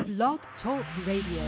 Blog Talk Radio.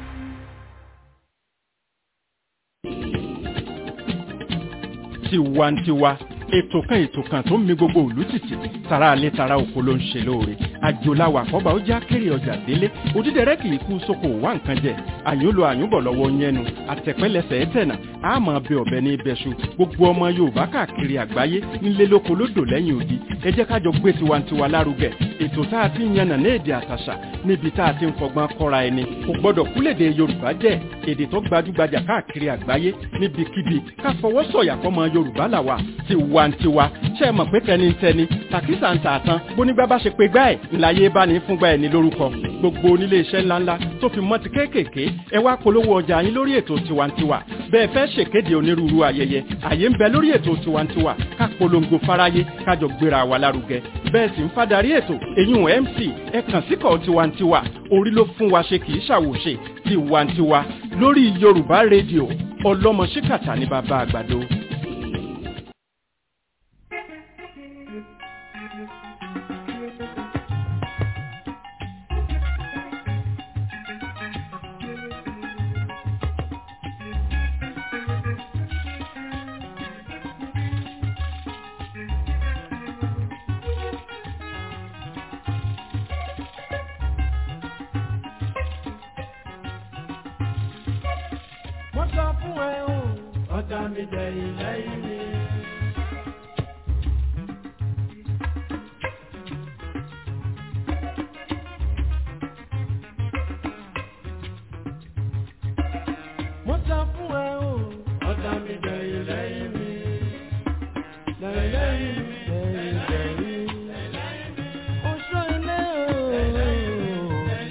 tiwantiwa ètò kan ètò kan tó ń mi gbogbo òlú tìtì tara alẹ́ tara oko ló ń ṣe lóore àjòláwà àkọ́bà ó já kéré ọjà délé òdídẹrẹ́ kì í kú sóko wá nǹkan jẹ àyúnlò àyúnbọ̀ lọ́wọ́ yẹnu àtẹ̀pẹ́lẹsẹ̀ ẹ̀tẹ̀nà àmọ́ bẹ ọ̀bẹ ní ibẹ̀ṣu gbogbo ọmọ yorùbá káàkiri àgbáyé nílé lóko lódò lẹ́yìn odi ẹ jẹ́ kájọ gbé tiwantiwa lárugẹ ètò tá a ti ń yànnà ní èdè àtàṣà níbi tá a ti ń fọgbọ́n kọ́ra ẹni kò gbọ́dọ̀ kúlèdè yorùbá jẹ́ èdè tó gbajúgbajà káàkiri àgbáyé níbikíbi ká fọwọ́ sọ̀yà fọmọ yorùbá làwà tiwantiwa ṣe é mọ̀ pé tẹnitẹni tàkísà ń tààtàn bónígbà bá ṣe pé gbá ẹ̀ ńláyé bá ní fúngbà ẹ̀ ní lórúkọ gbogbo onílé iṣẹ́ ńláńlá tó fi mọ́ ti kéékèèké ẹ wá polówó ọjà yín lórí ètò tiwantiwa bẹ́ẹ̀ fẹ́ ṣèkéde onírúurú ayẹyẹ àyè ń bẹ lórí ètò tiwantiwa ká polongo fáráyé kájọ gbéra wa lárugẹ bẹ́ẹ̀ sì ń fadarí ètò eyín mc ẹ kàn síkọ̀ tiwantiwa orí ló fún wa ṣe kì í ṣàwòṣe tiwantiwa lórí yorùbá rédíò ọlọ́mọ ṣíkàtà ní bàbá àgbàdo. mo sọ fún ẹ o ọjà mi jẹ ilẹ̀ ilé. mo sọ fún ẹ o ọjà mi jẹ ilẹ̀ ilé. lẹ́yìn lẹ́yìn oṣù ilé o.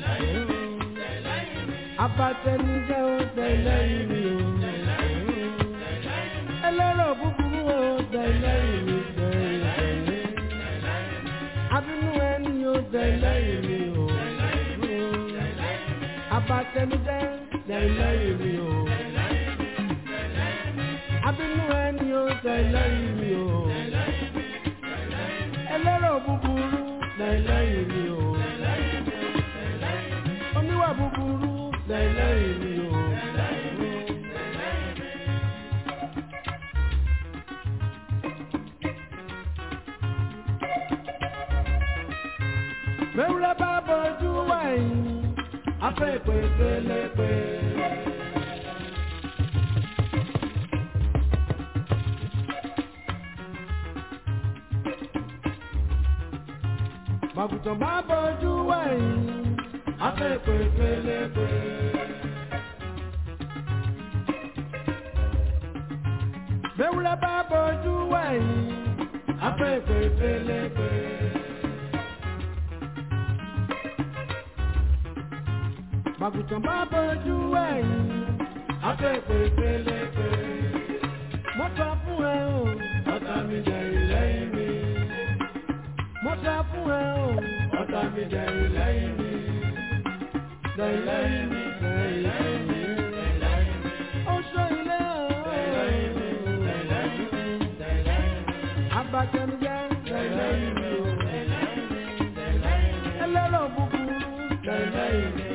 abatẹnijẹ o tẹ̀lé ìrì o. ẹlẹ́rọ̀ búburú o tẹ̀lé ìrì tẹ̀lé. abínú ẹni o tẹ̀lé ìrì o. abatẹnijẹ tẹ̀lé ìrì o. abínú ẹni o tẹ̀lé ìrì o. ẹlẹ́rọ̀ búburú tẹ̀lé ìrì o. oníwà búburú tẹ̀lé ìrì o. Mẹ́wúrẹ́ bá bọ́jú wáyé, afẹ́ ìpè pélepé. Màgùtàn bá bọ́jú wáyé, afẹ́ ìpè pélepé. Mẹ́wúrẹ́ bá bọ́jú wáyé, afẹ́ ìpè pélepé. Màgùtàn bá bọ́jú ẹ̀yìn, akẹ́kọ̀ọ́ ìpele. Mo sọ fún ẹ o, ọ̀tá mi jẹ ìlẹ́yìn mi. Mo sọ fún ẹ o, ọ̀tá mi jẹ ìlẹ́yìn mi. Lẹ́yìn mi, lẹ́yìn mi. Oṣù ilé o. Abatẹnujẹ, lẹ́yìn mi o. Ẹlẹ́rọ̀ búburú, lẹ́yìn mi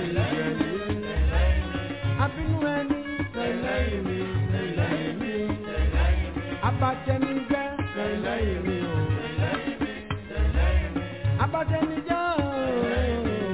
abínú ẹni lẹ́yìn mi lẹ́yìn mi abatẹnijẹ́ lẹ́yìn mi o abatẹnijẹ́ o.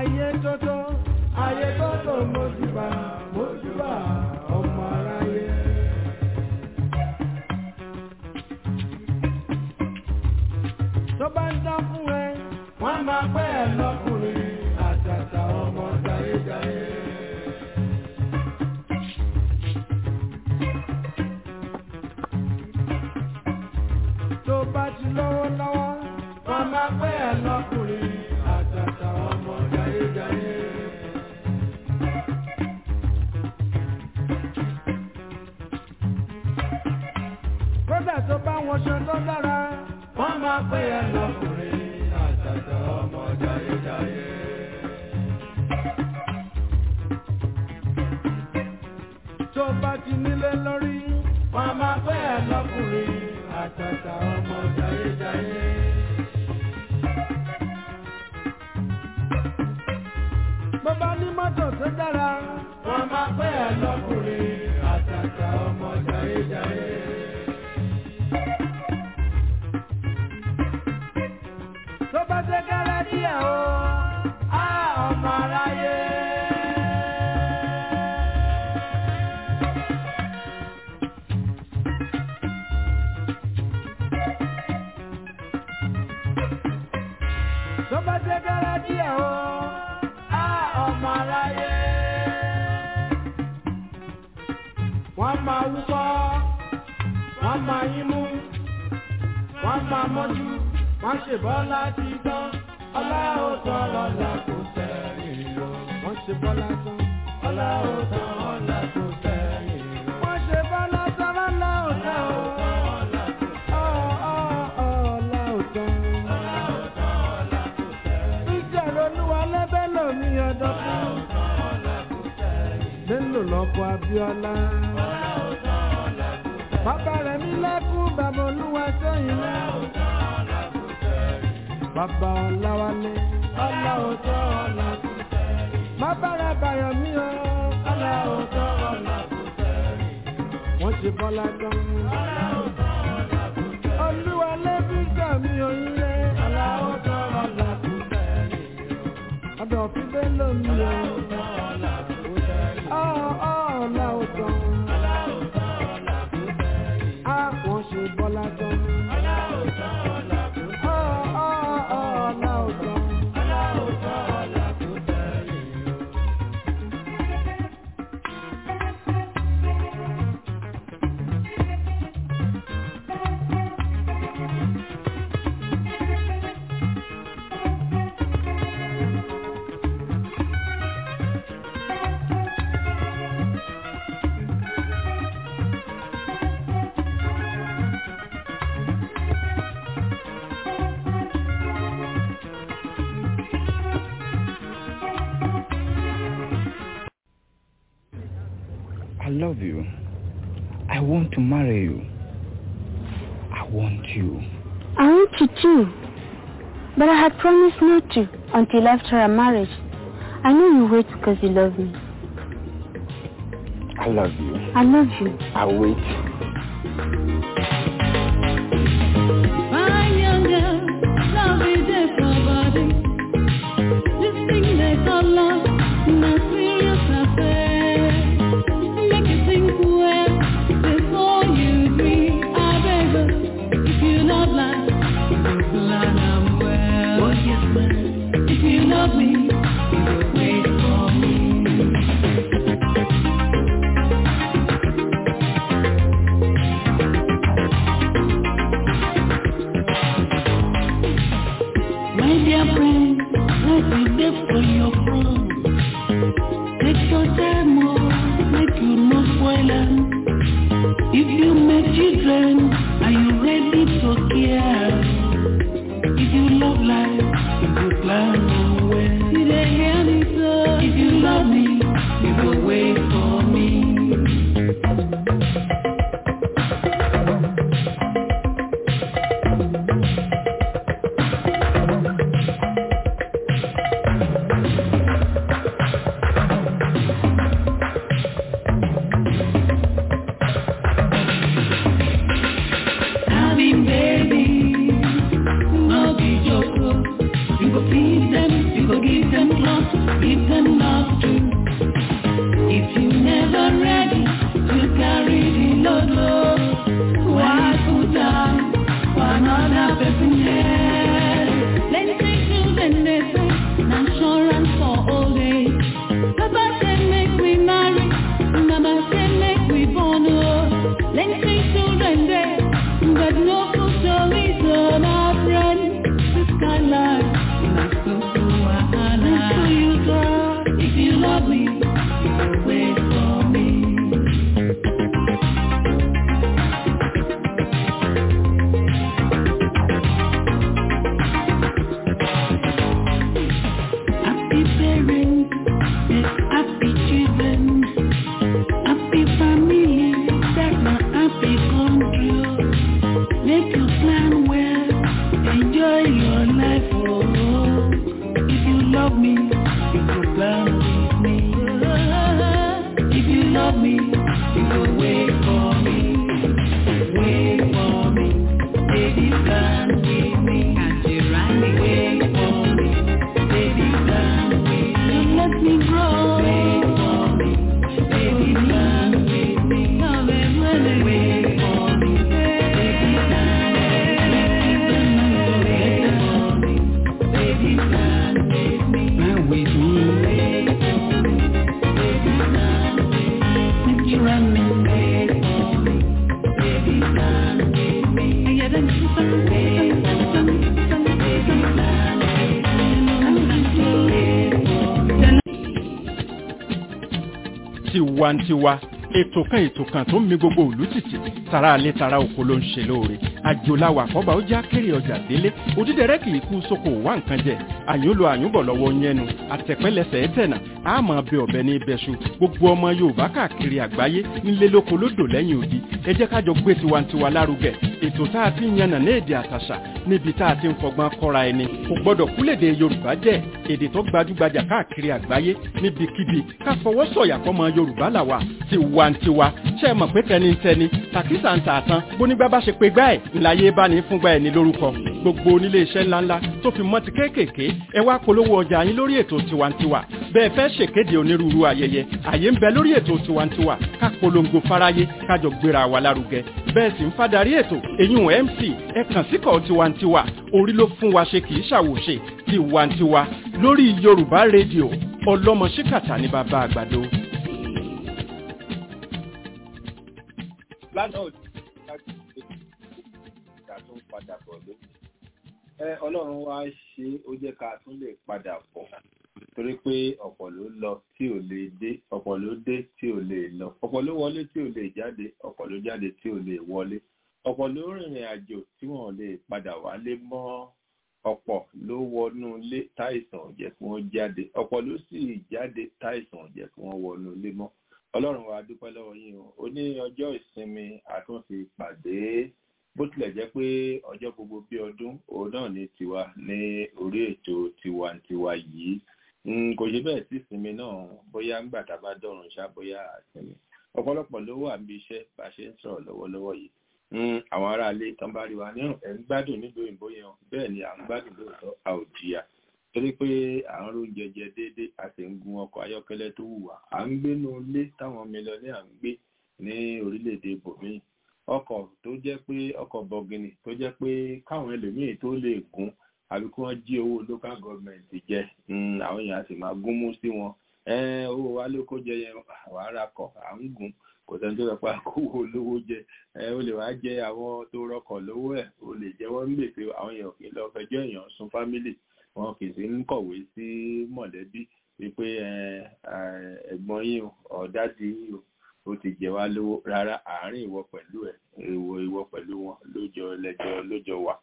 ayé tótó ayé tótó mojúbà mojúbà ọmọ aráyé. tó bá ń dán fún ẹ wọ́n máa pẹ́ ẹ lọ́kùnrin àtàtà ọmọ jayéjayé. tó bá ti lọ́wọ́ lọ́wọ́ wọ́n máa pẹ́ ẹ lọ́kùnrin àtàtà ọmọ jayéjayé. kódà tó bá wọṣọ tó dára wọ́n máa pẹ́ ẹ lọ́kùnrin àtàtà ọmọ jayéjayé. tó bá ti nílé lórí wọ́n máa pẹ́ ẹ lọ́kùnrin àtàtà ọmọ jayéjayé. bó bá ní mọ́tò tó dára wọ́n máa pẹ́ ẹ lọ́kùnrin àtàtà ọmọ jayéjayé. tó bá ṣe kẹ́rẹ́ díẹ̀ o á ọmọ aráyé. tó bá ṣe kẹ́rẹ́ díẹ̀ o á ọmọ aráyé. wọ́n máa wúkọ́ wọ́n máa yín mú wọ́n máa mọ́jú wọ́n ṣe bọ́lá ti tán ọlá ó tán ọlá kò sẹ́yìn lọ. wọ́n ṣe bọ́lá tán ọlá ó tán ọlá kò sẹ́yìn lọ. wọ́n ṣe bọ́lá tán ọlá ó tán o. Ọ̀, ọ̀, ọ̀, ọlá ó tán. Ìjọ̀rọ̀ olúwa lẹ́bẹ̀ lómi ọdọ́ fún. Bello lọ́kọ̀ Abíọ́lá. Bàbá rẹ̀ mi lẹ́kún bàbá olúwa sẹ́yìn náà. Bàbá Ọláwálé. Ọlá òótọ́ ọ̀la kò sẹ́yìn. Bàbá rẹ̀ bàyọ̀ mí o. Ọlá òótọ́ ọ̀la kò sẹ́yìn. Wọ́n ṣe bọ́lá tán. Ọlá òótọ́ ọ̀la kò sẹ́yìn. Olúwa lẹ́bí gbà mí oríire. Ọlá òótọ́ ọ̀la kò sẹ́yìn. Ọ̀dọ̀ òfin Bello mi o. Ọlá òótọ́ ọ̀la kò sẹ́yìn. Ọ̀ ọ̀ ọ̀la òótọ́. Ọlá òótọ́ ọ̀la kò sẹ́yìn. Á wọ́n ṣe bọ́lá tán. Ọlá òótọ́ ọ̀la kò sẹ́yìn. Ọ̀ ọ̀ ọ̀ ọ̀la òótọ́. Ọlá òótọ́ ọ̀la kò sẹ́yìn. I love you. I want to marry you. I want you. I want you too. But I had promised not to until after our marriage. I know you wait because you love me. I love you. I love you. I wait. My young girl, love is there for body. This thing they call love, no serious affair. Make you think well before you agree. I beg you, if you love life, you plan am well. Oh yes, man. If you love me, you will wait for me. My dear friend, life is there for your front. Take your time, oh, make you no spoil am. If you make children, are you ready to care? If you love life, you will plan on well. You dey hear me, so if you love me, you will wait for me. Having baby, no be joke. oh. You go feed them, you go give them clothes, tiwantiwa ètò kan ètò kan tó ń mi gbogbo òlú tìtì tara alẹ́ tara oko ló ń ṣe lóore àjòláwà àkọ́bà ó já kéré ọjà délé òdídẹrẹ́ kì í kú sóko wá nǹkan jẹ àyúnlo àyúnbọ̀ lọ́wọ́ yẹnu àtẹ̀pẹ́lẹsẹ̀ ẹ̀tẹ̀nà àmọ́ bẹ ọ̀bẹ ní ibẹ̀ṣu gbogbo ọmọ yorùbá káàkiri àgbáyé nílé lóko lódò lẹ́yìn odi ẹ jẹ́ ká jọ gbé tiwantiwa lárugẹ ètò tá a ti ń yànnà ní èdè àtàṣà níbi tá a ti ń fọgbọ́n kọ́ra ẹni kò gbọ́dọ̀ kúlèdè yorùbá jẹ́ èdè tó gbajúgbajà káàkiri àgbáyé níbikíbi ká fọwọ́ sọ̀yà fọmọ yorùbá làwà tiwantiwa ṣe é mọ̀ pé tẹnitẹni tàkísà ń tà tán bónígbà bá ṣe pé gbá ẹ̀ ńláyé bá ní fúngbà ẹ̀ ní lórúkọ gbogbo onílé iṣẹ́ ńláńlá tó fi mọ́ ti kéékèèké ẹ wá polówó ọjà yín lórí ètò tiwantiwa bẹ́ẹ̀ fẹ́ ṣèkéde onírúurú ayẹyẹ àyè ń bẹ lórí ètò tiwantiwa ká polongo fáráyé kájọ gbéra wa lárugẹ bẹ́ẹ̀ sì ń fadarí ètò èyún mc ẹ kàn síkọ̀ tiwantiwa orí ló fún wa ṣe kì í ṣàwòṣe tiwantiwa lórí yorùbá rédíò ọlọ́mọ ṣíkàtà ní bàbá àgbàdo. lánàá òní láti ṣe ìgbà tó ń padà bọ̀ lónìí. ẹ ọlọ́run wá ṣe ó jẹ́ ká tún lè padà bọ̀ torí pé ọ̀pọ̀ ló lọ tí ò lè dé ọ̀pọ̀ ló dé tí ò lè lọ ọ̀pọ̀ ló wọlé tí ò lè jáde ọ̀pọ̀ ló jáde tí ò lè wọlé ọ̀pọ̀ ló rìnrìn àjò tí wọ́n lè padà wálé mọ́ ọ̀pọ̀ ló wọnú ilé táìsàn ò jẹ́ kí wọ́n jáde ọ̀pọ̀ ló sì jáde táìsàn ò jẹ́ kí wọ́n wọnú ilé mọ́ ọlọ́run wa dúpẹ́ lọ́wọ́ yín o ó ní ọjọ́ ìsinmi àtúnfi pàdé bó tilẹ̀ jẹ́ pé ọjọ́ gbogbo bí ọdún òun náà ní tiwa ní orí ètò tiwantiwa yìí kò ṣe bẹ́ẹ̀ sí ìsinmi náà bóyá ńgbà tá a bá dọ̀rùn ṣá bóyá àsinmi ọ̀pọ̀lọpọ̀ ló wà níbi iṣẹ́ bá a ṣe ń sọ̀rọ̀ lọ́wọ́lọ́wọ́ yìí àwọn aráalé tán bá rí wa ní ẹ̀ ń gbádùn nílùú òyìnbó yẹn bẹ́ẹ̀ ni à ń gbádùn lóòótọ́ a ò jìyà torí pé à ń róúnjẹ jẹ déédéé a sì ń gun ọkọ̀ ayọ́kẹ́lẹ́ tó wù wá à ń gbénú ilé táwọn mílíọ̀nì à ń gbé ní orílẹ̀-èdè bòmíì ọkọ̀ tó jẹ́ pé ọkọ̀ bọ̀gìnì tó jẹ́ pé káwọn ẹlòmíì tó lè gùn àbí kí wọ́n jí owó local government jẹ àwọn èèyàn sì máa gún mú sí wọn owó wa ló kó jẹ yẹn wàhálà kọ̀ à ń gùn kò sẹ́ni tó fẹ́ pa kówó olówó jẹ ó lè wá jẹ àwọn tó rọkọ̀ lówó ẹ̀ ó lè jẹ́ wọ́n ń gbèsè àwọn èèyàn kì í lọ fẹjọ́ èèyàn sun fámílì wọn kì í sí ń kọ̀wé sí mọ̀lẹ́bí wípé ẹ̀gbọ́n yín ọ̀dádì yín ó ti jẹ wá lówó rárá àárín ìwọ pẹ̀lú ẹ̀ ìwọ ìwọ pẹ̀lú wọn lójọ lẹ́jọ́ lójọ wà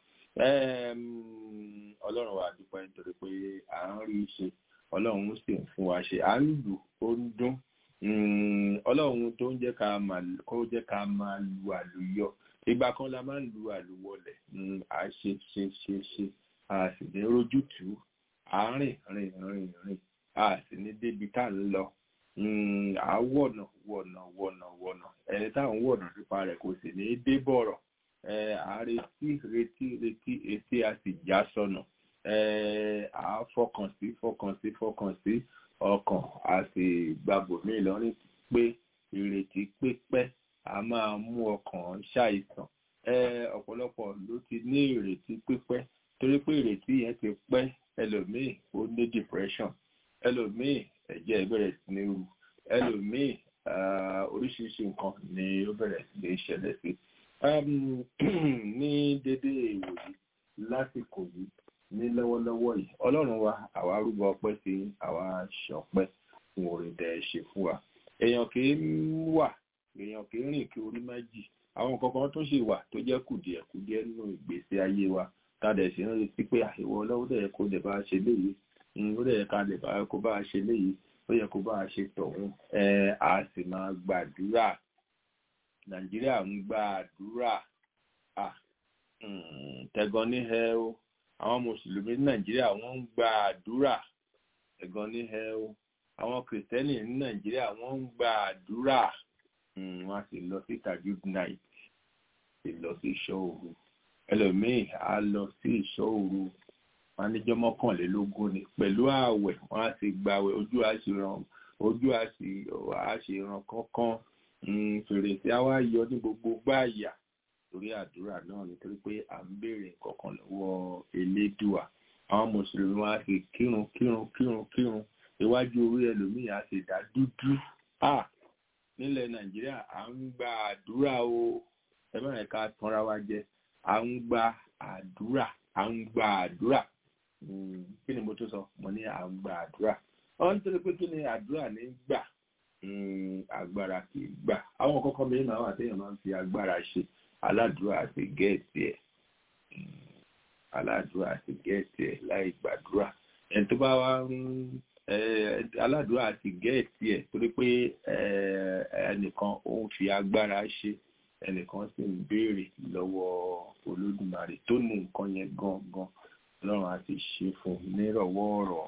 ọlọ́run wa dúpẹ́ nítorí pé à ń rí i ṣe ọlọ́run sì ń fún wa ṣe à ń lù ó ń dún ọlọ́run tó ń jẹ́ ká máa kó jẹ́ ká máa lu àlùyọ ìgbà kan la máa ń lu àlùwọlẹ̀ à ṣe ṣe ṣe ṣe a sì ní rójútùú à ń rìn rìn rìn rìn a sì ní débi tá à ń lọ à wọ̀nà wọ̀nà wọ̀nà wọ̀nà ẹni tá à ń wọ̀nà nípa rẹ̀ kò sì ní dé bọ̀rọ̀ à retí retí retí etí a sì já sọnà à fọkàn sí fọkàn sí fọkàn sí ọkàn a sì gbàgbọ́ ní Ìlọrin pé ìrètí pípẹ́ a máa mú ọkàn ṣàìsàn ọ̀pọ̀lọpọ̀ ló ti ní ìrètí pípẹ́ torí pé ìrètí yẹn ti pẹ́ ẹlòmíì ó ní depression ẹlòmíì ẹ̀jẹ̀ bẹ̀rẹ̀ sí ní ru ẹlòmíì oríṣiríṣi nǹkan ni ó bẹ̀rẹ̀ sí ní ṣẹlẹ̀ sí ní dédé ìwòyí lásìkò yìí ní lọ́wọ́lọ́wọ́ yìí ọlọ́run wa àwa rúbọ ọpẹ́ sí àwa ṣọpẹ́ fún orin tẹ́ ẹ ṣe fún wa èèyàn kì í wà èèyàn kì í rìn kí orí má jì àwọn kankan tó ṣì wà tó jẹ́ kùdìẹ̀kùdìẹ̀ nínú ìgbésí ayé wa tàdẹ̀ sí ń retí pé àìwọ ọlọ́wọ́ dẹ̀ kó lè bá a ṣe léyìí ó dẹ̀ ká lè bá kó bá a ṣe léyìí ó yẹ kó bá a ṣe tọ̀hún ẹ a sì máa gbàdúrà nàìjíríà ń gbàdúrà tẹ̀gàn ní ẹ o àwọn mùsùlùmí ní nàìjíríà wọ́n ń gba àdúrà ẹ̀gàn ní ẹ o àwọn kìrìtẹ́nì ní nàìjíríà wọ́n ń gba àdúrà wọ́n á sì lọ sí tajud night sì lọ sí ìṣọ́ òru ẹlòmíì á lọ sí ìṣọ́ òru wọn níjọ́ mọ́kànlélógún ni pẹ̀lú ààwẹ̀ wọ́n á sì gbààwẹ̀ ojú á sì ràn ojú á sì á sì ràn kánkán fèrèsé á wá yọ ní gbogbo gbáàyà torí àdúrà náà nítorí pé à ń béèrè nǹkankan lọ́wọ́ elédùà àwọn mùsùlùmí wọn á sì kírun kírun kírun kírun iwájú orí ẹlòmíì á sì dá dúdú à nílẹ̀ nàìjíríà à ń gba àdúrà o ẹ má yẹ ká tanra wa jẹ à ń gba àdúrà à ń gba àdúrà kí ni mo tún sọ mo ní à ń gba àdúrà wọn nítorí pé kí ni àdúrà ní gbà agbára kì í gbà àwọn kọ́kọ́ mi máa wà téèyàn máa ń fi agbára ṣe aládùúrà àti gẹ́ẹ̀tì ẹ̀ aládùúrà àti gẹ́ẹ̀tì ẹ̀ láì gbàdúrà ẹni tó bá wá ń aládùúrà àti gẹ́ẹ̀tì ẹ̀ torí pé ẹnìkan ó ń fi agbára ṣe ẹnìkan sì ń béèrè lọ́wọ́ olódùmarè tó ní nǹkan yẹn gangan ọlọ́run á ti ṣe fún un nírọ̀wọ́ ọ̀rọ̀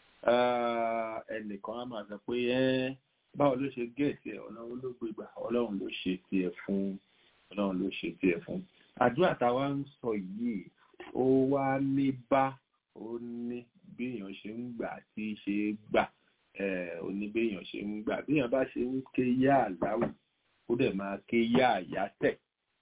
ẹnìkan á máa sọ pé báwo ló ṣe gẹ̀ẹ́sì ẹ̀ ọlọ́run ló gbé gbà ọlọ́run ló ṣe tiẹ̀ fún ọlọ́run ló ṣe tiẹ̀ fún àdúrà táwa ń sọ yìí ó wá ní bá ó ní bí èèyàn ṣe ń gbà tí ṣe é gbà ó ní bí èèyàn ṣe ń gbà bí èèyàn bá ṣe ń ké yá àláwù ó dẹ̀ máa ké yá àyá tẹ̀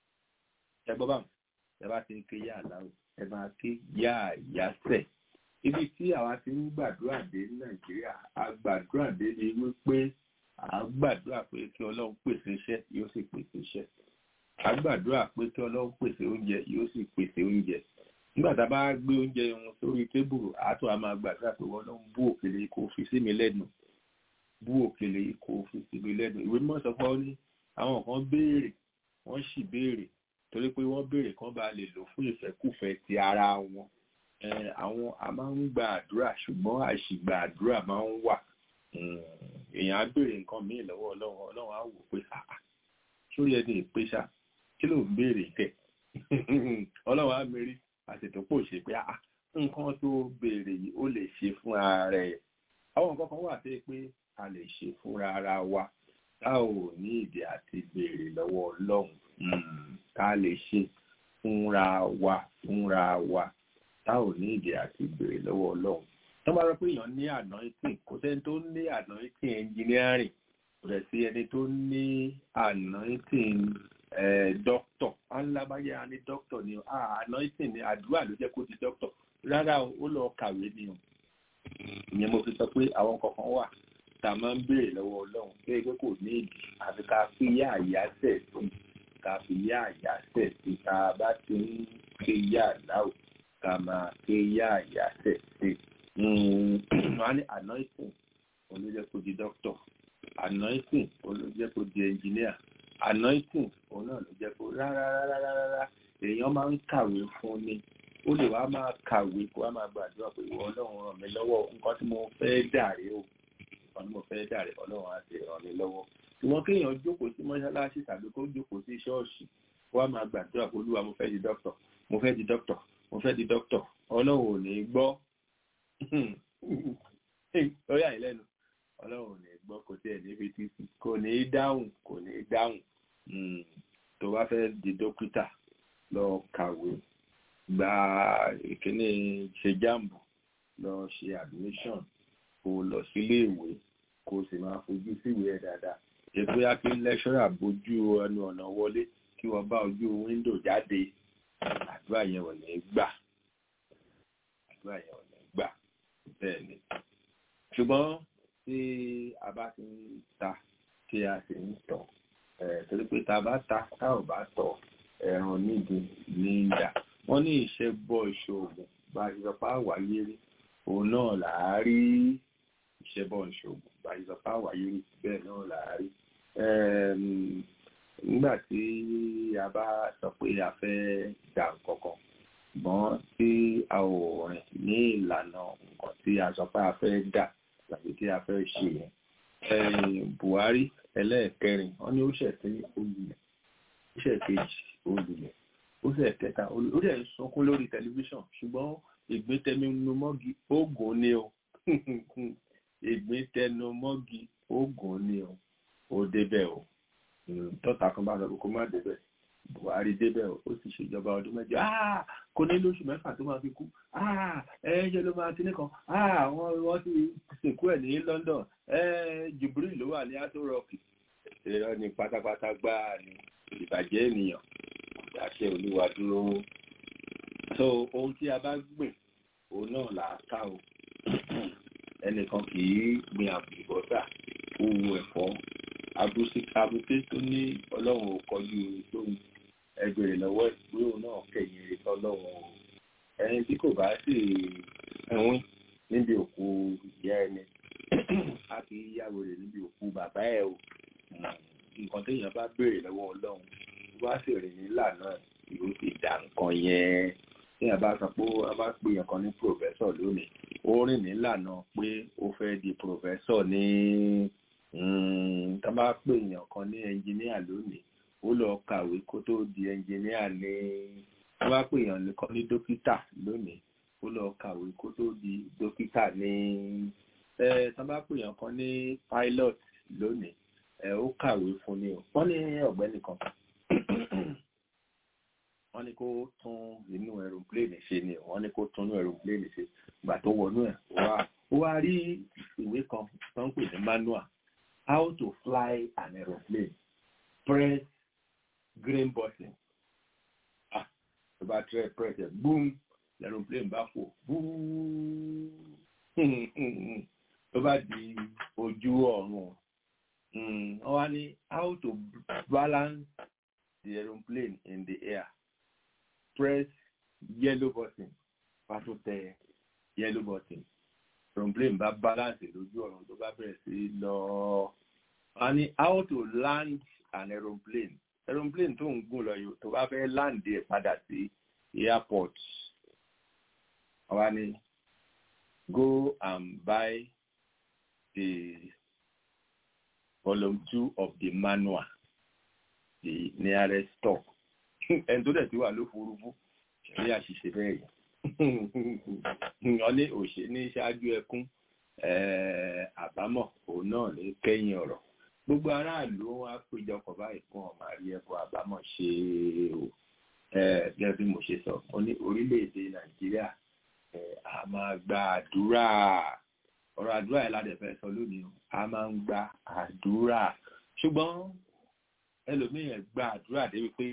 ẹ gbọ́ báwọn ẹ bá ti ń ké yá àláwù ẹ máa ké yá àyá tẹ̀ ibi tí àwa ti ń gbàdúrà dé ní nàìjíríà a gbàdúrà dé ni wípé à ń gbàdúrà pé kí ọlọ́run pèsè iṣẹ́ yóò sì pèsè iṣẹ́ à ń gbàdúrà pé kí ọlọ́run pèsè oúnjẹ yóò sì pèsè oúnjẹ nígbà tá a bá gbé oúnjẹ wọn sórí tébùrù àátọ́ a máa gbàdúrà pé wọ́n lọ́n bú òkèlè kó fi sí mi lẹ́nu bú òkèlè kó fi sí mi lẹ́nu ìwé mímọ́ sọ pé ó ní àwọn kan béèrè wọ́n sì béèrè torí pé wọ́n béèrè kán bá lè lò fún ìfẹ́kùfẹ́ ti ara wọn àwọn a máa ń gba àdúrà ṣùgbọ́n àṣìgbà àdúrà máa ń wà èèyàn á béèrè nǹkan míì lọ́wọ́ ọlọ́run ọlọ́run á wò pé àà sórí ẹni ìpèsà kí ló ń béèrè tẹ̀ ọlọ́run á mérí àṣetò pò ṣe pé àà nǹkan tó béèrè yìí ó lè ṣe fún ara ẹ̀ àwọn nǹkan kan wà pé pé a lè ṣe fúnra ara wa tá ò ní ìdí àti béèrè lọ́wọ́ ọlọ́run ká lè ṣe fúnra wa fúnra wa tá ò ní ìdí àti béèrè lọ́wọ́ ọlọ́run tó bá rọ pé èèyàn ní anointing kò sẹ́ni tó ní anointing engineering kò dẹ̀ sí ẹni tó ní anointing doctor alábáyé a ní doctor ni anointing ni àdúrà ló jẹ́ kó di doctor rárá ó lọ kàwé ni o ìyẹn mo fi sọ pé àwọn kankan wà tá a máa ń béèrè lọ́wọ́ ọlọ́run pé pé kò ní ìdí àfi ká fi yá àyà sẹ̀ sí ká fi yá àyà sẹ̀ sí tá a bá ti ń ké yá àláwò ká máa ké yá àyà sẹ̀ sí wọ́n ní anointing olójẹ́ kó di doctor anointing olójẹ́ kó di engineer anointing òun náà ló jẹ́ kó rárá rárá rárá èèyàn máa ń kàwé fún ni ó lè wá máa kàwé kó wá máa gbàdúrà pé ìwọ ọlọ́run ràn mí lọ́wọ́ nǹkan tí mo fẹ́ dàrí o nǹkan tí mo fẹ́ dàrí ọlọ́run á ti ràn mí lọ́wọ́ ṣùgbọ́n kéèyàn jókòó sí mọ́ṣáláṣí tàbí kó jókòó sí ṣọ́ọ̀ṣì kó wá máa gbàdúrà pé olúwa mo fẹ́ di doctor mo fẹ́ di doctor mo fẹ́ di doctor ọlọ́run ò ní gbọ́ lórí àìlẹ́nu ọlọ́run ò ní gbọ́ kò tí ẹ̀ ní fetí sí kò ní dáhùn kò ní dáhùn tó bá fẹ́ di dókítà lọ kàwé gba ìkíní ṣe jáàmù lọ ṣe admission kó lọ sílé ìwé kó sì máa fojú síwèé ẹ̀ dáadáa ètò yá kí lẹ́ṣọ́rà bójú ẹnu ọ̀nà wọlé kí wọ́n bá ojú wíńdò jáde àdúrà yẹn ò ní gbà àdúrà yẹn ò ní gbà bẹ́ẹ̀ ni ṣùgbọ́n tí a bá ti ń ta tí a sì ń tọ̀ torí pé tá a bá ta tá ò bá tọ̀ ẹ̀ràn nídìí ní ìdá wọ́n ní ìṣẹ́ bọ́ ìṣòògùn bá a ti sọ pé àwáyé rí òun náà là á rí ìṣẹ́ bọ́ ìṣòògùn bá a ti sọ pé àwáyé rí bẹ́ẹ̀ náà là á rí nígbà tí a bá sọ pé a fẹ́ dà kankan ṣùgbọ́n tí a ò rìn ní ìlànà nǹkan tí a sọ pé a fẹ́ dà tàbí tí a fẹ́ ṣe yẹn Buhari ẹlẹ́ẹ̀kẹrin wọ́n ní ó ṣẹ̀ sí olùlẹ̀ ó ṣẹ̀ kejì olùlẹ̀ ó ṣẹ̀ kẹta ó dẹ̀ ń sunkún lórí tẹlifíṣàn ṣùgbọ́n ìgbésẹnumọ́gi oògùn ni o ìgbésẹnumọ́gi oògùn ni o ó débẹ̀ o tọ́ta kan bá sọ pé kó má débẹ̀ buhari débẹ̀ ó sì ṣèjọba ọdún mẹ́jọ kò ní lóṣù mẹ́fà tó máa fi kú ẹ̀ẹ́jẹ́ ló máa ti nìkan wọ́n ti sìnkú ẹ̀ ní London Jubril ló wà ní Aso Rock ìrọ̀ ní pátápátá gbáà ní ìbàjẹ́ ènìyàn àṣẹ olúwa dúró so ohun tí a bá gbìn òun náà là á ká o ẹnìkan kì í gbin àbùbọ́sà owó ẹ̀fọ́ abúté tó ní ọlọ́run ò kọjú lóhun ẹgbẹ̀rẹ̀ lọ́wọ́ ìwé òun náà kẹ̀yìn rẹ̀ ọlọ́run o ẹni tí kò bá sì ẹ̀wín níbi òkú ìyá ẹni a kì í yàwó rẹ̀ níbi òkú bàbá ẹ̀ o ó rìn nílànà pé ó fẹ́ di pòfẹ́sọ̀ ní tá bá pè èèyàn kan ní ẹnjìníà lónìí ó lọ kàwé kó tó di ẹnjìníà ní tá bá pè èèyàn nìkan ní dókítà lónìí ó lọ kàwé kó tó di dókítà ní tá bá pè èèyàn kan ní pilot lónìí ó kàwé fún ni o wọ́n ní ọ̀gbẹ́ni kan wọ́n ní kó tún inú aeroplane ṣe ni wọ́n ní kó tún inú aeroplane ṣe gbà tó wọnú ẹ̀ wá ó wá rí ìwé kan tó ń pè ní manual how to fly an aeroplane press green button ah tó bá tẹ press ẹ boom aeroplane bá fò boom tó bá di ojú ọ̀run wọ́n wá ní how to balance the aeroplane in the air press yellow button pàtó tẹ yellow button aeroplane bá balance lójú ọ̀run tó bá bẹ̀rẹ̀ sí lọ wọ́n ní how to land an aeroplane aeroplane tó ń gùn lọ yìí tó bá fẹ́ land ẹ̀ padà sí airport wọ́n wá ní go and buy the volume two of the manual the nearest store ẹni tó dẹ̀ ti wà lóforúfú ṣẹ̀rí àṣìṣe bẹ́ẹ̀ yìí wọ́n ní òṣè ní ṣáájú ẹkún àbámọ̀ òun náà ní kẹ́yìn ọ̀rọ̀ gbogbo aráàlú wọn á péjọpọ̀ báyìí fún ọmọ àrí ẹ̀kọ́ àbámọ̀ ṣe o gẹ́gẹ́ bí mo ṣe sọ mo ní orílẹ̀-èdè nàìjíríà a máa gba àdúrà ọ̀rọ̀ àdúrà yẹn ládẹ̀ fẹ́ sọ lónìí a máa ń gba àdúrà ṣùgbọ́n ẹlòmíràn gba àdúrà débi pé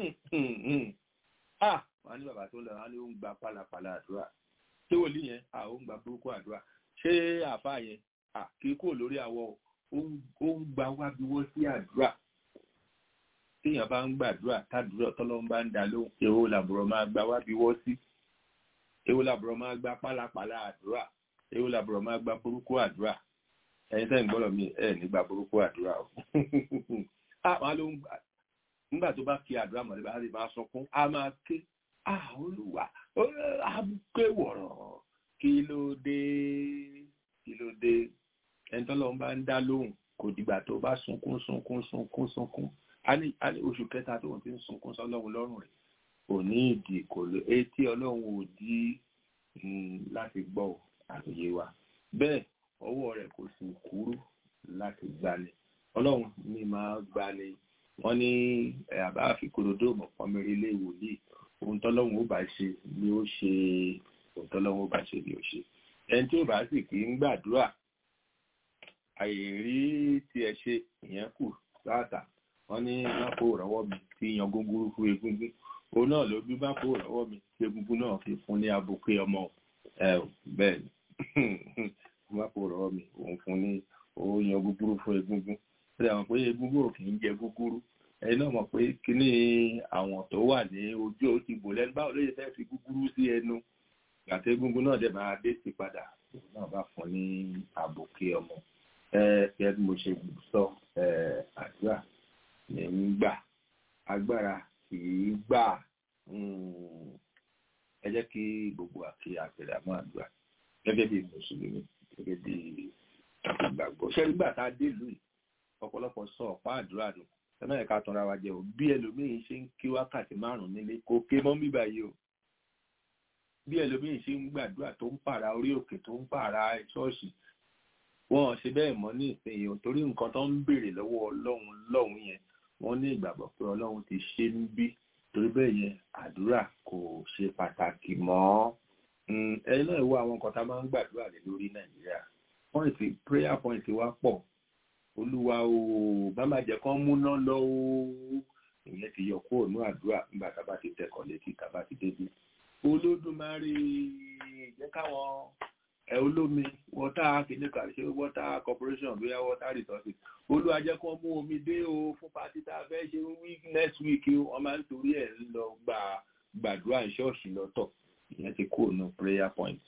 ah wọn ní bàbá tó ń lọ wọn ní ó ń gba pálapàla àdúrà ṣé wòlíì yẹn à ó ń gba burúkú àdúrà ṣé àfa yẹn à kí kúrò lórí àwọ ó ń gba wábiwọ́ sí àdúrà téèyàn bá ń gbàdúrà tàdúrà tọ́lọ́ ń bá ń dá lóhùn èwo làbùrọ̀ máa gba wábiwọ́ sí èwo làbùrọ̀ máa gba pálapàla àdúrà èwo làbùrọ̀ máa gba burúkú àdúrà ẹ̀yin tẹ́ ń gbọ́dọ̀ mi ẹ̀ nígbà burúkú àdúrà o àwọn ló ń gbà nígbà tó bá kí àdúrà mọ̀lẹ́ bá lè máa sọkún a máa ké olùwà a ké wọ̀rọ̀ kí ló dé kí ló dé ẹni tó lọ́n bá ń dá lóhùn kò dìgbà tó bá sunkún sunkún sunkún sunkún a ní oṣù kẹta tó ti ń sunkún sọlọ́run lọ́rùn rẹ̀ kò ní ìdí kò lè etí ọlọ́run ò dí láti gbọ́ àtòyé wa bẹ́ẹ̀ ọwọ́ rẹ̀ kò sì kúrú láti gbani ọlọ́run ní máa gbani wọ́n ní àbá àfikòròdó mọ̀pọ́nmẹ́rin ilé ìwòlíì ohun tọ́lọ́run ó bá ṣe ni ó ṣe ohun tọ́lọ́run ó bá ṣe ni ó ṣe ẹni tí ó bá sì kì í gbàdúrà àìrí tiẹ̀ ṣe ìyẹn kù sáàtà wọ́n ní mápò rọ́wọ́ mi tí yan gúngúrú fún egungun òun náà ló bí mápò rọ́wọ́ mi tí egungun náà fi fún ní abuké ọmọ ẹ bẹ́ẹ̀ ni mápò rọ́wọ́ mi òun fún ní òun yan gúngúrú fún egungun ṣe àwọn pé egungun ò kì í jẹ gúgúrú ẹni náà mọ̀ pé kíní àwọn tó wà ní ojú ó ti bò lẹ́nu báwo ló yẹ fẹ́ fi gúgúrú sí ẹnu àti egungun náà dẹ̀ máa dé sí padà òun náà bá fún ní àbòkè ọmọ ẹ ẹ bí mo ṣe sọ ẹ àdúrà ní ń gbà agbára kì í gbà ẹ jẹ́ kí gbogbo àti àpẹẹrẹ àmọ́ àdúrà gẹ́gẹ́ bí mùsùlùmí gẹ́gẹ́ bí ìgbàgbọ́ ṣẹ́rí gbà tá a dé ìlú yìí ọ̀pọ̀lọpọ̀ sọ ọ̀pá àdúrà nù ẹ̀mọ́ ẹ̀ka tanra wa jẹ́ o bí ẹlòmíín ṣe ń kí wákàtí márùn-ún nílé kò ké mọ́ mí báyìí o bí ẹlòmíín ṣe ń gbàdúrà tó ń pààrà orí òkè tó ń pààrà ṣọ́ọ̀ṣì wọn ṣe bẹ́ẹ̀ mọ́ ní ìsinyìí o torí nǹkan tó ń béèrè lọ́wọ́ ọlọ́run lọ́hùn yẹn wọ́n ní ìgbàgbọ́ pé ọlọ́run ti ṣe ń bí torí bẹ́ẹ̀ yẹn àdúrà kò ṣe pàtàkì mọ́ ẹni náà wo àwọn nǹkan tá a máa ń gbàdúrà lé lórí nàìjíríà pọ́ìntì prayer point wa pọ̀ olúwa o bá má jẹ́ kán múná lọ o ìyẹn ti yọ kúrò ní àdúrà nígbà tá a bá ti tẹkọ̀ létí tá a bá ti débi olódùmarè jẹ́ káwọn ẹ olómi water kìnìkà ṣe water corporation bóyá water resources olúwa jẹ́ kán mú omi dé o fún pátí tá a fẹ́ ṣe week next week o wọ́n máa ń torí ẹ̀ ń lọ gba gbàdúrà ṣọ́ọ̀ṣì lọ́tọ̀ ìyẹn ti kúrò ní prayer point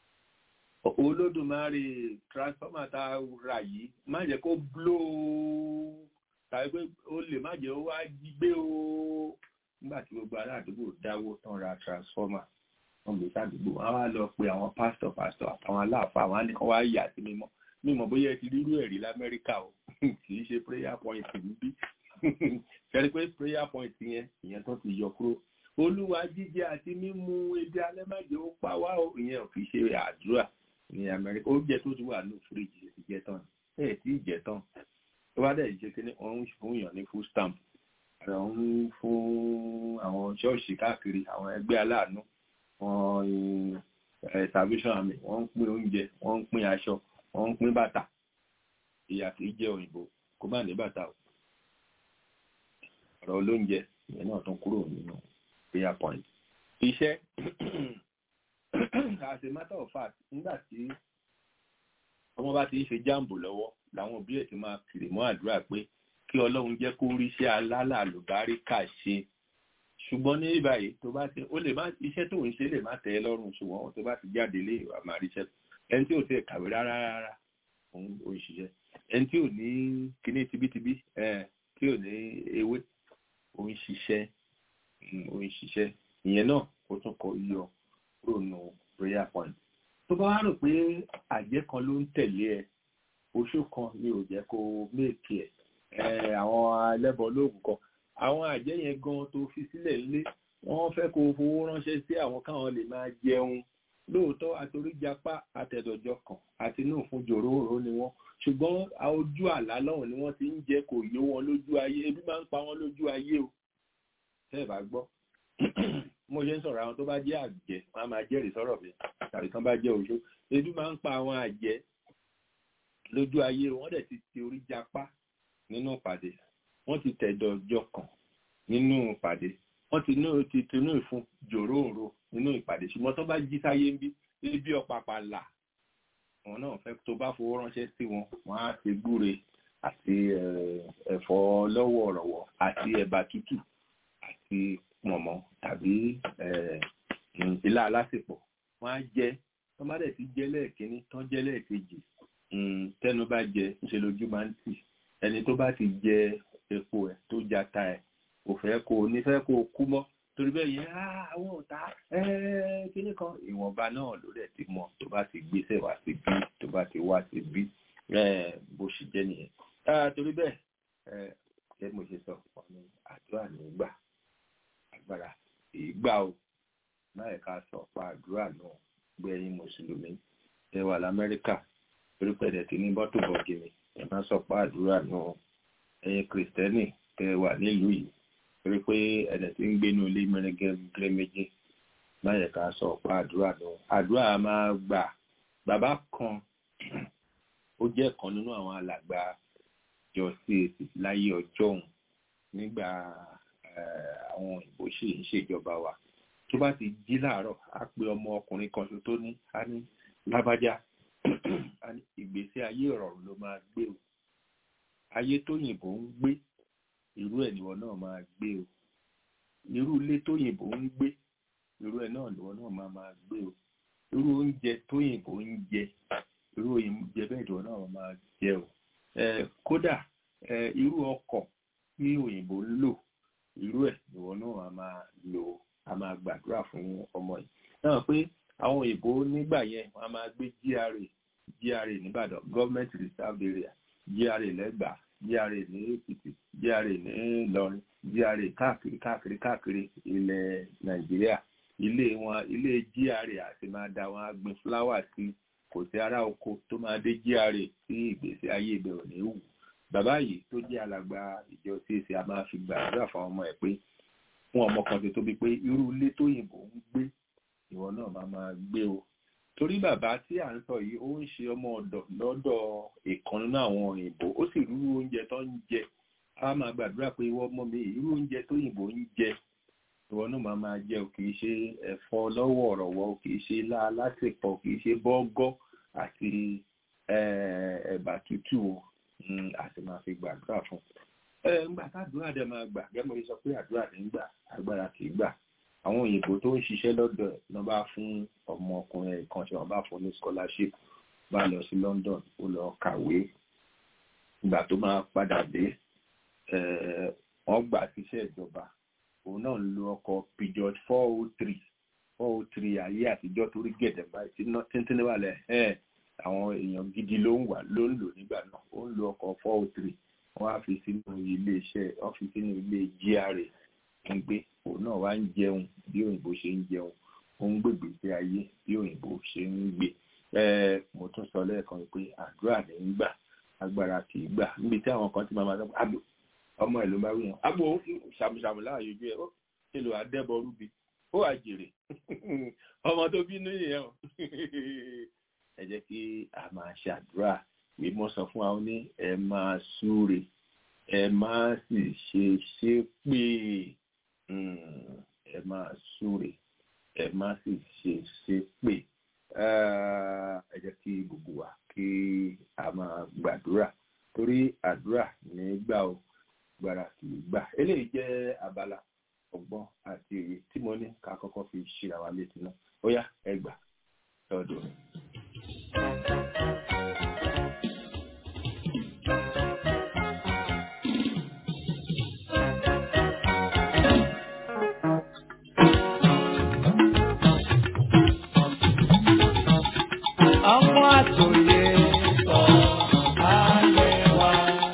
olódùmarè transformer tá a rà yìí má jẹ́ kó blow tàbí pé ó lè má jẹ́ ó wá jí gbé o nígbà tí gbogbo ará àdúgbò dáwó tán ra transformer wọ́n gbé sádùúgbò wọ́n á wá lọ pe àwọn pásítọ̀ pásítọ̀ àtàwọn aláàfáà wọn á ní kán wá yà sí mímọ́ mímọ́ bóyá ẹ ti rírú ẹ̀rí lamẹ́ríkà o kì í ṣe prayer point níbí ṣẹ́ni pé prayer point yẹn ìyẹn tó ti yọ kúrò olúwa jíjẹ àti mímu ebi alẹ́ má jẹ́ ó pa wá o ìyẹn ò fi ṣe àdúrà ní amẹ́ríkà oúnjẹ tó ti wà ní fíríjì ti jẹ tán ẹ̀ tí ì jẹ tán tó bá dẹ̀ jẹ́ kí wọ́n ń fún yàn ní full stamp àwọn ń fún àwọn ṣọ́ọ̀ṣì káàkiri àwọn ẹgbẹ́ aláàánú wọn salvation army wọ́n ń pín oúnjẹ wọ́n ń pín aṣọ wọ́n ń pín bàtà ìyà kìí jẹ́ òyìnbó kó má ní bàtà o ọ̀rọ̀ olóúnjẹ ìyẹn náà tún kúrò nínú prayer point iṣẹ́ as a matter of fact nígbà tí ọmọ bá ti ń ṣe jáàmbù lọ́wọ́ làwọn òbí ẹ̀ ti máa kiri mọ́ àdúrà pé kí ọlọ́run jẹ́ kó rí iṣẹ́ alálàlùbáríkà ṣe ṣùgbọ́n ní báyìí tó bá ti ó lè má iṣẹ́ tó ń ṣe lè má tẹ́ ẹ lọ́rùn ṣùgbọ́n tó bá ti jáde lé ìwà máa ríṣẹ́ ẹni tí ò tẹ̀ kàwé rárá rárá òun ò ń ṣiṣẹ́ ẹni tí ò ní kíní tibítibí tí ò ní ewé ò ń ṣiṣẹ́ ò ń ṣiṣẹ́ ìyẹn náà ó tún kọ yọ kúrò nù prayer point tó bá wá rò pé àjẹ́ kan ló ń tẹ̀lé ẹ oṣù kan ni ò jẹ́ kó méèkì ẹ̀ àwọn ẹlẹ́bọ lóògùn kan àwọn àjẹ́ yẹn gan tó fi sílẹ̀ lé wọ́n fẹ́ kó fowó ránṣẹ́ sí àwọn káwọn lè máa jẹun lóòótọ́ àtoríjapá àtẹ̀dọ̀jọ kan àti inú fún jòróró ni wọ́n ṣùgbọ́n ojú àlá lọ́hùn ni wọ́n ti ń jẹ́ kò yó wọn lójú ayé ebi máa ń pa wọ́n lójú ayé o tẹ́ ẹ̀ bá gbọ́ mo ṣe ń sọ̀rọ̀ àwọn tó bá jẹ́ àjẹ́ wọ́n á máa jẹ́rìí sọ̀rọ̀ mi tàbí tán bá jẹ́ oṣó ebi máa ń pa àwọn àjẹ́ lójú ayé wọ́n dẹ̀ ti ti orí japá nínú ìpàdé wọ́n ti tẹ̀dọ̀ ọjọ́ kan nínú ìpàdé wọ́n ti ní ti tinú ìfún jòróòrò nínú ìpàdé ṣùgbọ́n tó bá jí sáyé ń bí ebi ọ̀pàpà là wọn náà fẹ́ tó bá fowó ránṣẹ́ sí wọn wọ́n á ti gbúre àti ẹ̀fọ́ lọ́wọ́ ọ̀rọ̀wọ̀ àti ẹ̀bà tútù àti mọ̀mọ́ tàbí ilá alásèpọ̀ wọ́n á jẹ tó bá dẹ̀ ti jẹ lẹ́ẹ̀kínní tán jẹ lẹ́ẹ̀kejì tẹnu bá jẹ ńṣe lójú máa ń tì ẹni tó bá ti jẹ epo ẹ̀ tó jata ẹ̀ kò fẹ́ kó o ní fẹ́ kó o kú mọ́ torí bẹ́ẹ̀ yẹn àwọn ọ̀tá kíní kan ìwọ̀nba náà ló dẹ̀ ti mọ̀ tó bá ti gbéṣẹ́ wá sí bí tó bá ti wá sí bí bó ṣe jẹ́ nìyẹn torí bẹ́ẹ̀ ṣé mo ṣe sọ ọ̀nà àdúrà ní gbà agbára ìgbà o láì ká sọ pa àdúrà náà gbẹ̀yìn mùsùlùmí ẹ wà lamẹ́ríkà torí pẹ̀lẹ́ ti ní bọ́tò bọ̀gìnì ẹ má sọ pa àdúrà náà ẹ̀yin kìrìsìtẹ́nì tẹ wà nílùú yìí torí pé ẹ̀dẹ̀ tí ń gbénu ilé mẹ́rẹ́gẹ́rẹ́ méjì láyẹ̀ ká sọ ọ̀pá àdúrà lọ àdúrà máa gbà bàbá kan ó jẹ́ kan nínú àwọn alàgbà jọ sí èsì láyé ọjọ́ òun nígbà àwọn òyìnbó ṣì ń ṣèjọba wa tó bá ti jí láàárọ̀ á pe ọmọ ọkùnrin kan tó ní á ní lábájá ìgbésí ayé ìrọ̀rùn ló máa gbé o ayé tóyìnbó ń gbé irú ẹ̀ níwọ náà máa gbé o irú ilé tóyìnbó ń gbé irú ẹ̀ náà níwọ náà máa máa gbé o irú oúnjẹ tóyìnbó ń jẹ irú oúnjẹ bẹ́ẹ̀ níwọ náà máa jẹ o kódà irú ọkọ̀ tí òyìnbó ń lò irú ẹ̀ níwọ náà máa lò a máa gbàdúrà fún ọmọ yìí náà pé àwọn òyìnbó nígbà yẹn wọn a máa gbé GRA GRA nìbàdàn government reserve area GRA lẹ́gbàá GRA ní Èkìtì GRA ní Ìlọrin GRA káàkiri káàkiri káàkiri ilẹ̀ Nàìjíríà ilé wọn ilé GRA àti máa da wọn gbin fúláwà sí kò sí ará oko tó máa dé GRA sí ìgbésí ayé ìbẹ̀rù ní wù bàbá yìí tó jẹ́ alàgbà ìjọ CAC a máa fi gbàdúrà fún ọmọ ẹ̀ pé fún ọmọ kan tó tóbi pé irú ilé tóyìnbó ń gbé ìwọ náà máa máa gbé o torí bàbá tí à ń sọ yìí ó ń ṣe ọmọ ọ̀dọ̀ lọ́dọ̀ ìkan nínú àwọn òyìnbó ó sì rú oúnjẹ tó ń jẹ a máa gbàdúrà pé ìwọ ọmọ mi irú oúnjẹ tó òyìnbó ń jẹ ìwọ náà máa máa jẹ ò kì í ṣe ẹ̀fọ́ lọ́wọ́ ọ̀rọ̀wọ́ ò kì í ṣe ilá alásèpọ̀ kì í ṣe bọ́gọ́ àti ẹ̀bà tútù o a sì máa fi gbàdúrà fún un ńgbà tádùúrà dẹ máa gbà gẹ́gẹ́ bí sọ pé àdúrà ní gbà agbára kì í gbà àwọn òyìnbó tó ń ṣiṣẹ́ lọ́dọ̀ ẹ̀ lọ́ bá fún ọmọkùnrin kan tí wọ́n bá fún ní scholarship bá lọ sí London ó lọ kàwé ìgbà tó máa padà dé wọ́n gbà síṣẹ́ ìjọba òun náà ń lo ọkọ̀ Peugeot four oh three four oh three ayé àtijọ́ torí gẹ̀dẹ̀ báyìí tí ná tíntín wà lẹ̀ ẹ̀ àwọn èèyàn gidi ló ń wà ló ń lò nígbà náà ó ń lo ọkọ̀ four oh three wọ́n á fi sínú ilé iṣẹ́ wọ́n fi sínú ilé GRA ń gbé òun náà wá ń jẹun bí òyìnbó ṣe ń jẹun ó ń gbègbè sí ayé bí òyìnbó ṣe ń gbé ẹ mo tún sọ lẹ́ẹ̀kan pé àdúrà ní ń gbà agbára kì í gbà níbi tí àwọn kan ti máa ma sọ pé àbò ọmọ ẹ̀ ló bá wí wọn àbò ṣàmùṣàmù láàyè ojú ẹ ó ṣe lò àdẹ́bọ rúbi ó wà jèrè ọmọ tó bínú yẹn o ẹ jẹ́ kí a máa ṣàdúrà pé mo sọ fún wa ó ní ẹ máa súre ẹ má sì ṣe ṣépè ẹ máa súre ẹ má sì ṣe ṣépè ẹ jẹ́ kí gbogbo wa kí a máa gbàdúrà torí àdúrà nígbà o gbàrà kì í gbà eléyìí jẹ́ abala ọgbọ́n àti òye tí mo ní ká kọ́kọ́ fi ṣíra wa létí náà ó yá ẹ gbà lọ́dọ̀ rẹ̀. Ọmọ àtòyè sọ ayé wa.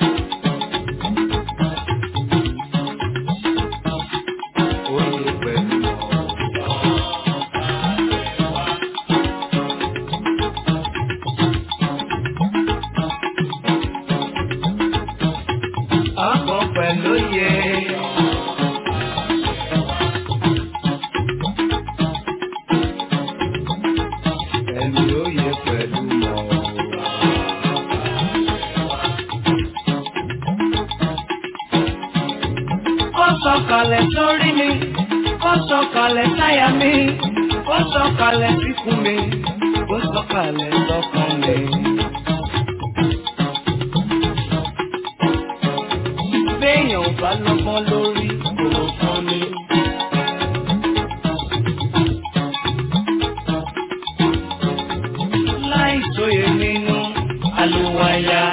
Oyè pẹ̀lú ọkọ̀ pẹ̀lú yẹ. Ẹ̀mí oyè pẹ̀lú mọ̀. Ó sọ̀kalẹ̀ sórí mi, ó sọ̀kalẹ̀ sáyà mi, ó sọ̀kalẹ̀ síkùn mi, ó sọ̀kalẹ̀ sọ́kàn mi. béèyàn ò bá lọ́gbọ́n lórí kò fún ni. láì sóye nínú àlùwàyà.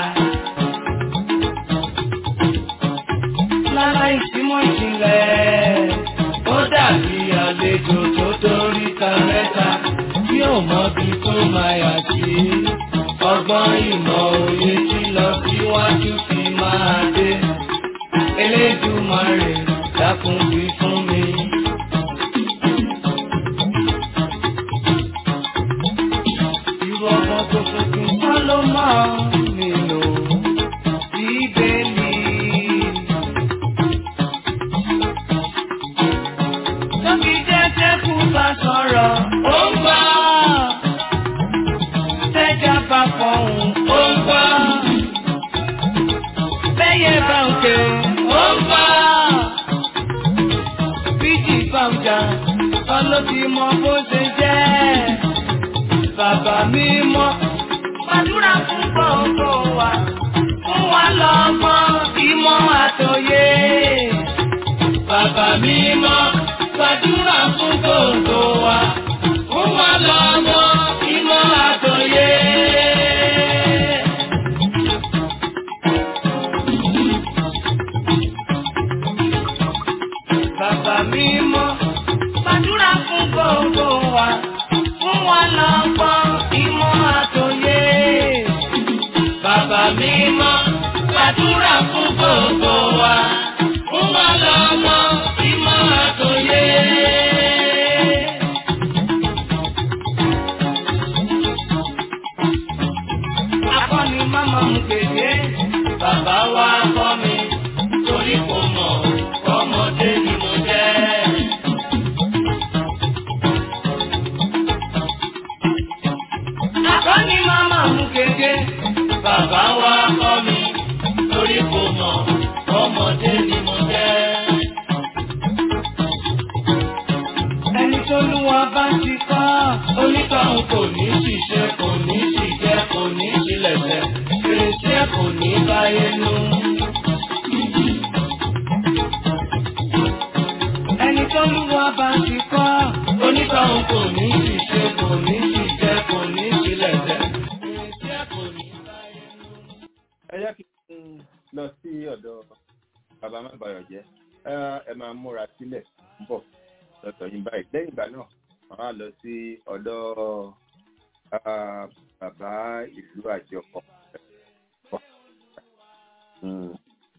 láláì símọ́ ìjìnlẹ̀ ó dàbí àlejò tó torí ta mẹ́ta tí ò mọ bí tó máa yà sí. ọgbọ́n ìmọ̀ òye tí lọ síwájú fi máa dé. Elédùmarè dákun wí fún mi. Irú ọmọ tó tuntun kọ́ ló máa nínú Bíbélì. Tóbi jẹ́jẹ́ kú bá sọ̀rọ̀, ó ń gbọ́. Tẹ́jà bá fọ̀hún, ó ń gbọ́. Bẹ́yẹ bá ń ké, ó ń gbọ́. Bíjì bá ń jà, kọ́ ló ti mọ bó ṣe jẹ́. Bàbá mi mọ́, gbàdúrà fún gbogbo wa. Fún wa lọ́gbọ́n, ìmọ̀ àtòyé. Bàbá mi mọ́, gbàdúrà fún gbogbo wa. Fún wa lọ́gbọ́n, ìmọ̀ àtòyé. Bàbá mi mọ́, gbàdúrà fún gbogbo wa. Fún wa lọ́gbọ́n, ìmọ̀ àtòyé. Bàbá mi mọ́, gbàdúrà fún gbogbo wa. Fún wa lọ́gbọ́n, ìmọ̀ àtòyé. Akọ́ni máma mú kéde, bàbá wa kọ́ mi, torí kò mọ̀, ọmọdé ni mo jẹ́. Akọ́ni máma mú kéde, bàbá wa kọ́ mi, torí kò mọ̀, ọmọdé ni mo jẹ́. Ẹni tó lú wa bá ti kọ́, onítọ̀hún kò ní ṣiṣẹ́, kò ní ṣìjẹ́, kò ní ṣílẹ̀ṣẹ̀, fèrèsé kò ní báyé nú. Ẹni tó lú wa bá ti kọ́, onítọ̀hún kò ní ṣiṣẹ́, kò ní ṣìjẹ́, kò ní ṣílẹ̀ṣẹ̀, fèrèsé kò ní báyé nú. ẹ jẹ́ kí n lọ sí ọ̀dọ̀ bàbá má bayọ̀ jẹ́ ẹ ẹ máa múra sílẹ̀ ń bọ̀ lọ́tọ̀ yín báyìí lẹ́yìn ìgbà náà wọ́n á lọ sí ọ̀dọ̀ ah, bàbá ìlú àjọpọ̀. Mm.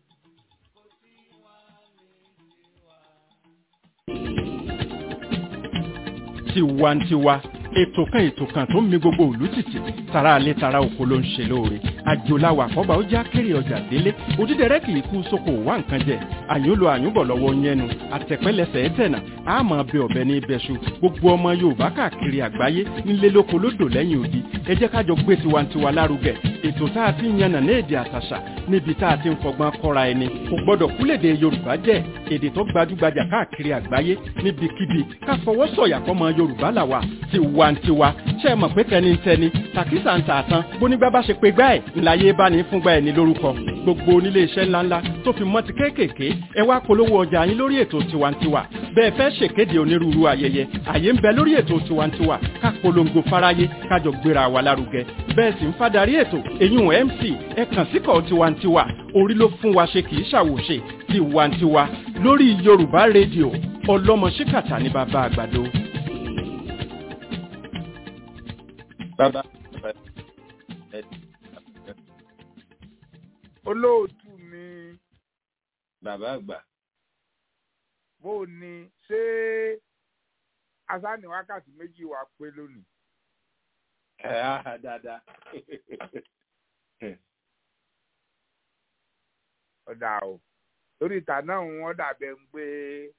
tiwantiwa ètò kan ètò kan tó ń mi gbogbo òlú tìtì tara alẹ́ tara oko ló ń ṣe lóore àjòláwà àkọ́bà ó já kéré ọjà délé òdídẹrẹ́ kì í kú sóko wá nǹkan jẹ àyúnlò àyúnbọ̀ lọ́wọ́ yẹnu àtẹ̀pẹ́lẹsẹ̀ ẹ̀tẹ̀nà àmọ́ bẹ ọ̀bẹ ní ibẹ̀ṣu gbogbo ọmọ yorùbá káàkiri àgbáyé nílé lóko lódò lẹ́yìn odi ẹ jẹ́ kájọ gbé tiwantiwa lárugẹ ètò tá a ti ń yànnà ní èdè àtàṣà níbi tá a ti ń fọgbọ́n kọ́ra ẹni kò gbọ́dọ̀ kúlèdè yorùbá jẹ́ èdè tó gbajúgbajà káàkiri àgbáyé níbikíbi ká fọwọ́ sọ̀yà fọmọ yorùbá làwà tiwantiwa ṣe é mọ̀ pé tẹnitẹni tàkísà ń tà tán bónígbà bá ṣe pé gbá ẹ̀ ńláyé bá ní fúngbà ẹ̀ ní lórúkọ gbogbo onílé iṣẹ́ ńláńlá tó fi mọ́ ti kéékèèké ẹ wá polówó ọjà yín lórí ètò tiwantiwa bẹ́ẹ̀ fẹ́ ṣèkéde onírúurú ayẹyẹ àyè ń bẹ lórí ètò tiwantiwa ká polongo fáráyé kájọ gbéra wa lárugẹ bẹ́ẹ̀ sì ń fadarí ètò èyún mc ẹ kàn síkọ̀ tiwantiwa orí ló fún wa ṣe kì í ṣàwòṣe tiwantiwa lórí yorùbá rédíò ọlọ́mọ ṣíkàtà ní bàbá àgbàdo. bàbá ẹ olóòtú mi bàbá àgbà bó o ní ṣé asáni wákàtí méjì wà pé lónìí. ẹ á dáadáa ọ̀dà o lórí ìta náà wọ́n dàbẹ̀ ń pé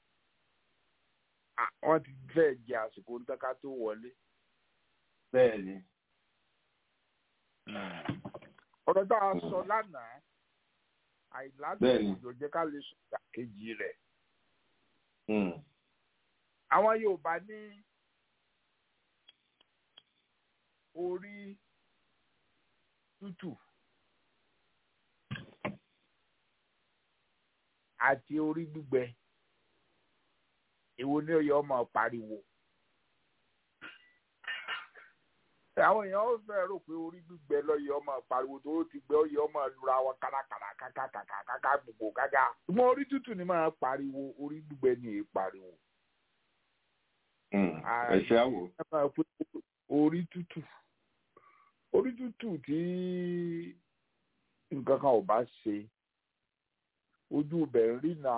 à, wọ́n ti fẹ́ jẹ àsìkò ń tọ́ka tó wọlé. bẹ́ẹ̀ ni ọ̀rọ̀ tá a sọ lánàá àìládùn Bẹ́ẹ̀ni. òjò jẹ́ ká lè sọ ìdàkejì rẹ̀. Mm. àwọn Yorùbá ní orí tútù àti orí gbígbẹ èwo ni ó yẹ ọmọ pariwo àwọn èèyàn ó fẹ́ rò pé orí gbígbẹ lọ́yẹ ọmọ pariwo tó ti gbẹ ó yẹ ọmọ lura wọn kárakára kákàkàkà gbogbo kákà ṣùgbọ́n orí tútù ni máa pariwo orí gbígbẹ ni èé pariwo Mm. Ah, ẹ ṣe àwò ẹ máa pé orí tútù orí tútù tí nǹkan kan ò bá ṣe ojú ibẹ̀ ń rí na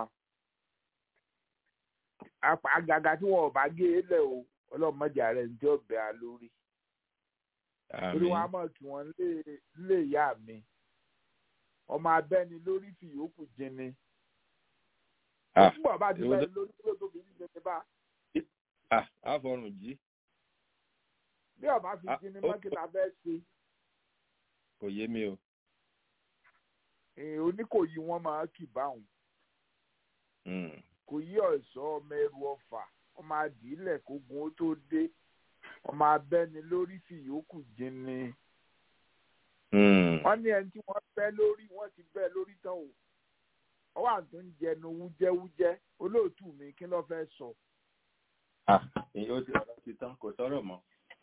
Apa- àgàgà tí wọn ò bá gé e lẹ̀ o ọlọ́run mọ̀jà rẹ̀ ń jẹ́ ọ̀bẹ a lórí torí wọn á mọ̀ kí wọ́n lé lé ìyá mi ọmọ abẹ́ni lórí fi yòókù jinni Ah, nígbà bá ti èwo bẹ́ẹ̀ ló- lórí tó tóbi ní jẹjẹ bá ah, àfọrùn jí bí ọba fi Ah, jinni ó- mọ́kìlá bẹ́ẹ̀ ṣe. kò yé mi o èèyàn oníkòyí wọn máa kì báwọn Mm. kò yí ọ̀ṣọ́ ọmọ ẹrù ọfà ọmọ àdìílẹ̀ kógun ó tó dé ọmọ abẹ́ni lórí fìyókù jinni Mm. wọ́n ní ẹni tí wọ́n bẹ́ lórí wọ́n ti bẹ́ lórí tán o ọwọ́ àtún ń jẹnu wújẹ́wújẹ́ olóòtú mi kí ló fẹ́ sọ Ah, èyí ó ti ọ̀rọ̀ ti tán kò sọ̀rọ̀ mọ́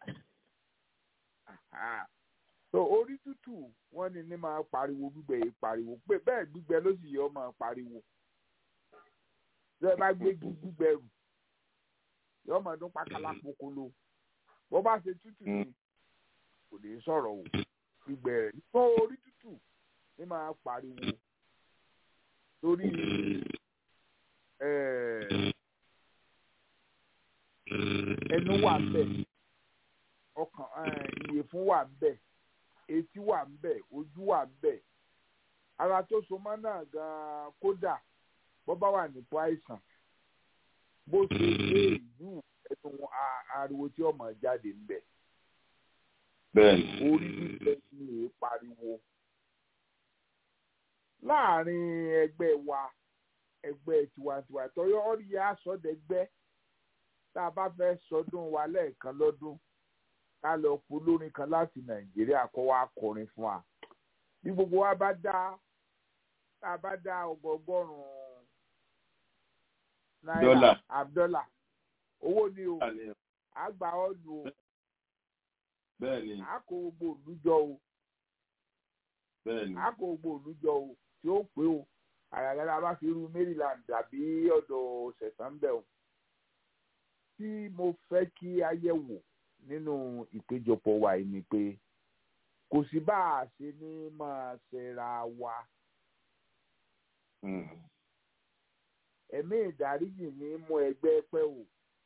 Aha. so orí tútù wọ́n ní ní máa pariwo gbígbẹ yìí pariwo pé bẹ́ẹ̀ gbígbẹ ló sì yẹ ọ máa pariwo bí ẹ bá gbé gbígbẹ rù yọ ọmọ ọdún pákálá pokolo bó bá ṣe tútù ni kò lè sọ̀rọ̀ o gbígbẹ rẹ̀ nígbà orí tútù ní máa pariwo torí eh, ẹnu wà ń bẹ̀ ọkàn eh, ìyẹ̀fun wà ń bẹ̀ etí wà ń bẹ̀ ojú wà ń bẹ̀ ara tó so mọ́ náà gan-an kódà bó bá wà nípò àìsàn bó ṣe dé ìlú ẹnu a- ariwo tí ọmọ jáde ń bẹ̀ bẹ́ẹ̀ ni orí gbígbẹ ni èé pariwo láàrin ẹgbẹ́ wa ẹgbẹ́ tiwantiwa tọyọ ọrí àsọdẹgbẹ́ tá a bá fẹ́ sọdún wa lẹ́ẹ̀kan lọ́dún ká lọ kó lórin kan láti nàìjíríà kó wá kọrin fún wa bí gbogbo wa bá dá tá a bá dá ọgọgọrùn náírà Dọ́là. àbdọ́là owó ni o Àní, àgbà ọ̀lù o bẹ́ẹ̀ ni àkó gbogbo òlùjọ o bẹ́ẹ̀ ni àkó gbogbo òlùjọ o tí ó pé o àyàlẹ́ la bá fi irú maryland àbí ọ̀dọ̀ ṣẹ̀sán bẹ̀ o tí mo fẹ́ kí ayé wò nínú ìpéjọpọ̀ wa yìí ni pé kò sí bá a ṣe ní máa ṣera wa ẹ̀mí ìdáríjì ní mú ẹgbẹ́ pẹ́ o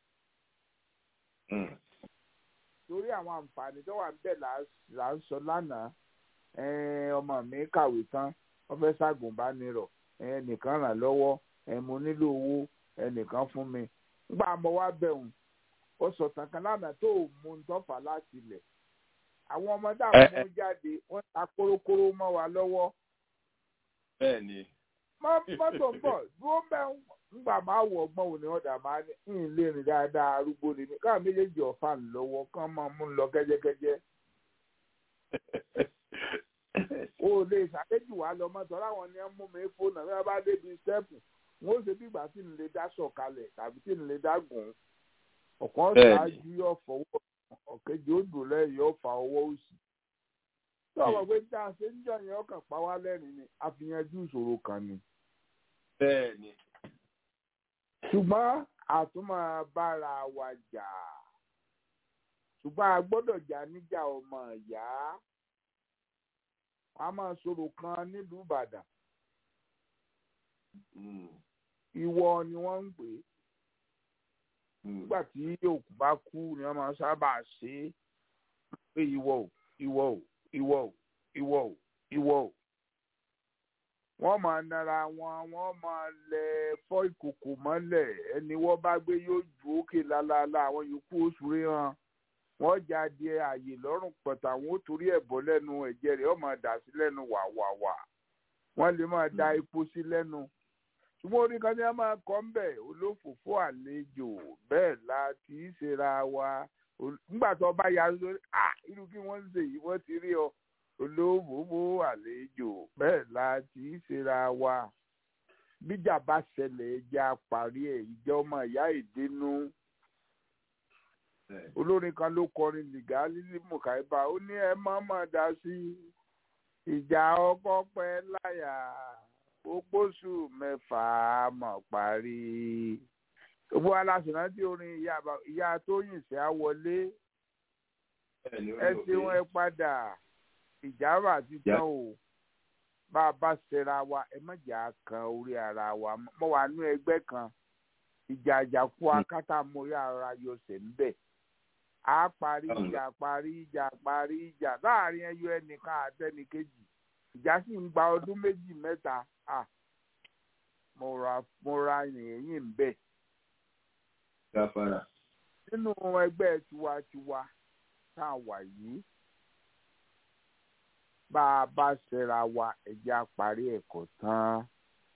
torí àwọn àǹfààní tó wà níbẹ̀ là ń sọ lánàá ọmọ mi kàwé tán wọ́n fẹ́ ṣàgùnbánirọ̀ ẹnìkan ràn lọ́wọ́ mo nílò owó ẹnìkan fún mi nígbà mo wá bẹ̀rùn ó sọ tàn kan lánàá tó mú un tọ́fà láti ilẹ̀ àwọn ọmọdé àwọn ọmọ jáde wọ́n ta kórókóró mọ́ wa lọ́wọ́. bẹ́ẹ̀ni. mọ́tò ń bọ̀ dúró bẹ́ẹ̀ ńgbà máa wọ ọgbọ́n òní ọ̀dà máa ní ń lè rìn dáadáa arúgbó ni mí káà méjèèjì ọ̀fà ń lọ́wọ́ kán máa mú un lọ kẹ́jẹ́kẹ́jẹ́. o lè ṣàkéjì wá lọ mọ́tò láwọn ni wọ́n mú mi fóònù àbí wọ́n bá débi stẹ́ẹ̀pù wọ́n ó ṣe bí ìgbà tí ń lè dá sọ̀kalẹ̀ tàbí tí ń lè dá gùn ọ̀kan ṣáájú yóò fọwọ́ ọ̀kejì ó dùn lẹ́yìn yóò fa ọwọ́ òsì. tí ọmọ pé tá a ṣe ń jọ yẹn ọkàn pa wá lẹ́rìn ni àfihànjú ìṣòro kan ni. bẹ́ẹ̀ni. ṣùgbọ́n àtúmọ̀ bára wa jà ṣùgbọ́n a gbọ́dọ̀ jà níjà ọmọ ìyá a máa sọ̀rọ̀ kan nílùú Ìbàdàn ìwọ ni wọ́n ń pè é nígbà tí òkú bá kú ni wọ́n máa sábà ṣe é pé ìwọ ò ìwọ ò ìwọ ò ìwọ ò ìwọ ò wọ́n máa nara wọn wọ́n máa lẹ fọ́ ìkòkò mọ́lẹ̀ ẹni wọ́n bá gbé yóò ju òkè lálálá àwọn yòókù oṣù rí hàn wọ́n jáde ààyè lọ́rùn pọ̀tà wọn ó torí ẹ̀ bọ́ lẹ́nu ẹ̀jẹ̀ rẹ̀ ó máa dà sí lẹ́nu wàwàwà wọ́n lè máa da epo sí lẹ́nu ṣùgbọ́n orí kan ní a máa kọ́ ń bẹ̀ olófòfó àlejò bẹ́ẹ̀ la kì í ṣera wa nígbà tó bá ya lórí à irú kí wọ́n ń ṣe yìí wọ́n ti rí ọ olófòfó àlejò bẹ́ẹ̀ la kì í ṣera wa bíjà bá ṣẹlẹ̀ ẹja parí ẹ̀ ìjọ ọmọ ìyá ìdínú olórin kan ló kọrin nìgá lílí mùkàíbà ó ní ẹ má má dá sí ìjà ọkọ pẹ́ láyà òpóṣù mẹ́fà mọ̀ parí. gbogbo aláṣùnà tí orin ìyá tóyìn sí á wọlé ẹ ṣeun ẹ padà ìjàmbá ti tán o bá a bá ṣẹra wa ẹ má jà kan orí ara wa mọ wà nú ẹgbẹ́ kan ìjà àjàkú akátá mórí ara yọsẹ̀ ńbẹ̀ a parí ìjà parí ìjà parí ìjà láàrin ẹyọ ẹnìkan àtẹnìkejì ìjà sì ń gba ọdún méjì mẹ́ta ah mo ra mo ra yìnyín ń bẹ̀. gáfárà. nínú ẹgbẹ́ tiwantiwa tá a wà yìí bá a bá ṣẹra wa ẹ̀jẹ̀ àparí ẹ̀kọ́ tán.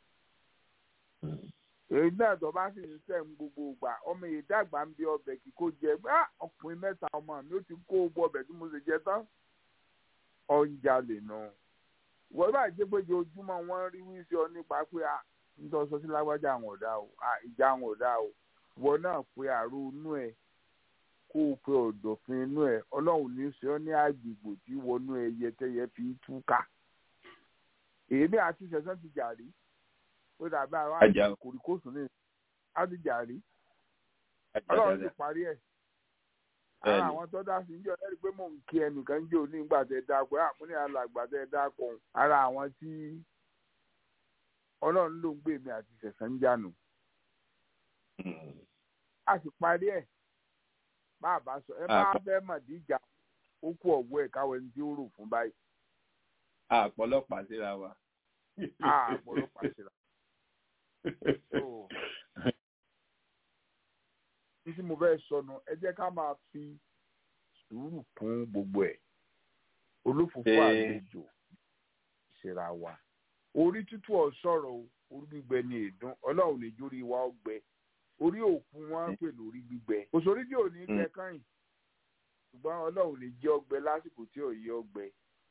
èyí náà tó bá sì ń sẹ́yìn gbogbo ìgbà ọmọ yìí dàgbà ń bí ọbẹ̀ kí kò jẹ gbá ọkùnrin mẹ́ta ọmọ mi ó ti kó gbọ́ ọbẹ̀ tí mo ṣe jẹ tán. ọ̀njà lè nù. No wọ́n bá jẹ́ pé ojoojúmọ́ wọ́n rí wíṣọ nípa pé a ń tọ́ sọ sí lágbájá àwọn ọ̀dà o ìjà àwọn ọ̀dà o wọ́n náà pe àrò inú ẹ̀ kó o pe ọ̀dọ̀fin inú ẹ̀ ọlọ́run ní sọ ní àgbègbè tí wọnú ẹyẹ tẹyẹ fi túká èmi àti sẹ̀sán ti jà rí ó dàbí àwọn àjẹ kòríkòsùn ní á ti jà rí ọlọ́run ti parí ẹ̀ ara àwọn tó dá sí níjọ lẹ́rìí pé mò ń kí ẹnìkan jẹ́ òní ìgbà tẹ dáko ẹ̀ àmúni alàgbà tẹ dáko ara àwọn tí ọlọ́run ló ń gbé mi àti sẹ̀sán ń jànù. a sì parí ẹ̀ bá a bá sọ ẹ bá fẹ́ màdíjà ó kú ọ̀wọ́ ẹ̀ káwọ́ ẹni tí ó rò fún báyìí. àpọ̀lọpàá síra wa. àpọ̀lọpàá síra. títí mo fẹ́ sọnù ẹ jẹ́ ká máa fi sùúrù kún gbogbo ẹ̀ olófòfò àlejò ìṣera wa orí tútù ọ̀sọ̀rọ̀ o orí gbígbẹ ni èdún ọlọ́run lè jórí wa ọgbẹ orí òkú wọn ń pè lórí gbígbẹ òṣòrí tí ò ní gbẹ káyìn ṣùgbọ́n ọlọ́run lè jẹ́ ọgbẹ lásìkò tí ò yẹ ọgbẹ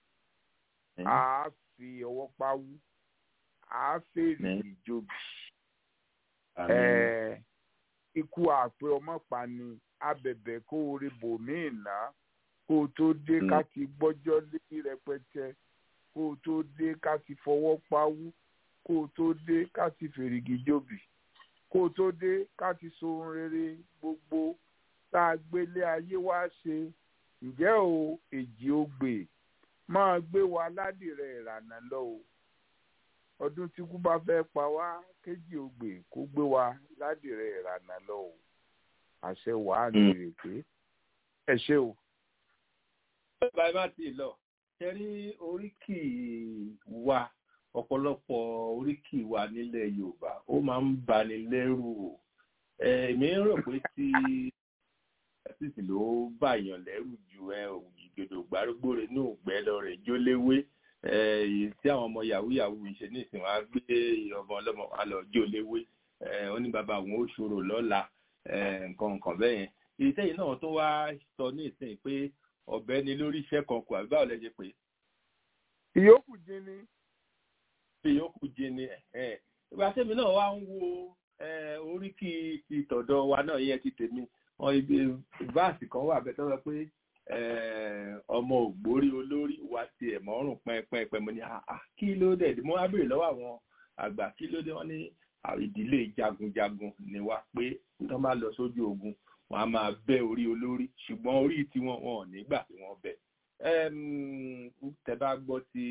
a fi ọwọ́ pawú a fèrè ìjòbì ẹ̀ẹ́ ikú àpè ọmọ pani abẹ̀bẹ̀ kó o rí bòmíì ná kó o tó dé ká ti gbọ́jọ́ lé rẹpẹtẹ kó o tó dé ká ti fọwọ́ pawú kó o tó dé ká ti fèrègì jòbì kó tó dé ká ti so ohun rere gbogbo tá a gbélé ayé wá ṣe ǹjẹ́ o èjì ogbè máa gbé wa ládìrẹ ìrànà lọ o ọdún tí kú bá fẹ́ pa wá kéjì ogbè kó gbé wa ládìrẹ ìrànà lọ o àṣẹ wàá ní ìrèké ẹ ṣé o. bàbá ẹ má ti lọ ṣe rí oríkì wa ọ̀pọ̀lọpọ̀ oríkì wa nílẹ̀ yorùbá ó máa ń bani lẹ́rù o èmi rò pé tí títí ló bàyàn lẹ́rù ju ẹ ògìdò gbárùgbòrè ní ògbẹ́ lọ rẹ̀ jóléwé èyí tí àwọn ọmọ yahoo yahoo ṣe nísìnyí wọn á gbé ọmọ ọlọ́mọ wa lọ jóléwé ó ní bàbá àwọn ó ṣòro lọ́la nǹkan nǹkan bẹ́ẹ̀ yẹn ìṣẹ́yìn náà tó wá sọ ní ìsìn pé ọ̀bẹ ni lórí iṣẹ́ kan kù àbí báwo lẹ ṣe pé. ìyókù jẹ ni. ìyókù jẹ ni ìgbà tẹ́mi náà wá ń wo oríkì ti tọ̀dọ̀ wa náà yẹn ti tèmi wọn ibi báàsì kan wà bẹ́ẹ̀ tó sọ pé ọmọ ògbórí olórí wa tiẹ̀ mọ́rùn pẹ́ẹ́pẹ́ẹ́pẹ́ mo ní kí ló dé mo wá béèrè lọ́wọ́ àwọn àgbà kí ló dé wọ́n ní ìdílé jagunjagun ni wá pé tó bá lọ sójú ogun wọn a máa bẹ́ orí olórí ṣùgbọ́n orí tiwọn wọn ò nígbà tí wọ́n bẹ̀. tẹ bá gbọ́ tí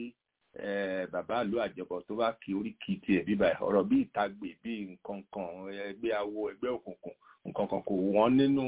bàbá ìlú àjọpọ̀ tó bá kí orí kì í tiẹ̀ bíbá ọ̀rọ̀ bí ìtagbè bí nǹkan kan ẹgbẹ́ awo ẹgbẹ́ òkùnkùn nǹkan kan kò wọ́n nínú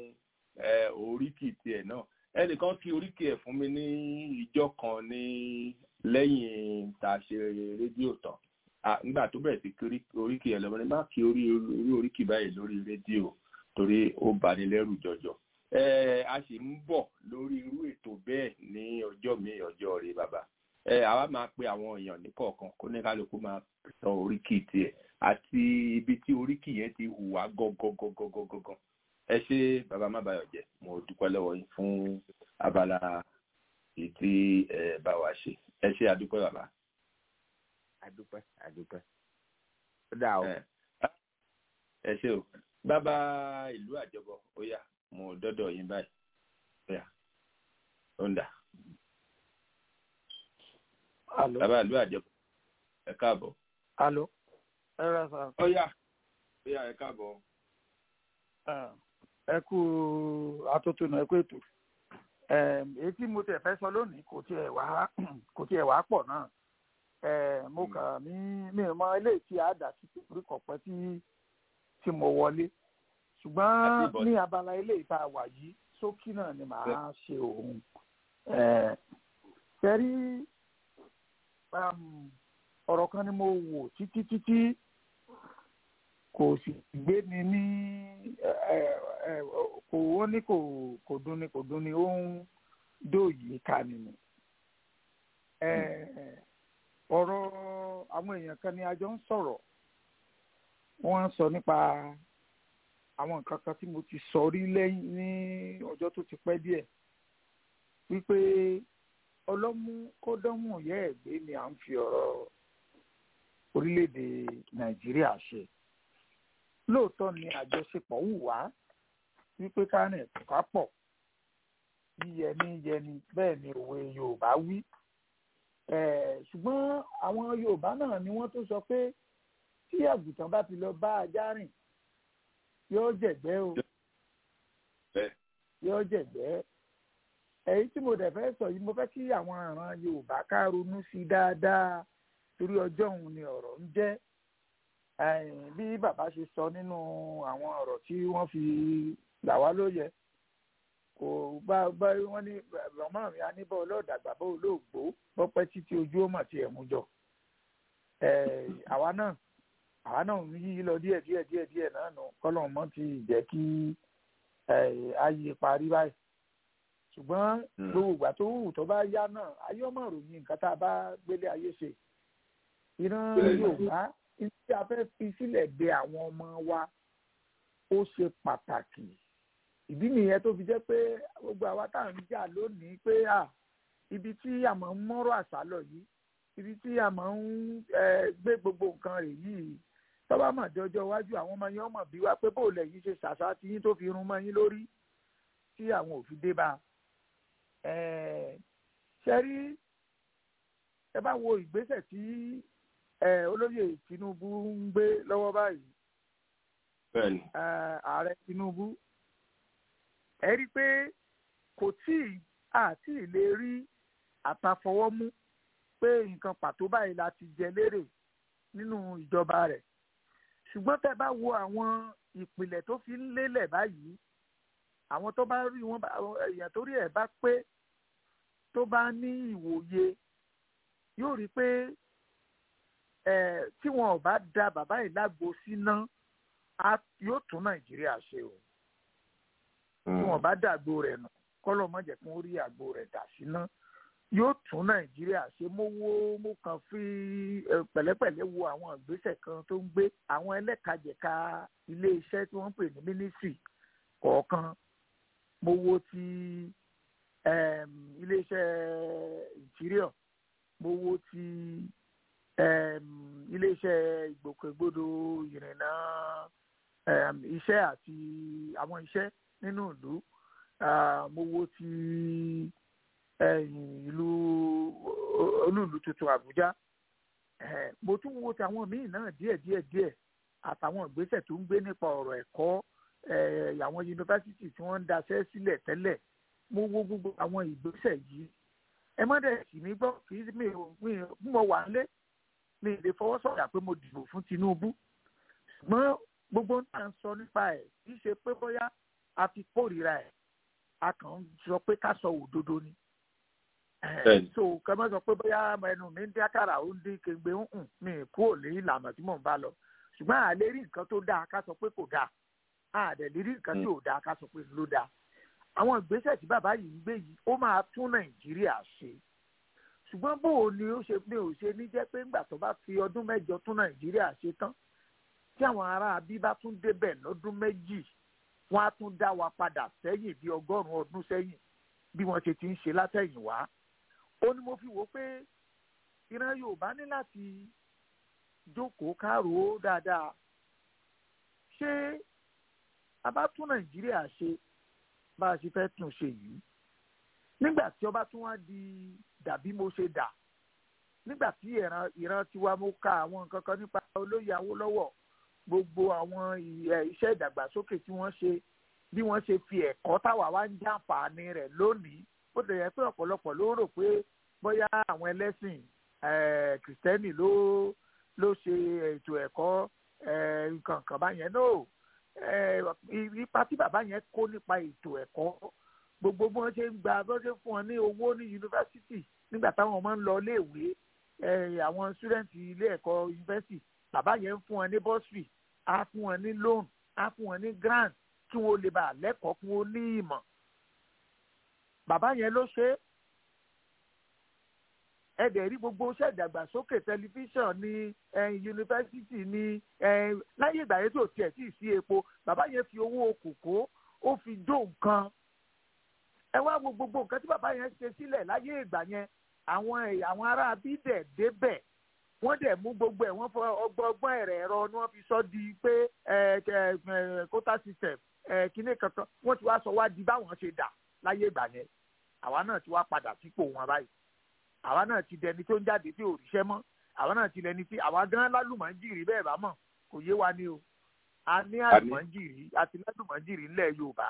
oríkì tiẹ̀ náà ẹnìkan kí oríkì ẹ̀ fún mi ní ìjọ kan ní lẹ́yìn tá a ṣe rédíò tán nígbà tó bẹ̀rẹ̀ sí kí oríkì ẹ̀ lọ́mọdé má kí orí oríkì báyìí lórí rédíò torí ó bani lẹ́rù jọjọ. a sì ń bọ̀ lórí irú ètò bẹ́ẹ̀ ní ọjọ́ mi ọjọ́ rẹ bàbá. àwa máa pe àwọn èèyàn ní kọ̀ọ̀kan kó ní kálukú máa sọ oríkì tiẹ̀ àti ibi tí oríkì yẹn ti hùwà gọ́gọ́gọ́gọ́gọ́gọ́. ẹ ṣe bàbá má bàyọ̀ jẹ́ mo dúpẹ́ lọ́wọ́ yín fún abala èyí tí ẹ bá wa ṣe ẹ ṣe àdúpẹ́ bàbá. àdúpẹ́ àdúpẹ́ ó dà o. ẹ ṣe o bàbá ìlú àjọbọ ó yá mo dọdọ yín báyìí ó yá ó ń dà. bàbá ìlú àjọbọ ẹ káàbọ̀. alo ẹ rà sá. ó yá ó yá ẹ káàbọ̀. ẹ kú atótónu ẹ kú ètò èyí tí mo tẹ̀ fẹ́ sọ lónìí kò tiẹ̀ wá kò tiẹ̀ wá pọ̀ náà mo kà mí mi mọ eléyìí tí a dà sí orí kọ̀pẹ́ tí tí mo wọlé ṣùgbọ́n ní abala ilé ìta wà yìí sókí náà ni màá ṣe òun tẹ́rí ọ̀rọ̀ kan ni mo wò títí títí kò sì gbé mi ní kò wọ́n ní kò kò dùn ni kò dùn ni ó ń dòyìí ká nínú ọ̀rọ̀ àwọn èèyàn kan ni a jọ ń sọ̀rọ̀ wọ́n ń sọ nípa àwọn nǹkan kan tí mo ti sọ rí lẹ́yìn ní ọjọ́ tó ti pẹ́ díẹ̀ wípé ọlọ́mú kódọ́mù yẹ́ ẹ̀gbẹ́ ni à ń fi ọ̀rọ̀ orílẹ̀-èdè nàìjíríà ṣe lóòótọ́ ni àjọṣepọ̀ wù wá wípé kárìn ẹ̀ka pọ̀ yíyẹni yẹni bẹ́ẹ̀ ni òwe yorùbá wí ṣùgbọ́n àwọn yorùbá náà ni wọ́n tó sọ pé tí àgùntàn bá ti lọ bá ajá rìn yóò jẹ̀gbẹ́ o yóò jẹ̀gbẹ́ èyí tí mo dẹ̀ fẹ́ sọ yìí mo fẹ́ kí àwọn àràn yorùbá ká ronú sí i dáadáa torí ọjọ́ òun ni ọ̀rọ̀ ń jẹ́ bí bàbá ṣe sọ nínú àwọn ọ̀rọ̀ tí wọ́n fi là wá lóye kò bá bá wọ́n ní màmá mi aníbọ̀ ọlọ́ọ̀dàgbà bó olóògbó bọ́pẹ́ títí ojú ó mà tiẹ̀ mú jọ àwa náà àwa náà ń yí lọ díẹ̀ díẹ̀ díẹ̀ díẹ̀ náà nù kọ́lọ̀ mọ́ ti jẹ́ kí ayé parí báyìí ṣùgbọ́n gbogbo ìgbà tó wù tó bá yá náà ayé ọmọ ròyìn nǹkan tá a bá gbélé ayé ṣe ìran Yorùbá tí a fẹ́ fi sílẹ̀ de àwọn ọmọ wa ó ṣe pàtàkì ìdí nìyẹn tó fi jẹ́ pé gbogbo àwa tá à ń jà lónìí pé ibi tí a máa ń mọ́rọ̀ àṣà lọ yìí ibi tí a máa ń gbé gbogbo nǹkan rẹ̀ yìí tọ́ba mọ̀ dé ọjọ́ iwájú àwọn ọmọ yẹn mọ̀ bí wá pé bó lẹ̀ yìí ṣe ṣàṣà tí yín tó fi rún mọ́ yín lórí tí àwọn ò fi dé bá ṣe rí ẹ bá wo ìgbésẹ̀ tí olóyè Tinubu ń gbé lọ́wọ́ báyìí bẹ́ẹ̀ni ààrẹ Tinubu ẹ rí i pé kò tí ì àti lè rí àtàfọwọ́mú pé nǹkan pàtó báyìí la ti jẹ lérè nínú ìjọba rẹ̀ ṣùgbọ́n tẹ́ bá wo àwọn ìpìlẹ̀ tó fi ń lélẹ̀ báyìí àwọn tó bá rí wọn èèyàn tó rí ẹ̀ bá pé tó bá ní ìwòye yóò rí i pé tí wọn ò bá da bàbá yìí lágbo síná yóò tún Nàìjíríà ṣe o tí wọn bá dàgbò rẹ̀ nù kọ́lọ̀ má jẹ́ kí wọ́n rí àgbo rẹ̀ dà síná yóò tún nàìjíríà ṣe mo wo mo kàn fi pẹ̀lẹ́pẹ̀lẹ́ wo àwọn ìgbésẹ̀ kan tó ń gbé àwọn ẹlẹ́kajẹ̀ka ilé iṣẹ́ tí wọ́n ń pè ní mínísírì kọ̀ọ̀kan mo wo ti ilé iṣẹ́ interior mo wo ti ilé iṣẹ́ ìgbòkègbodò ìrìnnà iṣẹ́ àti àwọn iṣẹ́ nínú ìlú mo wo ti ìlú olúùlú tuntun Àbújá mo tún wo ti àwọn míì náà díẹ̀ díẹ̀ díẹ̀ àtàwọn ìgbésẹ̀ tó ń gbé nípa ọ̀rọ̀ ẹ̀kọ́ àwọn yunifásitì tí wọ́n ń daṣẹ́ sílẹ̀ tẹ́lẹ̀ mo wo gbogbo àwọn ìgbésẹ̀ yìí ẹ má dẹ̀ sì mí gbọ́ kì í mi ò mo wà lé mi ì lè fọwọ́ sọ̀yà pé mo dìbò fún Tinubu ṣùgbọ́n gbogbo ń tà ń sọ nípa ẹ̀ kì í ṣe pé bóyá a fi kórìíra ẹ̀ a kàn ń sọ pé ká sọ òdodo ni so kẹ́mọ́ sọ pé bóyá ẹnu mi ń dín àkàrà ó ń dín kéńgbé ń hùn mi kúrò ní ìlànà tí mò ń bá lọ ṣùgbọ́n à lè rí nǹkan tó dáa ká sọ pé kò dáa à dẹ̀ lè rí nǹkan tí ò dáa ká sọ pé ló dáa àwọn ìgbésẹ̀ tí bàbá yìí ń gbé yìí ó máa tún Nàìjíríà ṣe ṣùgbọ́n bó o ní ó ṣe mi ò ṣe ní jẹ́ pé ńgbà tó bá fi ọdún mẹ́jọ tún Nàìjíríà ṣe tán tí àwọn ará abí bá tún débẹ̀ lọ́dún méjì wọ́n á tún dá wa padà sẹ́yìn bí ọgọ́rùn-ún ọdún sẹ́yìn bí wọ́n ṣe ti ń ṣe látẹ̀yìnwá ó ní mo fi wò pé ìran Yorùbá ní láti jókòó kárò dáadáa ṣé a bá tún Nàìjíríà ṣe bá a ṣe fẹ́ tún ṣe yìí nígbà tí ọba tún wá di dàbí mo ṣe dà nígbà tí ìran ìran tiwa mo ka àwọn nǹkan kan nípa olóyè Awólọ́wọ̀ gbogbo àwọn iṣẹ́ ìdàgbàsókè tí wọ́n ṣe bí wọ́n ṣe fi ẹ̀kọ́ táwa wá ń jàǹfààní rẹ̀ lónìí ó lè yẹ pé ọ̀pọ̀lọpọ̀ ló rò pé bóyá àwọn ẹlẹ́sìn kìrìsìtẹ́nì ló ló ṣe ètò ẹ̀kọ́ nǹkan kan báyẹn náà ipa tí bàbá yẹn kó nípa ètò ẹ̀kọ́ gbogbo bí wọ́n ṣe ń gba bí wọ́n ṣe ń fún wọn ní owó ní yunifásitì nígbà táwọn ọmọ ń lọ iléèwé àwọn sítúdẹ̀ǹtì ilé ẹ̀kọ́ yunifásitì bàbá yẹn ń fún wọn ní bọ́sìrì á fún wọn ní loan á fún wọn ní grant kí wọn lè bá lẹ́kọ̀ọ́ kí wọn ní ìmọ̀ bàbá yẹn ló ṣe é ẹ̀dẹ̀ rí gbogbo iṣẹ́ ìdàgbàsókè tẹlifíṣàn ní yunifásitì ní láyé ìgbà yẹn tí ò tiẹ̀ tí ì sí epo bàbá yẹn fi owó kòkó ó fi jó nǹkan ẹ wá wo gbogbo nǹkan tí bàbá yẹn ṣe sílẹ̀ láyé ìgbà yẹn àwọn àwọn ará bídẹ̀ débẹ̀ wọ́n dẹ̀ mú gbogbo ẹ̀ wọ́n fọ ọgbọ́n ẹ̀rẹ̀ ẹ̀rọ ni wọ́n fi sọ di pé quota system kíní kankan wọ́n ti wá sọ wá di báwọn ṣe dà láyé ìgbà yẹn àwa náà ti wá padà sípò wọn báyìí àwa náà ti dẹni tó ń jáde tí ò ríṣẹ́ mọ́ àwa náà ti dẹni tí àwa gan lálùmọ́jìrì bẹ́ẹ̀ bá mọ̀ kò yé wa ni o a ní àlùmọ́jìrì àti lálùmọ́jìrì ńlẹ̀ Yorùbá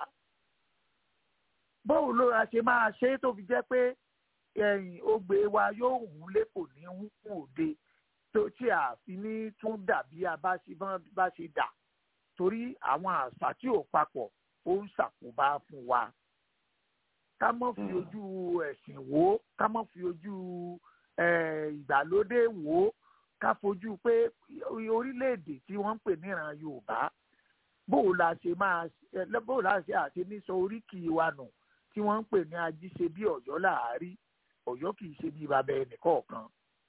bóun ló ra ṣe máa ṣe é tó fi jẹ́ pé ẹ̀yìn ogbè wa yóò hùn lé kò ní hùn òde tó tí a fi ní tún dàbí a bá ṣe dà torí àwọn àṣà tí ò papọ̀ ó ń ṣàkóbá fún wa ká mọ́ fi ojú ẹ̀sìn wò ó ká mọ́ fi ojú ìgbàlódé wò ó ká fojú pé orílẹ̀-èdè tí wọ́n ń pè níran Yorùbá bóò la ṣe máa bóò la ṣe àṣe ní sọ oríkì wa nù tí wọ́n ń pè ní ajíṣe bí Ọ̀yọ́ làárí Ọ̀yọ́ kì í ṣe bí bàbá ẹnì kọ̀ọ̀kan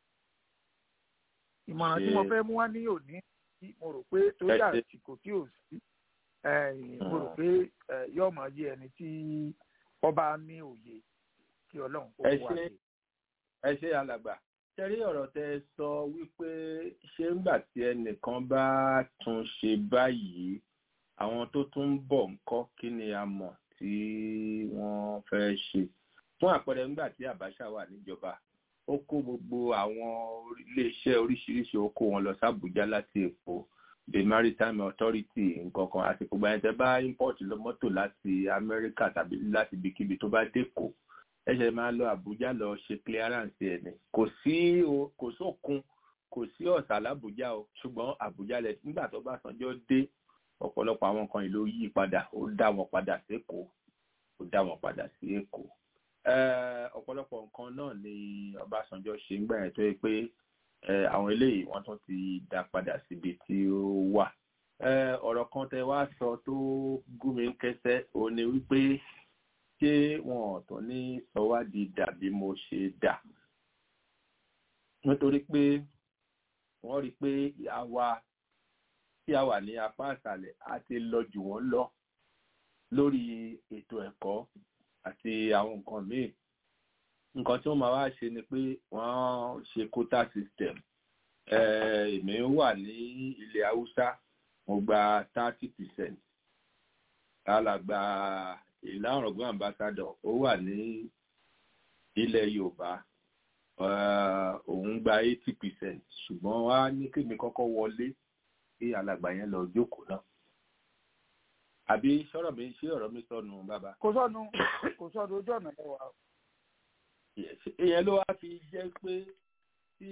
ìmọ̀ràn tí mo fẹ́ mú wá ní òní mo rò pé tó yà àsìkò tí ò sí mo rò pé yóò máa yé ẹni tí ọba ní òye kí ọlọ́run kó wá sí. ẹ ṣe alàgbà ṣẹ́rí ọ̀rọ̀ tẹ sọ wípé ṣé ńgbà tí ẹnìkan bá tún ṣe báyìí àwọn tó tún ń bọ̀ ńkọ́ kí ni a mọ̀ tí wọ́n fẹ́ ṣe fún àpẹẹrẹ ńgbà tí Abacha wà níjọba ó kó gbogbo àwọn iléeṣẹ́ oríṣiríṣi ó kó wọn lọ sí Àbújá láti Èkó the maritime authority nǹkan kan àsìkò gbà yẹn tẹ́ bá import lọ mọ́tò láti Amẹ́ríkà tàbí láti ibikíbi tó bá dẹ́kọ̀ ẹ ṣe máa lọ Àbújá lọ ṣe clearance ẹ̀ ní kò sí kò sókun kò sí ọ̀sà l'Àbújá o ṣùgbọ́n Àbújá lẹ nígbà tó bá sanjọ́ dé ọ̀pọ̀lọpọ̀ àwọn kan ìlú yí padà ó dá wọn padà sí Èkó ó dá wọn padà sí Èkó ọ̀pọ̀lọpọ̀ nǹkan náà ni Ọbásanjọ́ ṣe ń gbà yẹn tó yẹ pé àwọn eléyìí wọ́n tún ti dá padà síbi tí ó wà ọ̀rọ̀ kan tẹ wá sọ tó gún mi kẹsẹ́ òun ni wípé ṣé wọn ò tún ní sọwádìí dàbí mo ṣe dà nítorí pé wọ́n rí i pé àwa tí a wà ní apá àṣàlẹ̀ a ti lọ jù wọ́n lọ lórí ètò ẹ̀kọ́ àti àwọn nǹkan míì nǹkan tí wọ́n máa wá ṣe ni pé wọ́n ṣe quota system èmi wà ní ilẹ̀ haúsá mo gba thirty percent alàgbà ìlànàgbọ́n ambassador ó wà ní ilẹ̀ yorùbá òun gba eighty percent ṣùgbọ́n wá ní kémi kọ́kọ́ wọlé kí alàgbà yẹn lọ jókòó náà àbí sọ̀rọ̀ mi ṣé ọ̀rọ̀ mi sọnù bàbá. kò sọnù kò sọnù ojú ọ̀nà ẹwà. ìyẹn ló wá fi jẹ́ pé tí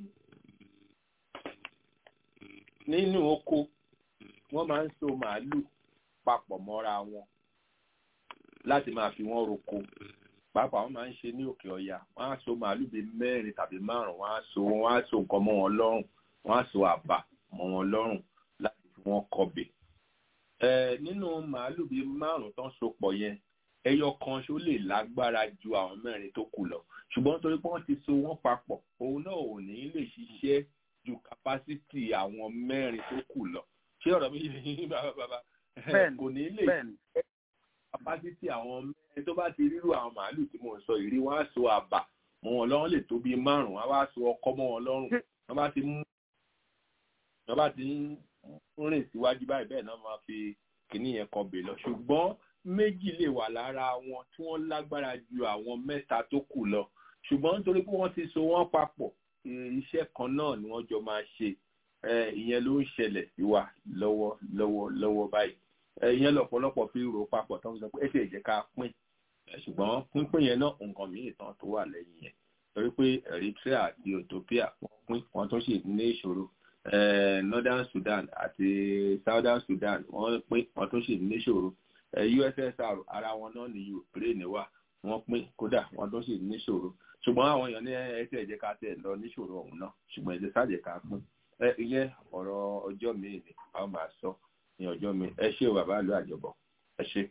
nínú oko wọ́n máa ń so màálù papọ̀ mọ́ra wọn láti máa fi wọ́n roko pàápàá wọ́n máa ń ṣe ní òkè ọ̀yà wọ́n á so màálù bíi mẹ́rin tàbí márùn-ún wọ́n á so wọ́n á so nǹkan mọ́ wọn lọ́rùn wọ́n á so àbà mọ́ wọn lọ́rùn láti fi wọ́n kọbè nínú màálù bíi márùn tó ń sopọ̀ yẹn ẹyọ kan ṣó lè lágbára ju àwọn mẹ́rin tó kù lọ ṣùgbọ́n torí pé wọ́n ti so wọ́n papọ̀ òun náà ò ní lè ṣiṣẹ́ ju kapásítì àwọn mẹ́rin tó kù lọ ṣé ọ̀rọ̀ mi yìí bàbá bàbá kò ní lè ṣiṣẹ́ kapásítì àwọn mẹ́rin tó bá ti rírú àwọn màálù tí mò ń sọ ìrí wọn á so àbà mọ́ wọn lọ́rùn lè tó bíi márùn-ún wọn á so ọkọ́ mọ́ wọn lọ́rùn wọn bá ti mú wọn bá ti ń rìn síwájú báyìí bẹ́ẹ̀ náà máa fi kìíní yẹn kan bè lọ ṣùgbọ́n méjì lè wà lára wọn tí wọ́n lágbára ju àwọn mẹ́ta tó kù lọ ṣùgbọ́n nítorí pé wọ́n ti so wọ́n papọ̀ iṣẹ́ kan náà ni wọ́n jọ máa ṣe ìyẹn ló ń ṣẹlẹ̀ sí wa lọ́wọ́ lọ́wọ́ lọ́wọ́ báyìí ìyẹn lọ́pọ̀lọpọ̀ fi rò papọ̀ tó ń sọ pé ẹ ṣe jẹ́ ká pín ṣùgbọ́n pínpín yẹn náà nǹkan míì tán tó wà lẹ́yìn yẹn torí pé Eritrea àti Ethiopia wọ́n pín wọ́n tó sì ní ìṣòro northern sudan àti southern sudan wọ́n pín wọ́n tún sì níṣòro ussr ara wọn náà ní ukraine wà wọ́n pín kódà wọ́n tún sì níṣòro ṣùgbọ́n àwọn èèyàn ní ẹsẹ ẹjẹ ká tẹ lọ níṣòro ọ̀hún náà ṣùgbọ́n ẹjẹ sáàjẹ ká pín ẹ ìyẹn ọ̀rọ̀ ọjọ́ mi ni a ó máa sọ ní ọjọ́ mi ẹ ṣé o bàbá ìlú àjọbọ ẹ ṣé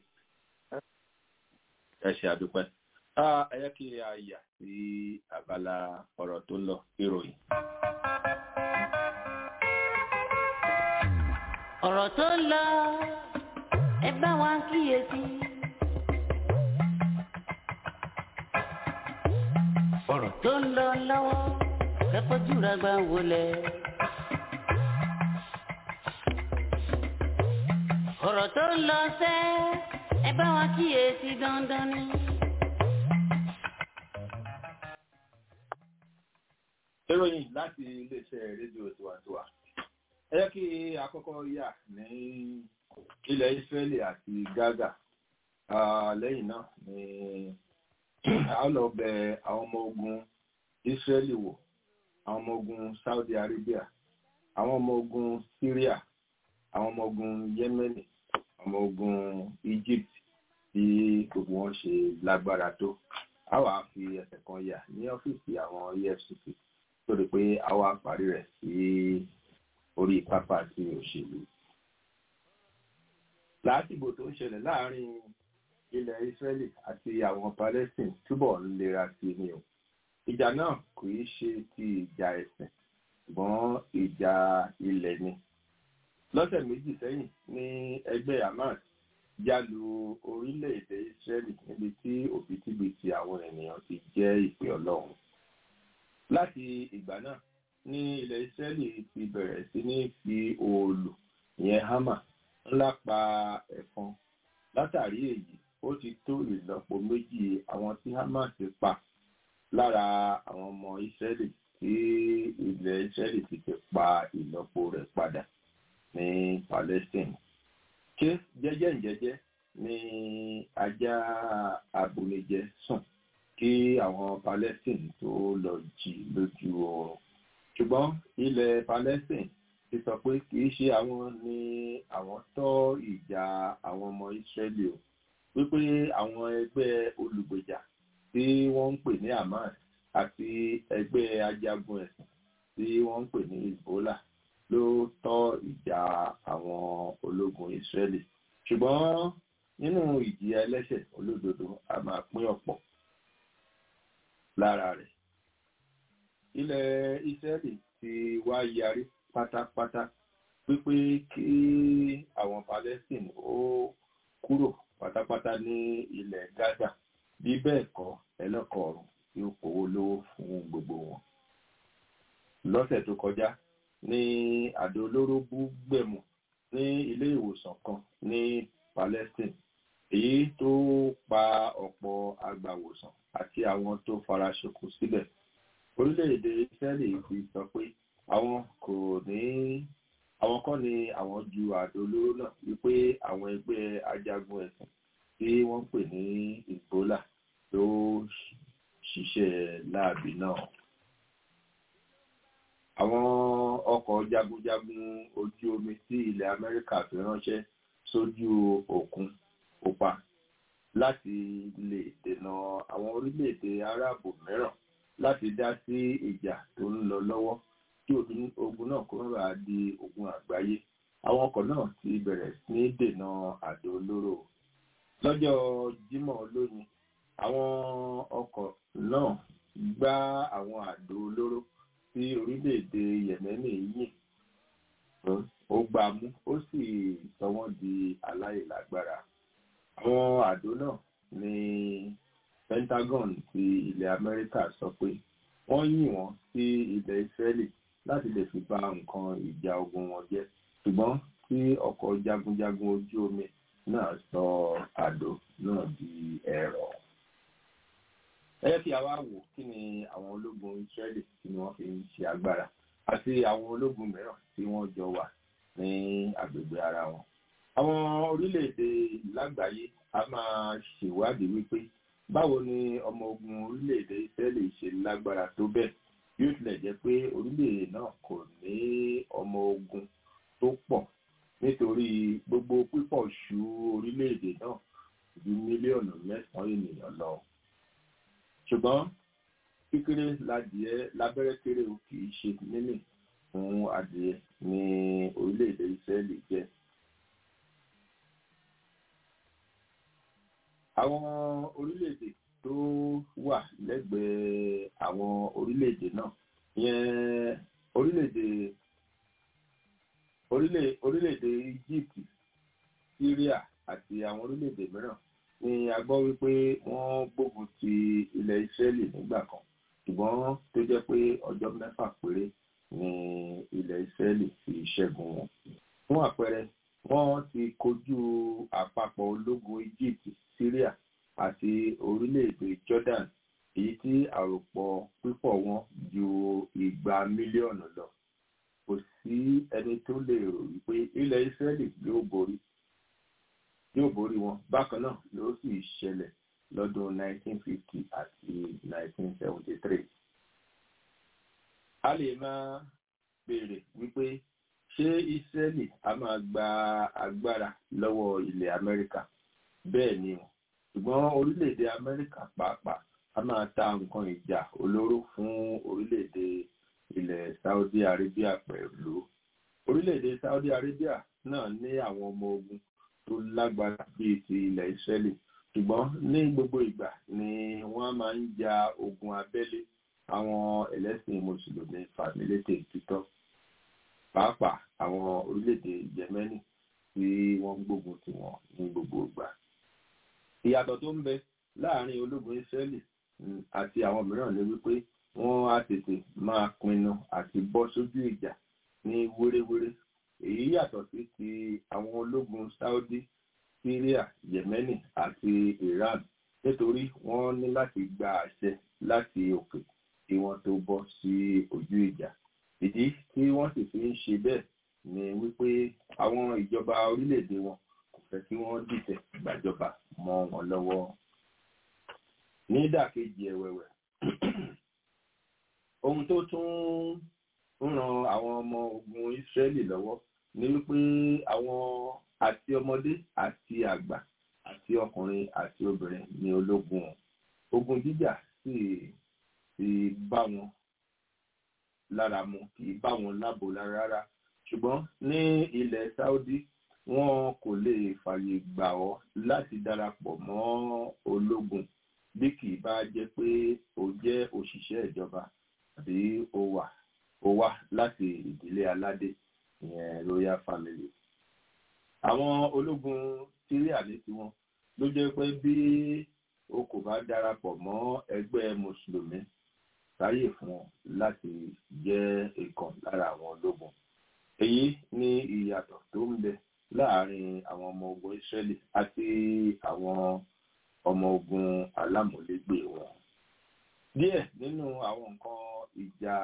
ẹ ṣé àdúpẹ́ ẹ yẹ kí a yà sí abala ọ̀rọ̀ tó ń lọ ìròyìn. ọ̀rọ̀ tó ń lọ ẹ bá wa kíyèsí. ọ̀rọ̀ tó ń lọ lọ́wọ́ kẹ́kọ̀ọ́jú rẹ̀ gbà wọlé. ọ̀rọ̀ tó ń lọ sẹ́ ẹ bá wa kíyèsí dandan ni. ìròyìn láti iléeṣẹ́ rédíò tiwantiwa ẹ jẹ́ kí àkọ́kọ́ yà ní ilẹ̀ Ísírẹ́lì àti Gaza lẹ́yìn náà ni a lọ bẹ àwọn ọmọ ogun Ísírẹ́lì wò àwọn ọmọ ogun Saudi Arabia àwọn ọmọ ogun Syria àwọn ọmọ ogun Yemeni ọmọ ogun Egypt bí gbogbo wọn ṣe lágbára tó a wàá fi ẹsẹ̀ kan yà ní ọ́fíìsì àwọn EFCC torí pé a wàá parí rẹ̀ sí orí pápá tí òṣèlú. lásìgbò tó ń ṣẹlẹ̀ láàrin ilẹ̀ Israeli àti àwọn Palestine túbọ̀ ń lera sí ni o. ìjà náà kò í ṣe ti ìjà ẹ̀sìn ṣùgbọ́n ìjà ilẹ̀ ni. lọ́sẹ̀ méjì sẹ́yìn ní ẹgbẹ́ Hamas jálu orílẹ̀-èdè Israeli níbi tí òbítíbitì àwọn ènìyàn ti jẹ́ ìpè Ọlọ́run. láti ìgbà náà ní ilẹ̀ Ísírẹ́lì ti bẹ̀rẹ̀ sí ní fi òòlù ìyẹn hámà ńlá pa ẹ̀fọn látàrí èyí ó ti tó ìlọ́po méjì àwọn tí Hamas ti pa lára àwọn ọmọ Ísírẹ́lì tí ilẹ̀ Ísírẹ́lì ti fi pa ìlọ́po rẹ̀ padà ní Palestine ṣé jẹ́jẹ́ ǹjẹ́jẹ́ ní ajá abúlé-jẹ sùn kí àwọn Palestine tó lọ jí lójú oorun ṣùgbọ́n ilẹ̀ Palestine ti sọ pé kì í ṣe àwọn ni àwọn tọ́ ìjà àwọn ọmọ Israeli o wípé àwọn ẹgbẹ́ olùgbèjà tí wọ́n ń pè ní Hamas àti ẹgbẹ́ ajagun ẹ̀sìn tí wọ́n ń pè ní Hezbollah ló tọ́ ìjà àwọn ológun Israeli ṣùgbọ́n nínú ìjìyà ẹlẹ́ṣẹ̀ olódodo a máa pín ọ̀pọ̀ lára rẹ̀ ilẹ̀ Israeli ti wá yarí pátápátá wípé kí àwọn Palestine ó kúrò pátápátá ní ilẹ̀ Gaza bí bẹ́ẹ̀ kọ́ ẹlẹ́kọ̀ọ́rùn yóò kówó lówó fún gbogbo wọn. lọ́sẹ̀ tó kọjá ní àdó olóró bú gbẹ̀mù ní ilé ìwòsàn kan ní Palestine èyí tó pa ọ̀pọ̀ agbàwòsàn àti àwọn tó fara ṣoko sílẹ̀ orílẹ̀-èdè Israeli ti sọ pé àwọn kò ní àwọn kọ́ ni àwọn ju àdó olóró náà wípé àwọn ẹgbẹ́ ajagun ẹ̀sìn tí wọ́n ń pè ní Hezbollah ló ṣiṣẹ́ láàbì náà. Àwọn ọkọ̀ jagunjagun ojú omi tí ilẹ̀ Amẹ́ríkà fi ránṣẹ́ sójú òkun pupa láti lè dènà àwọn orílẹ̀-èdè Árábù mìíràn láti dá sí ìjà tó ń lọ lọ́wọ́ kí ogun náà kó rà di ogun àgbáyé. Àwọn ọkọ̀ náà ti bẹ̀rẹ̀ sí ní dènà àdó olóró. Lọ́jọ́ Jímọ̀ lónìí àwọn ọkọ̀ náà gbá àwọn àdó olóró tí orílẹ̀-èdè Yẹ̀mẹ́nì yìn ó gbá mú ó sì sọ wọ́n di aláìlágbára. Àwọn àdó náà ní Pentagon ti ilẹ̀ Amẹ́ríkà sọ pé wọ́n yìn wọ́n sí ilẹ̀ Israeli láti lè fi bà nǹkan ìjà ogun wọn jẹ́ ṣùgbọ́n tí ọkọ̀ jagunjagun ojú omi náà sọ àdó náà di ẹ̀rọ ẹ jẹ́ kí a wá wò kí ni àwọn ológun Israeli tí wọ́n fi ń ṣe agbára àti àwọn ológun mìíràn tí wọ́n jọ wà ní agbègbè ara wọn. àwọn orílẹ̀-èdè lágbàáyé a máa ṣèwádìí wípé báwo ni ọmọ ogun orílẹ̀-èdè Israeli ṣe lágbára tó bẹ́ẹ̀ bí ó tilẹ̀ jẹ́ pé orílẹ̀-èdè náà kò ní ọmọ ogun tó pọ̀ nítorí gbogbo pípọ̀ ṣú orílẹ̀-èdè náà ju mílíọ̀nù mẹ́sàn-án ènìyàn lọ ṣùgbọ́n kékeré ládìẹ lábẹ́rẹ́ kéré o kì í ṣe mímì fún adìẹ ní orílẹ̀-èdè Ísírẹ́lì jẹ́. àwọn orílẹ̀-èdè tó wà lẹ́gbẹ̀ẹ́ àwọn orílẹ̀-èdè náà yẹn orílẹ̀-èdè orílẹ̀-èdè Egypt Syria àti àwọn orílẹ̀-èdè mìíràn ni a gbọ́ wípé wọ́n gbógun ti ilẹ̀ Ísírẹ́lì nígbà kan ṣùgbọ́n tó jẹ́ pé ọjọ́ mẹ́fà péré ni ilẹ̀ Ísírẹ́lì fi ṣẹ́gun wọn. fún àpẹẹrẹ wọ́n ti kojú àpapọ̀ ológun Egypt Syria àti orílẹ̀-èdè Jordan èyí tí àròpọ̀ pípọ̀ wọn ju igba mílíọ̀nù lọ. kò sí ẹni tó lè rò wípé ilẹ̀ Ísírẹ́lì yóò borí yóò borí wọn bákan náà ló sì ṣẹlẹ̀ lọ́dún 1950 àti 1973. a lè máa béèrè wípé ṣé Ísírẹ́lì a máa gba agbára lọ́wọ́ ilẹ̀ Amẹ́ríkà bẹ́ẹ̀ ni o ṣùgbọ́n orílẹ̀-èdè Amẹ́ríkà pàápàá a máa ta nǹkan ìjà olóró fún orílẹ̀-èdè ilẹ̀ Saudi Arabia pẹ̀lú orílẹ̀-èdè Saudi Arabia náà ní àwọn ọmọ ogun tó lágbára bíi ti ilẹ̀ Ísírẹ́lì ṣùgbọ́n ní gbogbo ìgbà ni wọ́n máa ń ja ogun abẹ́lé àwọn ẹlẹ́sìn mùsùlùmí fàmílétè títọ́ pàápàá àwọn orílẹ̀-èdè Yẹmẹ́nì tí wọ́n gbógun tì wọ́n ní gbogbo ìgbà. ìyàtọ̀ tó ń bẹ láàrin ológun Ísírẹ́lì àti àwọn mìíràn ni wípé wọ́n á tètè máa pinnu àti bọ́ sójú ìjà ní wéréwéré èyí yàtọ̀ sí ti àwọn ológun Saudi Syria Yemeni àti Iran nítorí wọ́n ní láti gba àṣẹ láti òkè kí wọ́n tó bọ́ sí ojú ìjà ìdí tí wọ́n sì fi ń ṣe bẹ́ẹ̀ ni wípé àwọn ìjọba orílẹ̀-èdè wọn kò fẹ́ kí wọ́n dìtẹ̀ gbàjọba mọ́ wọn lọ́wọ́ ní ìdàkejì ẹ̀wẹ̀wẹ̀ ohun tó tún ń ran àwọn ọmọ ogun Ísírẹ́lì lọ́wọ́ ni wípé àwọn àti ọmọdé àti àgbà àti ọkùnrin àti obìnrin ní ológun wọn ogun jíjà sì ti bá wọn lára mu kì í bá wọn lábo lára rárá ṣùgbọ́n ní ilẹ̀ Saudi wọn kò lè fààyè gbà ọ́ láti darapọ̀ mọ́ ológun bí kì í bá jẹ́ pé o jẹ́ òṣìṣẹ́ ìjọba tàbí o wà o wá láti ìdílé aládé ìyẹn royal family. àwọn ológun síríà ní tiwọn ló jẹ́ pé bí o kò bá darapọ̀ mọ́ ẹgbẹ́ mùsùlùmí sáyè fún ọ láti jẹ́ ìkan lára àwọn ológun. èyí ni ìyàtọ̀ tó ń bẹ láàárín àwọn ọmọ ogun Ísírẹ́lì àti àwọn ọmọ ogun alámúlégbè wọn. díẹ̀ nínú àwọn nǹkan ìjà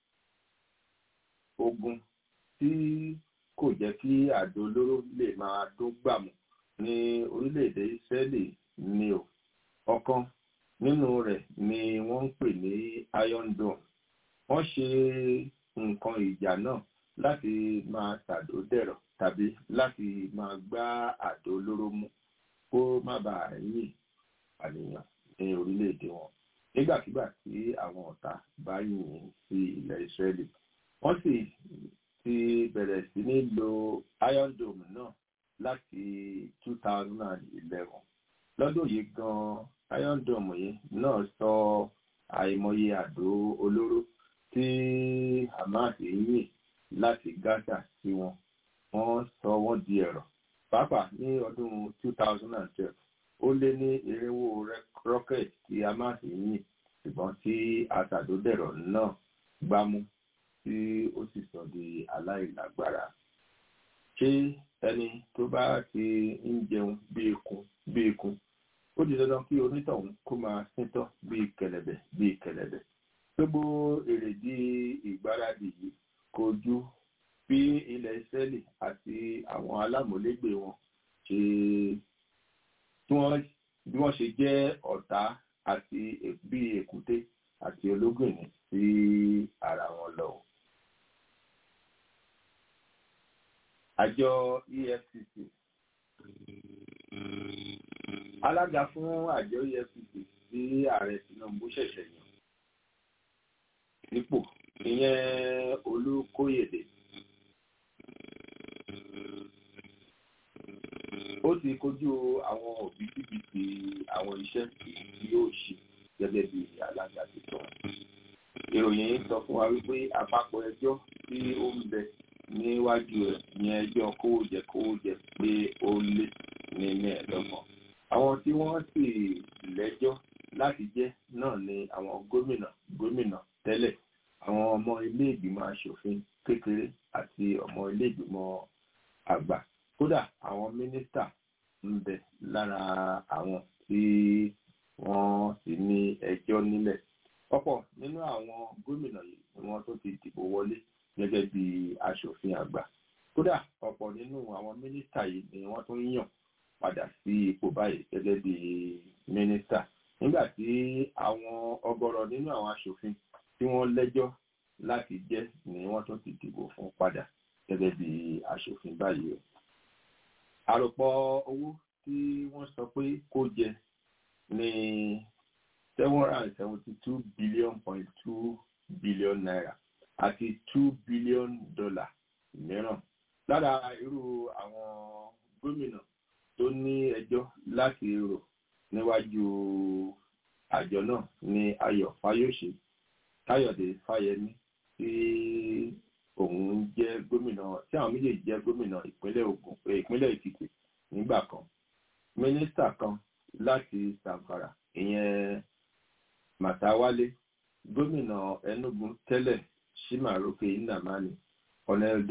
ogun tí kò jẹ́ kí àdó olóró lè máa dún gbàmù ní orílẹ̀-èdè Ísírẹ́lì ni o ọ̀kan nínú rẹ̀ ni wọ́n ń pè ní Iron Dome wọ́n ṣe nǹkan ìjà náà láti máa ṣàdó dẹ̀rọ̀ tàbí láti máa gbá àdó olóró mú kó má bàa yìn àníyàn ní orílẹ̀-èdè wọn nígbàkigbà tí àwọn ọ̀tá bá yìn sí ilẹ̀ Ísírẹ́lì wọ́n sì ti bẹ̀rẹ̀ sí ní lo Iron Dome náà láti 2011 lọ́dún yìí gan-an Iron Dome yìí náà sọ àìmọye àdó olóró tí Hamas yìn láti Gaza sí wọn wọ́n sọ wọ́n di ẹ̀rọ pàápàá ní ọdún 2012 ó lé ní irinwó rocket tí Hamas yìn ṣùgbọ́n tí aṣàdódẹ̀rọ̀ náà gbámú tí ó sì sọ di aláìlágbára ṣé ẹni tó bá ti ń jẹun bí ikun bí ikun ó di dandan kí onítọ̀hún kó máa síntọ́ bí kẹ̀lẹ̀bẹ̀ bí kẹ̀lẹ̀bẹ̀ gbogbo èrèdí ìgbáradì yìí kò ju bí ilẹ̀ Ísírẹ́lì àti àwọn alámọ̀légbè wọn ṣe bí wọ́n ṣe jẹ́ ọ̀tá àti bí èkúté àti ológìnní sí ara wọn lọ. Àjọ EFCC alága fún àjọ EFCC tí ààrẹ Tinubu ṣẹ̀ṣẹ̀ yàn nípò ìyẹn Olúkóyèdè ó ti kojú àwọn òbítíbitì àwọn iṣẹ́ tí yóò ṣe gẹ́gẹ́ bí alága tuntun. ìròyìn sọ fún wa wípé àpapọ̀ ẹjọ́ tí ó ń bẹ níwájú rẹ̀ ní ẹjọ́ kówójẹ kówójẹ pé ó lé ní mẹ́ẹ̀ẹ́dọ́gbọ̀n. àwọn tí wọ́n sì lẹ́jọ́ láti jẹ́ náà ni àwọn gómìnà gómìnà tẹ́lẹ̀ àwọn ọmọ ilé ìgbìmọ̀ asòfin kékeré àti ọmọ ilé ìgbìmọ̀ àgbà kódà àwọn mínísítà ń bẹ lára àwọn tí wọ́n sì ní ẹjọ́ nílẹ̀ ọ̀pọ̀ nínú àwọn gómìnà yìí ni wọ́n tó ti dìbò wọlé gẹ́gẹ́ bí aṣòfin àgbà kódà ọ̀pọ̀ nínú àwọn mínísítà yìí ni wọ́n tún yàn padà sí ipò báyìí gẹ́gẹ́ bí mínísítà nígbà tí àwọn ọ̀gọ̀rọ̀ nínú àwọn aṣòfin tí wọ́n lẹ́jọ́ láti jẹ́ ni wọ́n tún ti dìbò fún padà gẹ́gẹ́ bí aṣòfin báyìí o àròpọ̀ owó tí wọ́n sọ pé kó jẹ ní seven hundred and seventy two billion point two billion naira àti two billion dollar mìíràn lára irú àwọn gómìnà tó ní ẹjọ́ láti rò níwájú àjọ náà ní Ayọ̀ Fáyọ̀ṣe Káyọ̀dé Fáyẹmí tí òun jẹ́ gómìnà tí àwọn méjèèjì jẹ́ gómìnà ìpínlẹ̀ Ògùn ìpínlẹ̀ Èkìtì nígbà kan mínísítà kan láti Zamfara ìyẹn Màtáwálé gómìnà Enugu tẹ́lẹ̀ Shimaroke Nnamani Colonel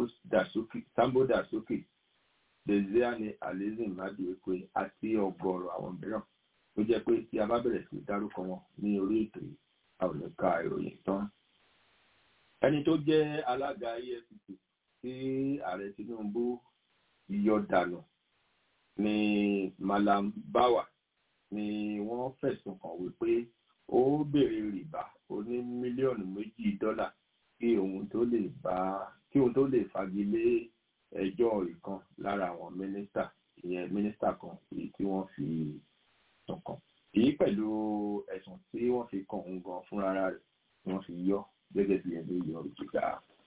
Sambo Dasuki Desiani Alizin Maduekwe àti ọ̀gọ̀rọ̀ àwọn mìíràn tó jẹ́ pé tí a bá bẹ̀rẹ̀ sí dárúkọ wọn ní orí ètò yìí a ò ní ka ìròyìn tán ẹni tó jẹ́ alága EFCC tí ààrẹ Tinubu yọ dànù ní Malam Bawa ni wọ́n fẹ̀sùn kàn wípé ó béèrè rìbá oní mílíọ̀nù méjì dọ́là kí òun tó lè bá kí òun tó lè fagilé ẹjọ́ ìkan lára àwọn mínísítà ìyẹn mínísítà kan èyí tí wọ́n fi sùn kàn èyí pẹ̀lú ẹ̀sùn tí wọ́n fi kàn òun gan fúnra rẹ̀ tí wọ́n fi yọ gẹ́gẹ́ bí ẹni yọ ìjìgá.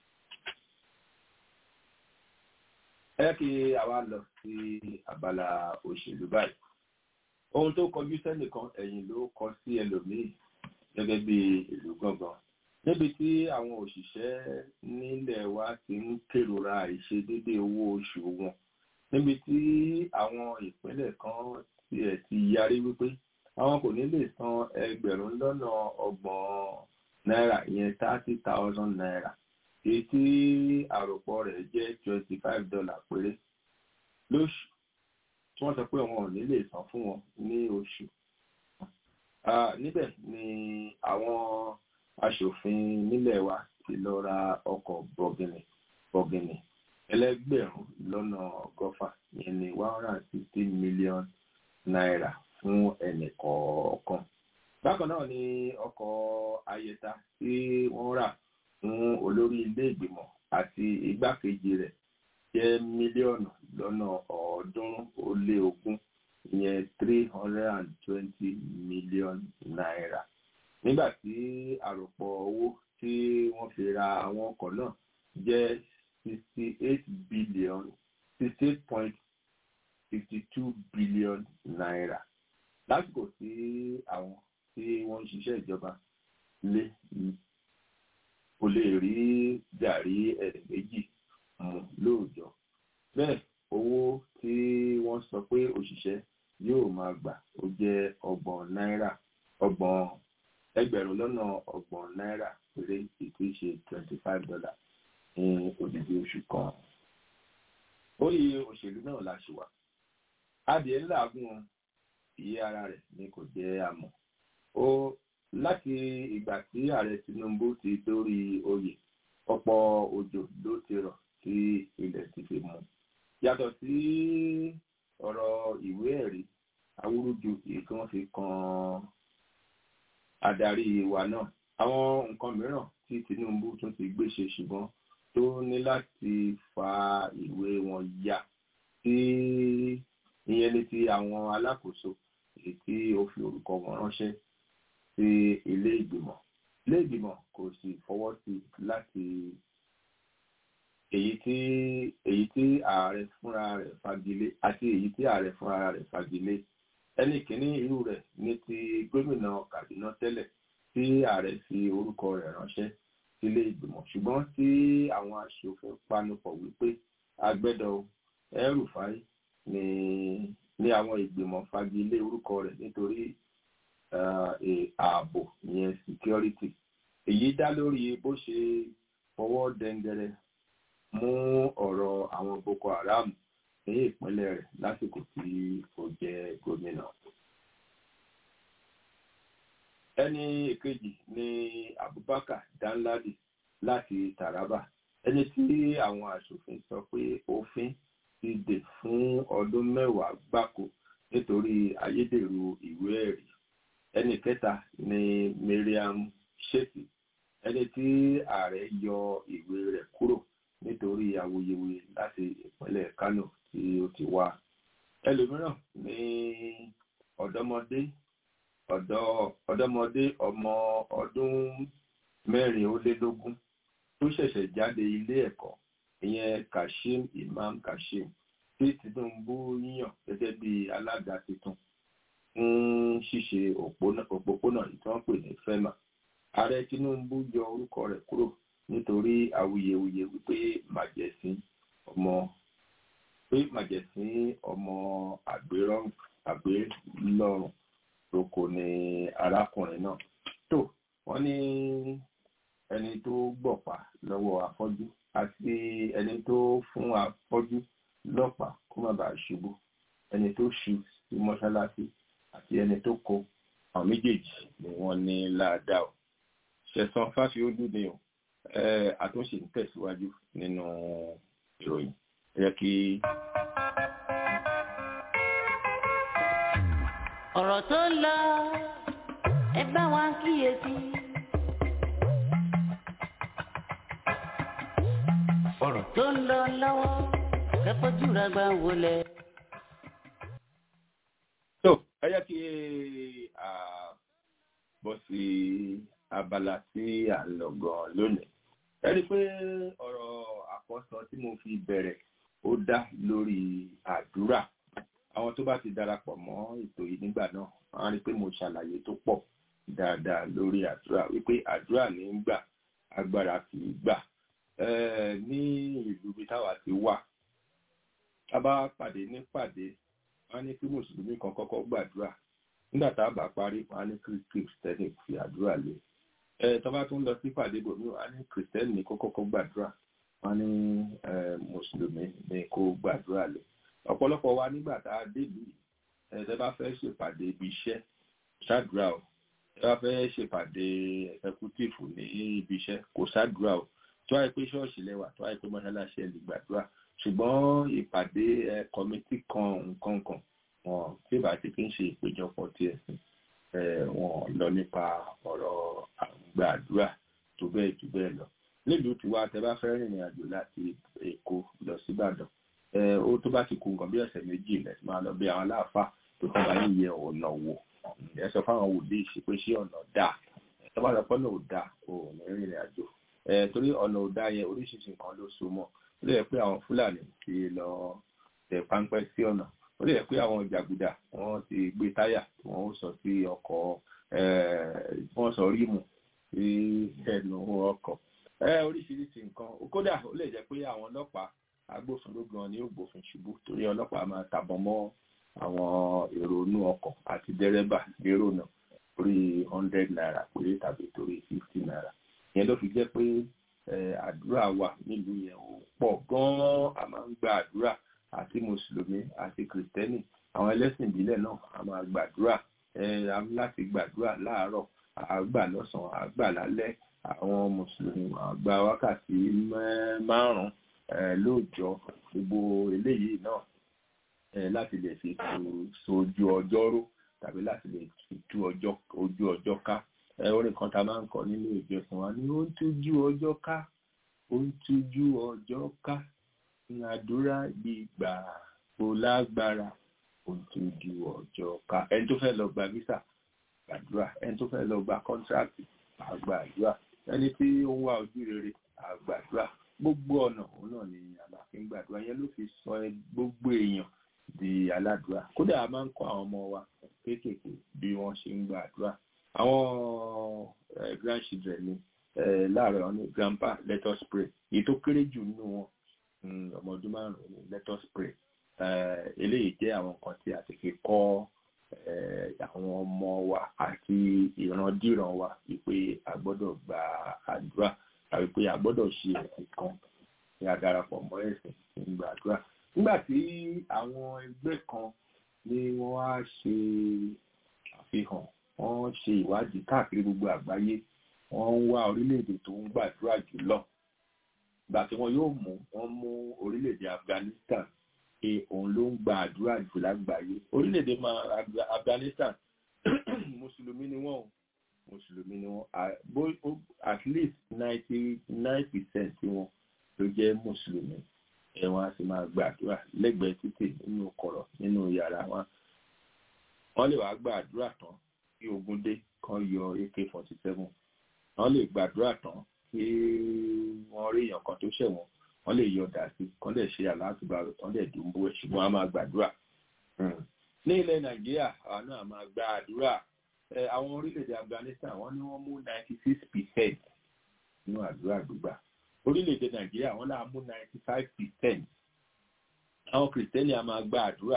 ẹ kí àwa lọ sí abala òṣèlú báyìí ohun tó kọjú sẹ́nìkan ẹ̀yìn ló kọ sí ẹlòmíì gẹ́gẹ́ bí ìlú gangan níbi tí àwọn òṣìṣẹ́ nílẹ̀ wa ti ń kérora ìṣedédé owó oṣù wọn níbi tí àwọn ìpínlẹ̀ kan tiẹ̀ ti yarí wípé àwọn kò ní lè san ẹgbẹ̀rún lọ́nà ọgbọ̀n náírà ìyẹn thirty thousand naira èyí tí àròpọ̀ rẹ̀ jẹ́ twenty five dollar péré lóṣù tí wọ́n sọ pé wọn ò ní lè san fún wọn ní oṣù níbẹ̀ ni àwọn aṣòfin nílẹ̀ wa ti lọ ra ọkọ̀ bọ̀gìnì bọ̀gìnì ẹlẹ́gbẹ̀rún lọ́nà ọgọ́fà yẹn ní one hundred and sixty million naira fún ẹnì kọ̀ọ̀kan. bákan náà ni ọkọ̀ ayẹta tí wọ́n rà fún olórí ilé ìgbìmọ̀ àti igbákejì rẹ̀ jẹ́ mílíọ̀nù lọ́nà ọ̀ọ́dúnrún ó lé ogún ìyẹn three hundred and twenty million naira nígbà tí àròpọ̀ owó tí wọ́n fi ra àwọn ọkọ̀ náà jẹ́ sixty eight billion sixty eight point fifty two billion naira lásìkò tí àwọn tí wọ́n ń ṣiṣẹ́ ìjọba lé kò lè rí gàrí ẹ̀rẹ̀ méjì mu lóòjọ́ bẹ́ẹ̀ owó tí wọ́n sọ pé òṣìṣẹ́ yóò máa gbà ó jẹ́ ọgbọ̀n náírà ọgbọ̀n ẹgbẹ̀rún lọ́nà ọgbọ̀n náírà péré ìtí ṣe twenty five dollar ní odidi oṣù kan. orí òṣèlú náà la ṣe wà. adìẹ ńlá gún iye ara rẹ̀ ni kò jẹ́ àmọ́. ó láti ìgbà tí ààrẹ Tinubu ti dórí oyè ọ̀pọ̀ òjò ló ti rọ̀ tí ilẹ̀ ti fi mú. yàtọ̀ sí ọ̀rọ̀ ìwé ẹ̀rí awúrúju èyí tí wọ́n fi kan adarí wa náà àwọn nǹkan mìíràn tí Tinubu tún ti gbé ṣe ṣùgbọ́n tó ní láti fa ìwé wọn ya tí ìyẹn ní ti àwọn alákòóso èyí tí ó fi orúkọ wọn ránṣẹ́ sí ilé ìgbìmọ̀ ilé ìgbìmọ̀ kò sì fọwọ́ sí láti èyí tí èyí tí ààrẹ fúnra rẹ̀ fagilé àti èyí tí ààrẹ fúnra rẹ̀ fagilé ẹnì kìíní irú rẹ̀ ní ti gómìnà Kaduna tẹ́lẹ̀ tí ààrẹ fi orúkọ rẹ̀ ránṣẹ́ sílé ìgbìmọ̀ ṣùgbọ́n tí àwọn aṣòfin panupọ̀ wípé agbẹ́dọ̀ El-Rufai ní ní àwọn ìgbìmọ̀ fagilé orúkọ rẹ̀ nítorí ààbò ìyẹn security èyí dá lórí bó ṣe fọwọ́ dẹ́ngẹrẹ mú ọ̀rọ̀ àwọn Boko Haram ní ìpínlẹ̀ rẹ̀ lásìkò tí ó jẹ́ gómìnà. ẹni èkejì ni Abubakar Danladi láti Taraba ẹni tí àwọn aṣòfin sọ pé òfin ti dè fún ọdún mẹ́wàá gbáko nítorí ayédèrú ìwé ẹ̀rí ẹni kẹta ni Mariam Sheti ẹni tí ààrẹ yọ ìwé rẹ̀ kúrò nítorí awuyewuye láti ìpínlẹ̀ Kano tí ó ti wá ẹlòmíràn ní ọ̀dọ́mọdé ọ̀dọ́ ọ̀dọ́mọdé ọmọ ọdún mẹ́rin ó lé lógún tó ṣẹ̀ṣẹ̀ jáde ilé ẹ̀kọ́ ìyẹn Kashim Imam Kashim tí Tinubu yíyàn gẹ́gẹ́ bí alága tuntun fún ṣíṣe òpópónà ìtàn pè ní FEMA ààrẹ Tinubu yọ orúkọ rẹ̀ kúrò nítorí awuyewuye wípé màjẹ̀sín ọmọ pé màjẹ̀sín ọmọ àgbélọ́rùn lóko ni arákùnrin náà tó wọ́n ní ẹni tó gbọ̀pá lọ́wọ́ afọ́jú àti ẹni tó fún afọ́jú lọ́pàá kó má bàa ṣubú ẹni tó ṣu sí mọ́ṣáláṣí àti ẹni tó kó àwọn méjèèjì ni wọ́n ní ládàá o ṣẹ̀san fáfiódú ni o àtúnṣe ń tẹ̀síwájú nínú ìròyìn ẹ jẹ́ kí. ọ̀rọ̀ tó ń lọ ẹ bá wa kíyèsí. ọ̀rọ̀ tó ń lọ lọ́wọ́ kẹ́kọ̀ọ́ jùlọ gbà wọlé. tó ẹ jẹ́ kí a bọ́ sí abala tí à ń lọ gan lónìí ẹ rí i pé ọ̀rọ̀ àkọ́sọ tí mo fi bẹ̀rẹ̀ ó dá lórí àdúrà àwọn tó bá ti darapọ̀ mọ́ ètò yìí nígbà náà wọ́n á rí i pé mo ṣàlàyé tó pọ̀ dáadáa lórí àdúrà wípé àdúrà ní ń gbà agbára kì í gbà ní ìlú bí táwa ti wà tá a bá pàdé ní pàdé wọ́n á ní kí mùsùlùmí kan kọ́kọ́ gbàdúrà nígbà tá a bá parí wọ́n á ní kí kristẹni fi àdúrà lé ẹ tó bá tún lọ sí pàdé bòmí wọ́n á ní kristẹni kó kọ́kọ́ gbàdúrà wọ́n á ní mùsùlùmí ní kó gbàdúrà lé ọ̀pọ̀lọpọ̀ wa nígbà tá a débì ẹ̀ẹ́dẹ́ bá fẹ́ ṣèpàdé ibi iṣẹ́ ṣáàdúrà o ẹ bá fẹ́ ṣèpàdé ẹ̀kútìfù ní ibi iṣẹ́ kò ṣáàdúrà o tó àìpé ṣọ́ọ̀ṣì lẹ́wà tó àìpé mọ́ṣáláṣí ẹ̀ lè gbàdúrà ṣùgbọ́n ìpàdé ẹ kọ́mítì kan nǹkan kan wọn tí ìbá ti fi ń ṣe ìpéjọpọ̀ tí ẹ̀sìn wọn lọ nípa ọ̀rọ̀ àgbàdúrà tó bẹ́ẹ̀ jù bẹ́ẹ̀ lọ nílùú tiwa tẹ bá fẹ́ rìnrìn àjò láti Èkó lọ sí Ìbàdàn ó tó bá ti kú nǹkan bí ọ̀sẹ̀ méjì lẹ̀ máa lọ bí àwọn aláàfáà tó kọ́ bá yíyẹ ọ̀nà wò ẹ sọ fáwọn wòlíì ṣe pé ṣé ọ̀nà dà ẹ bá lọ pọ́ náà ò dà ò ní rìnrìn àjò ẹ torí ọ̀nà ò dà yẹn oríṣiríṣi nǹkan ló so mọ́ ó lè yẹ pé àwọn Fúlàní ti lọ tẹ páńpẹ́ sí ọ̀nà ó lè yẹ pé àwọn jàgùdà wọ́n ti gbé táyà tí wọ́n sọ sí ọkọ̀ wọ́n sọ rímù sí ẹnu ọkọ̀ oríṣiríṣi nǹkan kódà ó lè jẹ́ pé àwọn ọlọ́pàá agbófinró gan ni ó gbófin ṣubú torí ọlọ́pàá máa tàbọn mọ́ àwọn èrò inú ọkọ̀ àti dẹ́rẹ́bà lérò náà torí hundred naira péré tàbí torí fifty naira ìyẹn ló fi jẹ́ pé àdúrà wà nílùú yẹn ò pọ̀ gan-an a máa ń gba àdúrà àti mùsùlùmí àti kìrìtẹ́nì àwọn ẹlẹ́sìn ìbílẹ̀ náà a máa gbàdúrà láti gbàdúrà láàárọ̀ àgbà lọ́sàn-án àgbà lálẹ́ àwọn mùsùlùmí àgbà wákàtí márùn-ún lóòjọ́ gbogbo eléyìí náà láti lè fi sojú ọjọ́ ró tàbí láti lè fi tú ojú ọjọ́ ká orin kan tá a máa ń kọ nínú ìjọsìn wa ni ó ń tújú ọjọ́ ká ó ń tújú ọjọ́ ká àdúrà gbígbà kò lágbára ó ń tújú ọjọ́ ká ẹni tó fẹ́ lọ gba visa gbàdúrà ẹni tó fẹ́ lọ gba kọ́ńtrákì àgbàdúrà ẹni tí ó ń wá ojú rere àgbàdúrà gbogbo ọ̀nà òun náà ni àlàfin gbàdúrà yẹn ló fi sọ gbogbo èèyàn di aládùúrà kódà a máa ń kọ́ àwọn ọmọ wa kéékèèké bí wọ́n ṣe ń gbàdúrà àwọn grandchildren ni láàárọ̀ wọn ní grandpa let us pray èyí tó kéré jù nínú wọn ọmọ ọdún márùn-ún ní let us pray eléyìí jẹ́ àwọn nǹkan tí a ti fi kọ́ àwọn ọmọ wa àti ìrandíran wa wípé a gbọ́dọ̀ gba àdúrà tàbí pé a gbọ́dọ̀ ṣe ẹ̀sìn kan ní a darapọ̀ mọ́ ẹ̀sìn ní gbàdúrà nígbà tí àwọn ẹgbẹ́ kan ni wọ́n á ṣe àfihàn wọ́n ṣe ìwádìí káàkiri gbogbo àgbáyé wọ́n ń wá orílẹ̀-èdè tó ń gbàdúrà jùlọ ìgbà tí wọ́n yóò mú wọ́n mú orílẹ̀-èdè Afghanistan pé òun ló ń gba àdúrà jù lágbàáyé orílẹ̀-èdè Afghanistan mùsùlùmí ni wọ́n o mùsùlùmí ni wọ́n at least ninety nine percent tí wọ́n ló jẹ́ mùsùlùmí ẹ̀ wọ́n á sì máa gbàdúrà lẹ́gbẹ̀ẹ́ títì nínú kọ̀rọ̀ nínú yàrá wọn wọ́n lè wá gbàdúrà tán kí ogun dé kan yọ ak forty seven wọ́n lè gbàdúrà tán kí wọ́n rí èèyàn kan tó ṣẹ̀wọ̀n wọ́n lè yọ dà sí kán lè ṣe àlàáfíà tán lè dùnbó ẹ̀ ṣùgbọ́n a máa gbàdúrà ní ilẹ̀ nàìjíríà àwọn náà máa gbàdúrà àwọn orílẹ̀-èdè Afghanistan wọ́n ní wọ́n mú ninety six percent nínú àdúrà gbígbà orílẹ̀-èdè Nàìjíríà wọ́n náà mú ninety five percent àwọn kìrìtẹ́nì a máa gba àdúrà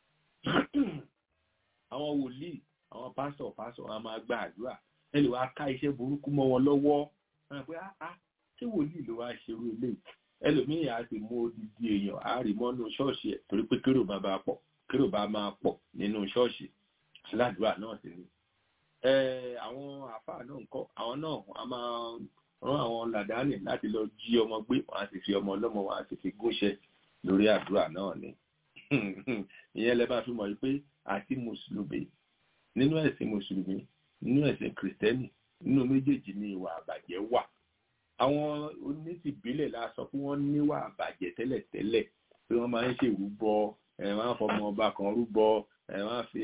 àwọn wòlíì àwọn pásọ̀ pásọ̀ a máa gba àdúrà ẹ lè wá ká iṣẹ́ burúkú mọ́ wọn lọ́wọ́ wọn pé á ṣé wòlíì ló wá ṣerú eléyìí ẹlòmíì á sì mú odidi èèyàn á rí mọ́nú ṣọ́ọ̀ṣì ẹ̀ torí pé kérò bá máa pọ̀ kérò bá máa pọ̀ nínú ṣọ́ọ̀ṣì aládùúrà náà sì ni àwọn àfáà náà ń kọ́ àwọn náà a máa rán àwọn làdáni láti lọ jí ọmọ gbé wọn á sì fi ọmọ ọlọ́mọ wọn á sì fi gúnṣẹ́ lórí àdúrà náà ni ìyẹn lẹ máa fi mọ̀ pé àti mùsùlùmí nínú ẹ̀sìn mùsùlùmí nínú ẹ̀sìn kìrìtẹ́nì nínú méjèèjì ni ìwà àbàjẹ́ wà àwọn onítìbílẹ̀ la sọ pé wọ́n níwà àbàjẹ́ tẹ́lẹ̀tẹ́lẹ̀ pé wọ́n máa ń ṣe ìrúbọ ẹ̀ máa ń fọmọ ọba kan rúbọ ẹ̀ máa ń fi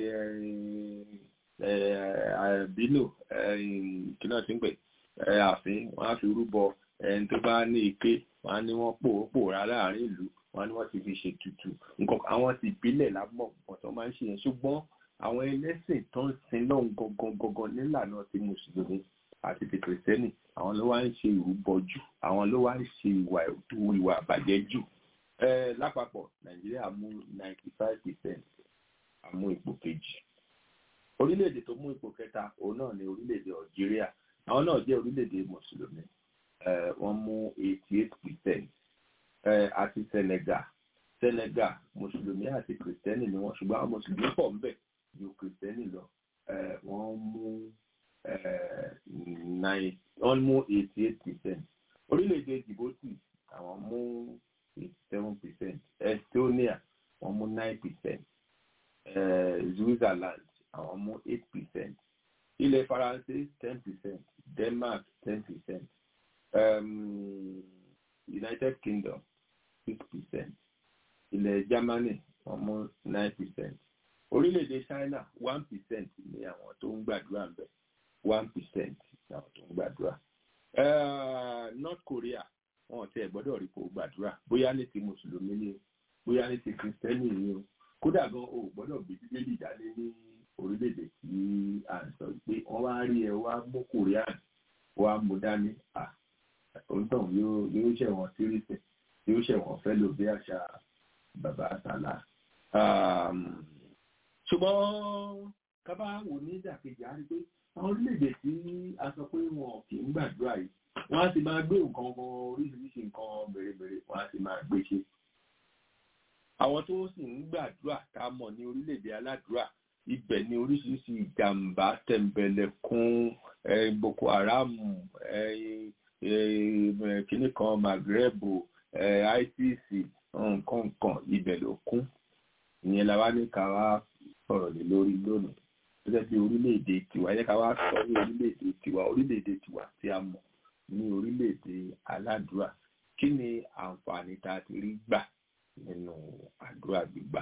bínú kí náà ti ń pè ààfin wọ́n á fi rúbọ ẹni tó bá ní ike wọ́n á ní wọ́n pò pòórá láàrin ìlú wọ́n á ní wọ́n ti fi ṣe tutù nǹkan àwọn ti ìbílẹ̀ lámọ̀ nǹkan tó máa ń ṣe yẹn ṣùgbọ́n àwọn ẹlẹ́sìn tó ń sin lọ́hùn gangan gangan nílànà ti mùsùlùmí àti ti kìrìsìtẹ́nì àwọn ló wá ń ṣe ìrúbọ jù àwọn ló wá ń ṣe ìwà ìwà àbàjẹ́ jù lápapọ̀ nàìjíríà mú ninety five percent àmú ipò kejì orílẹ̀-èdè tó mú ipò kẹta òun náà ni orílẹ̀-èdè algeria àwọn náà jẹ́ orílẹ̀-èdè mùsùlùmí wọ́n mú eighty eight percent àti senegal senegal mùsùlùmí àti kìrìsìtẹ́nì ni wọ́n ṣùgbọ́n àwọn mùsùlùmí pọ̀ ńbẹ̀ ju kìrìsìtẹ́nì lọ wọ́n mú nine wọ́n mú eighty eight percent orílẹ̀-èdè djibouti àwọn mú eighty seven percent estonia wọ́n mú nine percent switzerland àwọn mú eight percent ilẹ̀ faransé ten percent denmark ten percent um, united kingdom six percent ilẹ̀ germany wọ́n mú nine percent orílẹ̀-èdè china one percent ni àwọn tó ń gbàdúrà ń bẹ̀ one percent ni àwọn tó ń gbàdúrà north korea wọn ò tiẹ̀ gbọ́dọ̀ rí kó gbàdúrà bóyá ní ti mùsùlùmí ni o bóyá ní ti kristẹni ni o kódà gan o gbọ́dọ̀ gbé bíbélì dání ní orílẹ̀-èdè tí à ń sọ pé wọ́n wá rí ẹ wá mú korean wá mú dání à òǹtàn yóò yóò ṣẹ̀wọ̀n síríṣẹ yóò ṣẹ̀wọ̀n fẹ́ lò bí àṣà bàbá àtàlà ṣùgbọ́n kábà wò ní ìdàkejì á rí pé àwọn orílẹ̀-èdè tí a sọ pé wọn kì í gbàdúrà yìí wọ́n á ti máa gbé nǹkan kan oríṣiríṣi nǹkan mèremère wọ́n á ti máa gbé ṣe. àwọn tó sì ń gbàdúrà ká mọ̀ ní orílẹ̀-èdè aládùúrà ibẹ̀ ni oríṣiríṣi ìjàmbá tẹ̀m̀bẹ̀lẹ̀kún boko haram kínní kan maghreb isis nǹkan nǹkan ibẹ̀ ló kún ìyẹn la wá ní ká wá sọ̀rọ̀ lé lórí lónìí gẹ́gẹ́ bí orílẹ̀-èdè tiwa yẹ ká wá sọ ní orílẹ̀-èdè tiwa orílẹ̀-èdè tiwa tí a mọ̀ ní orílẹ̀-èdè aládùúrà kí ni àǹfààní tá a ti rí gbà nínú àdúrà gbígbà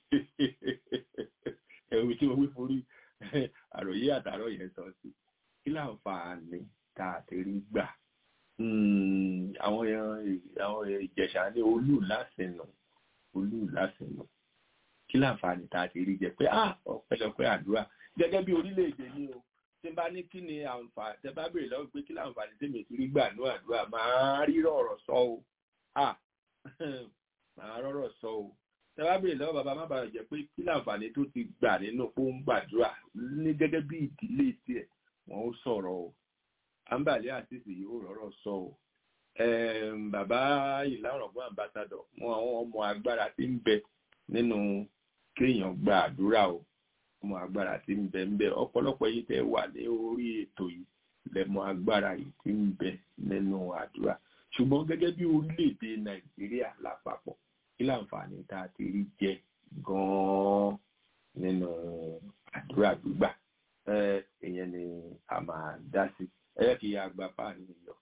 ẹ̀rù tí mo wí forí àròyé àtàrọ̀ yẹn sọ sí kí láǹfààní tá a ti rí gbà àwọn àwọn ìjẹ̀ṣà ní olú lásìnà olú lásìnà kí láǹfààní tá a ti rí jẹ pé ah ọpẹ́lọpẹ́ àdúrà gẹ́gẹ́ bí orílẹ̀-èdè ni o tí n bá ní kí ni àǹfààní tẹ bá béèrè lọ́wọ́ pé kí láǹfààní tèmi ti rí gbà ní àdúrà máa rírọ̀ ọ̀rọ̀ sọ o ah máa rọ̀rọ̀ sọ o tẹ bá béèrè lọ́wọ́ bàbá má bàa jẹ́ pé kí láǹfààní tó ti gbà nínú pé ó ń gbàdúrà ní gẹ́gẹ́ bí ìdílé tiẹ̀ wọ́n ó sọ̀rọ̀ o àǹbàlẹ́ àtìsí yóò rọ̀rọ̀ sọ o bàbá ìlànà ọ̀gbọ́n àmbásádọ̀ wọn àwọn ọmọ agbára tí ń bẹ nínú kéèyàn gba àdúrà o ọmọ agbára tí ń bẹ ń bẹ ọ̀pọ̀lọpọ̀ yìí tẹ́ wà ní orí ètò yìí lẹ́mọ agbára yìí tí ń bẹ nínú àdúrà ṣùgbọ́n gẹ́gẹ́ bí orílẹ̀-èdè nàìjíríà lápapọ̀ kí láǹfààní tá a ti rí jẹ gan-an nínú àdúrà gbígbà ìyẹn ni a máa dá sí ẹ yẹ kí a gba páàní yọ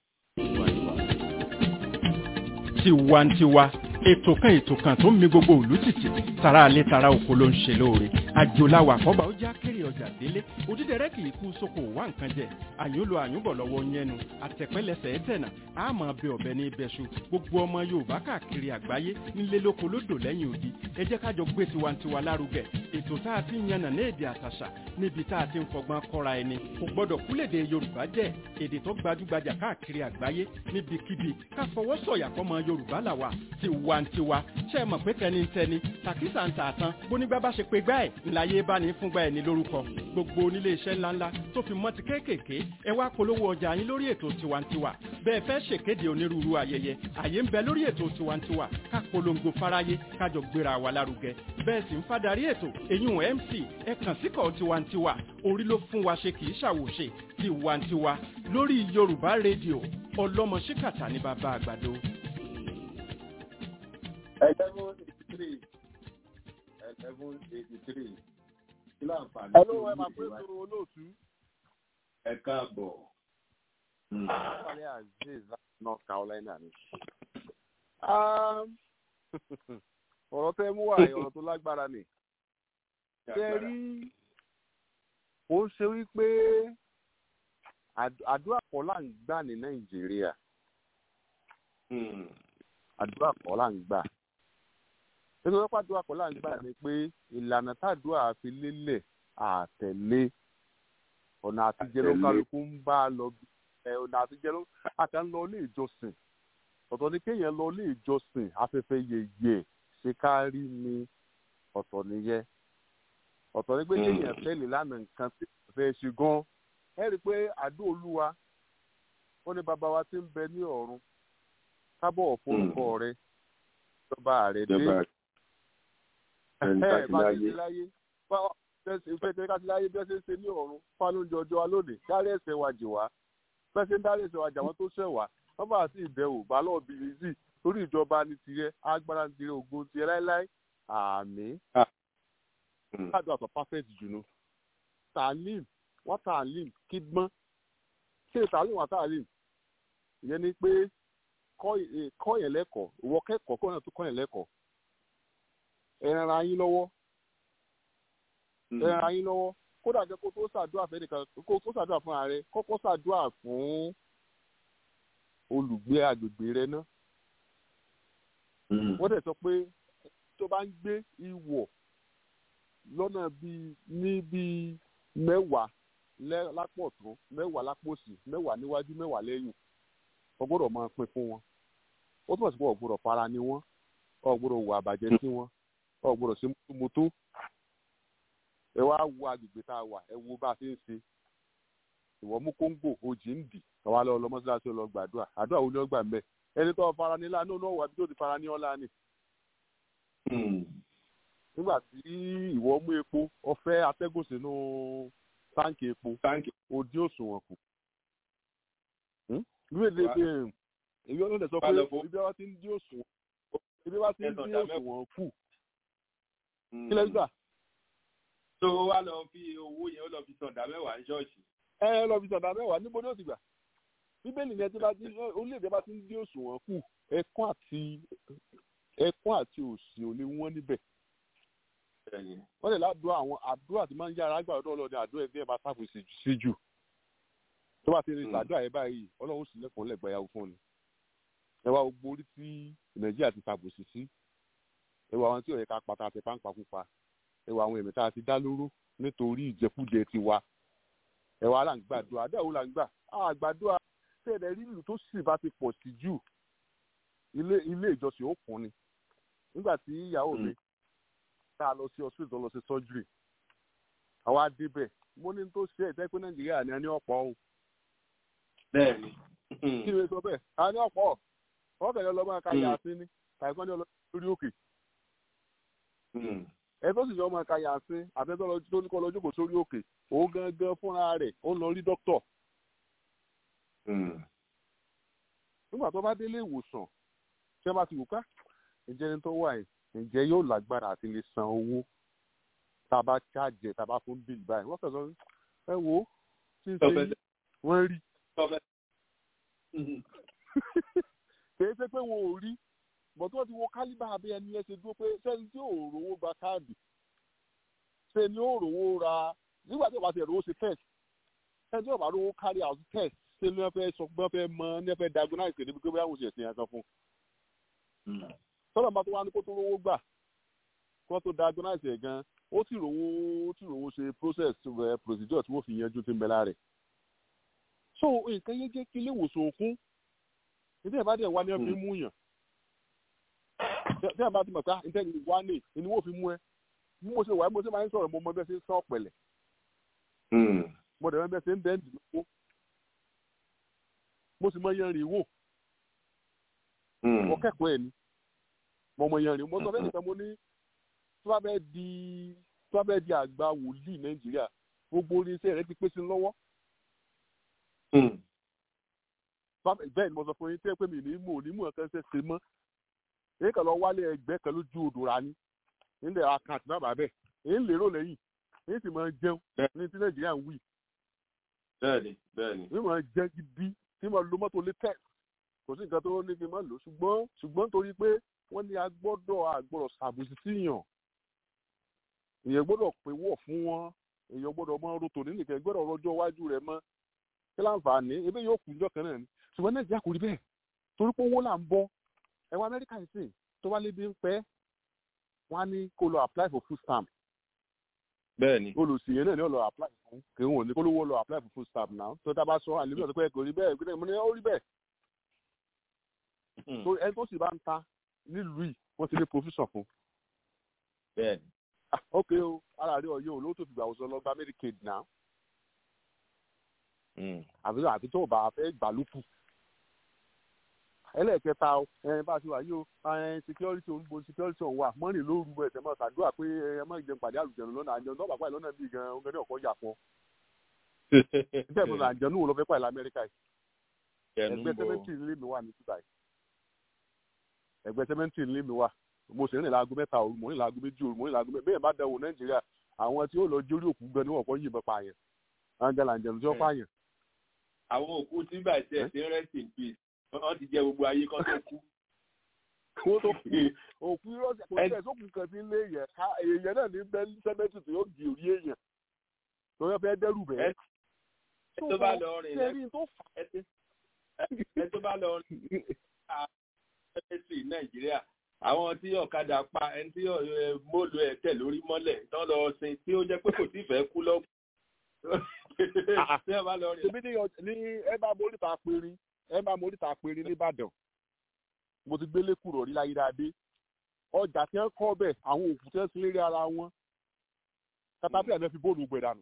tiwantiwa ètò kan ètò kan tó ń mi gbogbo òlú tìtì tara alẹ́ tara oko ló ń ṣe lóore àjòláwà àkọ́bà ó já kéré ọjà délé òdídẹrẹ́ kì í kú sóko wá nǹkan jẹ àyúnlò àyúnbọ̀ lọ́wọ́ yẹnu àtẹ̀pẹ́lẹsẹ̀ ẹ̀tẹ̀nà àmọ́ bẹ ọ̀bẹ ní ibẹ̀ṣu gbogbo ọmọ yorùbá káàkiri àgbáyé nílé lóko lódò lẹ́yìn odi ẹ jẹ́ kájọ gbé tiwantiwa lárugẹ ètò tá a ti ń yànnà ní èdè àtàṣà níbi tá a ti ń fọgbọ́n kọ́ra ẹni kò gbọ́dọ̀ kúlèdè yorùbá jẹ́ èdè tó gbajúgbajà káàkiri àgbáyé níbikíbi ká fọwọ́ sọ̀yà fọmọ yorùbá làwà tiwantiwa ṣe é mọ̀ pé tẹnitẹni tàkísà ń tààtàn bónígbà bá ṣe pé gbá ẹ̀ ńláyé bá ní fúngbà ẹ̀ ní lórúkọ gbogbo onílé iṣẹ́ ńláńlá tó fi mọ́ ti kéékèèké ẹ wá polówó ọjà yín lórí ètò tiwantiwa bẹ́ẹ̀ fẹ́ ṣèkéde onírúurú ayẹyẹ àyè ń bẹ lórí ètò tiwantiwa ká polongo fáráyé kájọ gbéra wa lárugẹ bẹ́ẹ̀ sì ń fadarí ètò eyín mc ẹ kàn síkọ̀ tiwantiwa orí ló fún wa ṣe kì í ṣàwòṣe tiwantiwa lórí yorùbá rédíò ọlọ́mọ ṣíkàtà ní bàbá àgbàdo. eleven eighty three eleven eighty three kí ló àǹfààní ẹ ló ẹ máa pé sọ̀rọ̀ olóòtú. ẹ káàbọ̀. Wálé Azeez láti North Carolina ni. ọ̀rọ̀ tẹ́ mú wá yìí, ọ̀rọ̀ tó lágbára ni. Ṣé ẹ rí ó ń ṣe wípé àd- àdúrà kọ́ là ń gbà ní Nàìjíríà. Àdúrà kọ́ là ń gbà. Nítorí pé àdúrà kọ́ là ń gbà ni pé ìlànà tàdúrà fi lélẹ̀ àtẹ̀lé ọ̀nà àtijẹ́ ló kálukú ń bá a lọ bí ẹ ọ̀nà àtijẹ́ ló àtà ń lọ ilé ìjọsìn ọ̀tọ̀ ni kéèyàn lọ ilé ìjọsìn afẹ́fẹ́ yẹyẹ ṣe ká rí ni ọ̀tọ̀ nìyẹn ọ̀tọ̀ ni pé kéèyàn tẹ̀lé lánàá nǹkan tí kò fẹ́ ṣe gan ẹ rí i pé àdó olúwa ó ní bàbá wa ti ń bẹ ní ọ̀run kábọ̀ forúkọ rẹ ìjọba rẹ dé ẹ bá ti di láyé ìfẹ́ tẹ́ka ti láyé bí wọ́n ṣe ń ṣe ní ọ̀run fánújọ ọjọ́ wa lónìí dárí ẹ̀ṣẹ̀ wa jì wá bẹ́ẹ̀ ṣe ń dárí ẹ̀ṣẹ̀ wa jà wọ́n tó ṣẹ̀ wá wọ́n bá sí ìbẹ̀wò bá lọ́ọ̀ bí rizí torí ìjọba ní tirẹ̀ agbára ní tirẹ̀ ògo tirẹ̀ láéláé àmín. káàdùn àtọ̀ perfect jù nù. talim wọ́n talim kígbọ́n ṣé talim wọ́n talim ìyẹn ni pé kọ́ yẹn lẹ́kọ̀ọ́ ìwọ kẹ́kọ̀ọ́ kọ́ yẹn tó kọ́ yẹn lẹ́kọ̀ọ́ ẹ̀ràn ara yín lọ́wọ́ ẹ̀ràn ara yín lọ́wọ́ kódà jẹ́ kó tó ṣàdúrà fẹ́ nìkan kó tó ṣàdúrà fún ààrẹ kọ́kọ́ ṣàdúrà fún olùgbé agbègbè rẹ náà. wọ́n dẹ̀ sọ pé tó bá ń gbé ìwọ̀ lọ́nà bíi ní bíi mẹ́wàá lápò ọ̀tún mẹ́wàá lápò òsì mẹ́wàá níwájú mẹ́wàá lẹ́yìn o gbọ́dọ̀ máa pín fún wọn. ó túmọ̀ sí pé o gbọ́dọ̀ fara ni wọ́n o gbọ́dọ̀ wà àbàjẹ́ sí wọn o gbọ́dọ̀ ṣe mọ́tò ẹ wá wo agbègbè tá a wà ẹ wo bá a ṣe ń ṣe ìwọ mú kóńgò ojì ń dì àwa lọ lọ mọ́ṣáláṣí lọ gbàdúrà àdúrà wo ni ó gbà mẹ́ ẹni tó fara ní láàánú náà wà bí tó ti fara ní ọ́lá ni. nígbà tí ìwọ mú epo ọfẹ́ atẹ́gùn sínú táǹkì epo òdi òṣùwọ̀n kù. ìlú èdè èyí ọlọ́dẹ sọ pé ibi wa ti ń dí òṣùwọ̀n ibi wa ti ń dí òṣùwọ̀n kù. kí lẹ́yìn gbà tó wá lọ fi owó yẹn ó lọ fi sọ̀dà mẹ́wàá ní ṣọ́ọ̀ṣì. ẹ ẹ lọ fi sọ̀dà mẹ́wàá níbo ni ó ti gbà bíbélì ni ẹ ti bá ti orílẹ̀-èdè bá ti ń dí òṣùwọ̀n kù ẹkún àti ẹkún àti òṣì ò lè wọ́n níbẹ̀. wọ́n lè ládùúgbò àwọn àdúrà tí máa ń yára gbà ọ̀dọ́ ọlọ́dẹ àdúrà ẹgbẹ́ bá sáfù sí jù tó bá ti rí ìsàdúrà yẹn báyìí ọlọ́run sì lẹ́kọ̀ọ́ lẹ́gbẹ̀ẹ́ yàwó fún ni. ẹ wá gbogbo orí tí nàìjíríà ti sàbòsí sí ẹ wá àwọn tí ò yẹ ká pata àti páńpá pupa ẹwà àwọn èmi tá a ti dá lóró nítorí ìjẹkújẹ ti wa ẹwà là ń gbàdúrà àdáwò là ń gbà àgbàdúrà tẹ̀lé rílù tó sì bá ti pọ̀ sí jù ilé ilé ìjọsìn ó kún ni nígbà tí ìyàwó mi tá a lọ sí hospital lọ sí surgery àwa débẹ̀ mo ní tó ṣe ẹ̀jẹ̀ pé nàìjíríà ni a ní ọ̀pọ̀ o. bẹ́ẹ̀ni. kí ni sọ bẹ́ẹ̀ a ní ọ̀pọ̀ wọ́n fẹ̀lẹ́ lọ́mọ ẹ̀ka yà sí ni tàìpọ́n ní olórí òkè ẹ tó sì jọ ọmọ ẹ̀ka yànsín àtẹ́tọ́ tó ní kọ́ lọ jókòó sórí òkè òun gangan fúnra rẹ̀ ó lọ rí dókítọ̀. nígbà tó bá délé ìwòsàn ṣé bá ti wò ká ǹjẹ́ ní tó wà yìí ǹjẹ́ yóò lágbára àti lè san owó tá a bá ṣáàjẹ tá a bá fún bíìlì báyìí wọ́n fẹ̀sọ́ ẹ wo tí ń ṣe wọ́n rí. kìí ṣe pé wọn ò rí bọ̀tí wọ́n ti wo kálíbà abẹ́ ẹni ẹ ṣe dúró pé sẹ́ni tí ò rówó gba káàdì ṣe ni ó rówó ra nígbà tí wọ́n bá ti rówó ṣe test sẹ́ni tí wọ́n bá rówó carry out test ṣe ni wọ́n fẹ́ sọ pé wọ́n fẹ́ mọ ní wọ́n fẹ́ diagnose níbi pé wọ́n ṣe ẹ̀sìn yẹn kan fún. sọ́dọ̀ bá tó wá ní kó tó rówó gbà kó tó diagnose ẹ̀ gan ó sì rówó ó sì rówó ṣe process procedure tí wọ́n fi yanjú ti ń bẹ lára rẹ̀. so nǹkan yẹn jẹ́ kí ilé ìwòsàn òkun ìdí ẹ̀ bá dẹ̀ wá ní ẹ̀ fi mú yàn tí a bá ti mọ̀ pé ntẹ́ni wá ní ìní wọ́n fi mú ẹ bí mo ṣe wà mo ṣe máa ń sọ̀rọ̀ mo mọ bẹ́ẹ̀ ṣe ń sọ ọ̀pẹ̀lẹ̀ mo dẹ̀ mọ bẹ́ẹ̀ ṣe ń bẹ́ẹ̀ dì lówó mo sì mọ yẹn rìn wò mo kẹ́kọ̀ọ́ ẹ̀ ni mo mọ yẹn rìn mo sọ bẹ́ẹ̀ nìkan mo ní tí wọ́n bẹ́ẹ̀ di tí wọ́n bẹ́ẹ̀ di àgbà wòlíì nàìjíríà gbogbo orí iṣẹ́ rẹ ti pé sí lọ́wọ́ bẹ́ẹ̀ ni mo sọ fún yín tẹ́ pé mi ní mò ní mò ẹ̀kan ṣe ṣe mọ́ èyí kan lọ wálé ẹgbẹ́ kan lójú odò ra ni nílẹ̀ àkáǹtì náà bàbẹ̀ èyí ń lérò lẹ́yìn èyí sì máa jẹun ní ti nàìjíríà ń wí. bẹ́ẹ̀ni bẹ́ẹ̀ni. èyí máa jẹ gidi tí mo lo mọ́tò latex kò sí nǹkan tó ní kí n má lò ṣùgbọ́n ṣùgbọ́n torí pé wọ́n ní agbọ́dọ̀ àgbọ̀rọ̀ ṣàbùsí síyàn èèyàn gbọ́dọ̀ pé wọ̀ fún wọn èèyàn gbọ́dọ̀ mọ roto nínú ìkẹ́ gbọ́dọ̀ rọjọ́ iwájú rẹ̀ mọ́ kí láǹfààní ebe yóò kú ìjọ kan náà ni ṣùgbọ́n nàìjíríà kò rí bẹ́ẹ̀ torí pé owó là ń bọ́ ẹ̀wọ̀n amẹ́ríkà yìí sìn tó wá lébi ń pẹ́ wọ́n á ní kó lọ apply for food stamp. bẹ́ẹ̀ni. olùsìyẹn náà ni ó lọ apply fún kí wọn ò ní kó lówó lọ apply for food stamp náà tó tá a bá sọ àlébí ọ̀sẹ̀ pé kò rí bẹ́ẹ̀ gbé mo ní ó rí bẹ́ẹ̀. so ẹni tó sì bá ń ta nílùú yìí wọ́n ti ní provision fún. bẹ́ẹ̀ni. ok o ara rí ọyọ olówó tó fi gbà wọ́sọ lọ gba medicaid náà. àbí àbí tó bá fẹ́ gbà lókù ẹlẹ́ẹ̀kẹta ẹ bá a ti wà yìí o security òun bo security òun wà mọ́rin lóru ẹ̀ tẹ́ mọ́ ṣàdúrà pé ẹ má jẹun pàdé àlùjẹ̀nu lọ́nà àjẹun tó bá pàdé lọ́nà bíi gan ọ̀gá ní ọ̀kọ́ yà fún ọ. bẹ́ẹ̀ mo nà àjẹun wò lọ fẹ́ pàdé lamẹ́ríkà yìí. ẹgbẹ́ sẹ́mẹ́ntì ńlẹ́ mi wà ní dubai yìí. ẹgbẹ́ sẹ́mẹ́ntì ńlẹ́ mi wà mo sì rìn láago mẹ́ta òru mo rìn láago méjì òru mo rìn láago mẹ́ta bẹ́ẹ̀ bá dẹ̀wò nàìjíríà àwọn tí ó lọ jórí òkú gan ni wọ́n kọ́ yìnbọn pààyàn angela àjẹun tí wọ́n pààyàn. àwọn òkú tí bàjẹ́ ti rest in peace wọ́n ti jẹ gbogbo ayé kan tó kú. kó tó kú òkú irọ́sẹ̀ kò tẹ̀ tó kù kan sí ilé yẹn ká èèyàn náà ní bẹ́ẹ̀ sẹ́mẹ́tì tó yóò di orí èèyàn tó yẹ fẹ́ dẹ́rù bẹ́ẹ̀. ẹ tó bá lọ rìn lẹ́yìn tó fà ẹ tó bá lọ rìn sẹ́mẹ́tì nàìjíríà àwọn tí ọ̀kadà pa ẹni tí mọ́lù ẹ̀ tẹ̀ lórí mọ́lẹ̀ tán lọ sin tí ó jẹ́ pé kò tí ì fẹ́ kú lọ́wọ́. ṣèbí ní ẹ bá borí ta pinrin ẹ máa mọ oríta péré nìbàdàn mo ti gbélé kúrò rí láyé dáadé ọjà tí wọn kọ bẹ àwọn òkú tí wọn ti lérí ara wọn katapila náà fi bóòlù gbẹ dànù.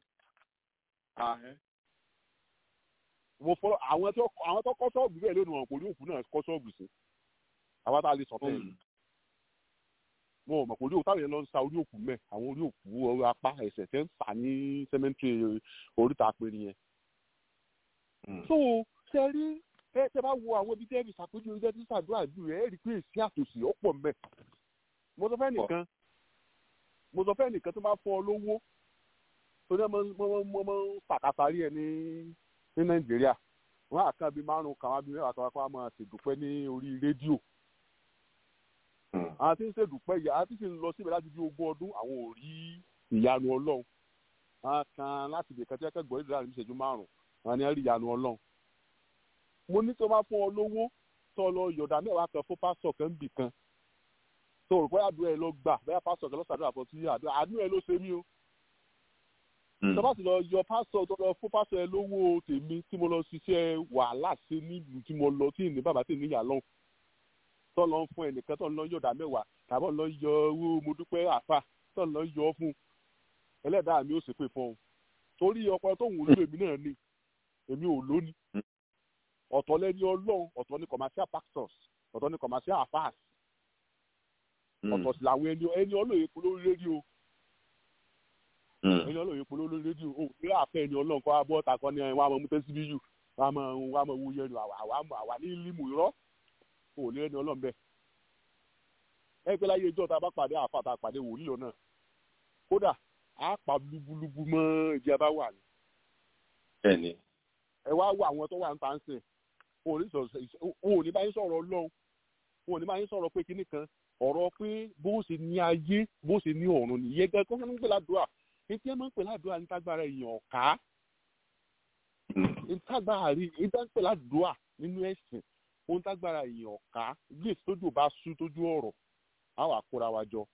mo fọ àwọn tó àwọn tó kọ́ ṣọ́ọ̀bù bẹ́ẹ̀ lónìí wọn kò ní òkú náà kọ́ ṣọ́ọ̀bù sí àwọn tá a lè sọ̀tẹ̀ yìí wọn ò mọ̀ pé orí òkú táwọn yẹn lọ ń sa orí òkú mẹ́ àwọn orí òkú orí apá ẹsẹ̀ tẹ́ ń fà ní sẹ́mẹ́ntì oríta péré yẹn. so ṣe rí ẹ tẹ bá wo àwọn ibi tẹ́ fi ṣàpèjú orí tẹ́tí ṣàdúrà jù rẹ̀ ẹ rí i pé èsì àtòsí ọ̀pọ̀ mẹ́. mo sọ fẹ́ nìkan mo sọ fẹ́ nìkan tó máa fọ́ ọ lówó tó ní ọmọ ọmọ pàkàtàrí ẹ ní ní nàìjíríà wọn àkàn bíi márùn kan wá bíi mẹ́wàá kan wá kó wá máa ṣèdúpẹ́ ní orí rédíò. àwọn tí ń ṣèdúpẹ́ yà á ti sì ń lọ síbẹ̀ láti bí ogún ọdún àwọn ò rí ìyanu ọlọ́run wọn kan láti ibì kan tí wọ́n kẹ́gbọ́n ìdílé àrùn ìṣẹ́jú márùn wọn ni wọ́n rí ìyanu ọlọ́run mo ní tó bá fún ọ lówó tó lọ yọ̀dà mẹ́wàá kan fún pásítọ̀ kan bì kan tó rò pé àdúrà ẹ ló gbà bẹ́ẹ̀ pásítọ̀ kan ló ṣàdúrà fún sí àdúrà àdúrà ẹ ló ṣe mí o. tó bá sì lọ yọ pásítọ̀ tó lọ fún pásítọ̀ ẹ lówó tèmi tí mo lọ ṣiṣẹ́ wàhálà sí nílùú tí mo lọ tí ìní bàbá tí ìní yà lọ́hùn tó lọ fún ẹnìkan tó lọ yọ̀dà mẹ́wàá tàbí lọ yọ owó mo dúpẹ́ àfà tó lọ yọ fún ẹlẹ́dàá mi ò ṣépè fún ọ torí ọkọ tó ń wúlò èmi náà ni èmi ò lónìí ọ̀tọ̀ lẹ́ni ọlọ́run ọ̀tọ̀ ní commercial pastors ọ̀tọ̀ ní commercial affairs ọ̀tọ̀ sì làwọn ẹni ẹni ọlọ́run epo lórí rédíò ẹni ọlọ́run epo lórí rédíò ó ní àfẹ́ ẹni ọlọ́run kọ́ abọ́ ọ̀tà kan ní wọn àmọ́ mú tẹ́sí bíyù wọn àmọ́ wọn àmọ́ wo yẹnu àwa ní límù irọ́ ó lé ẹni ọlọ́run bẹ́ẹ̀ ẹ pé láyé ìjọ tá a bá pàdé àfa tá a pàdé wòlíì lọ́nà kódà á pa lúbúlúbú mọ́ ìdí abá wà ní. bẹ́ẹ̀ni. ẹ wá wo àwọn tó wà ń ta ń sìn òun ò ní báyìí sọ̀rọ̀ ọlọ́run òun ò ní báyìí sọ̀rọ̀ pé kinní kan ọ̀rọ̀ pé bó ṣe ní ayé bó ṣe ní ọ̀run nìyẹn gan kó ń pè ládùúrà etí ẹ máa ń pè ládùúrà ní tágbára èèyàn ọ̀ká tágbára rí ìdá ń pè ládùúrà nínú ẹ̀sìn ohun tágbára èèyàn ọ̀ká ilé tójú bá sú tójú ọ̀rọ̀ á wà kóra wa jọ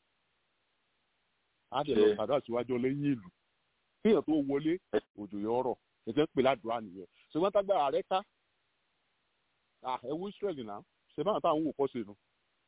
á dẹ̀ lọ sàdúrà síwájú lẹ́yìn ìlú kéèyàn tó wọlé òjò yọ ọ̀rọ̀ ètò ń pè ládùúrà nìyẹn ṣùgbọ́n tágbára rẹ ká ẹ wo israẹli náà ṣe báwọn táwọn wò kọ́ sí nu.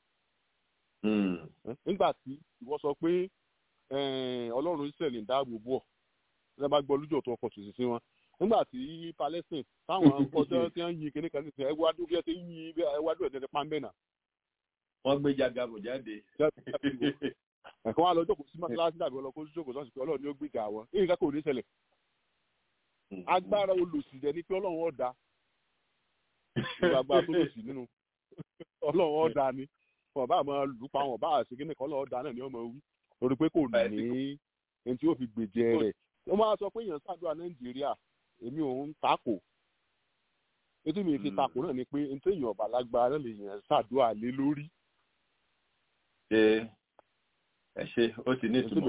nígbà tí ìwọ sọ pé ọlọ́run israẹli ń dáàbò bò ọ́ ẹ bá gbọ́ lójú ọ̀tún ọkọ̀ tòṣì sí wọn nígbà tí palestine táwọn kọjá tí wọ́n yin kíní kan nísìnyí ẹwà dúró bí ẹ ti ń yin ẹwà dúró ẹ̀ tẹ́tẹ́ pàmbẹ́ náà. wọ́n gbé jagabo jáde. ẹ̀kọ́ wa lọ jókòó sí mọ́tíláṣí dàbí ọlọ́kọ́ jókòó sọ́ọ̀sì pé ọlọ́run ni ó gbìjà wọn èyí ká kò ní ṣẹlẹ̀ agbára olùsìdẹ ni pé ọlọ́run ọ̀dà ìgbàgbà tó lòsì nínú ọlọ́run ọ̀dà ni wọn bá máa lù pa wọn bá àṣekí nìkan ọlọ́run ọ̀dà náà ni wọ́n máa wí torí pé kò ní ẹni tí ó fi gbèjẹ rẹ̀ wọ́n máa sọ pé èèyàn ṣàdúrà nàìjíríà èmi ò ń takò ètò mi fi takò náà ni pé ní tí èèyàn ọ̀bà lágbára náà lè yàn ṣàdúrà lé lórí. ṣe ẹ ṣe ó ti ní ìtumọ̀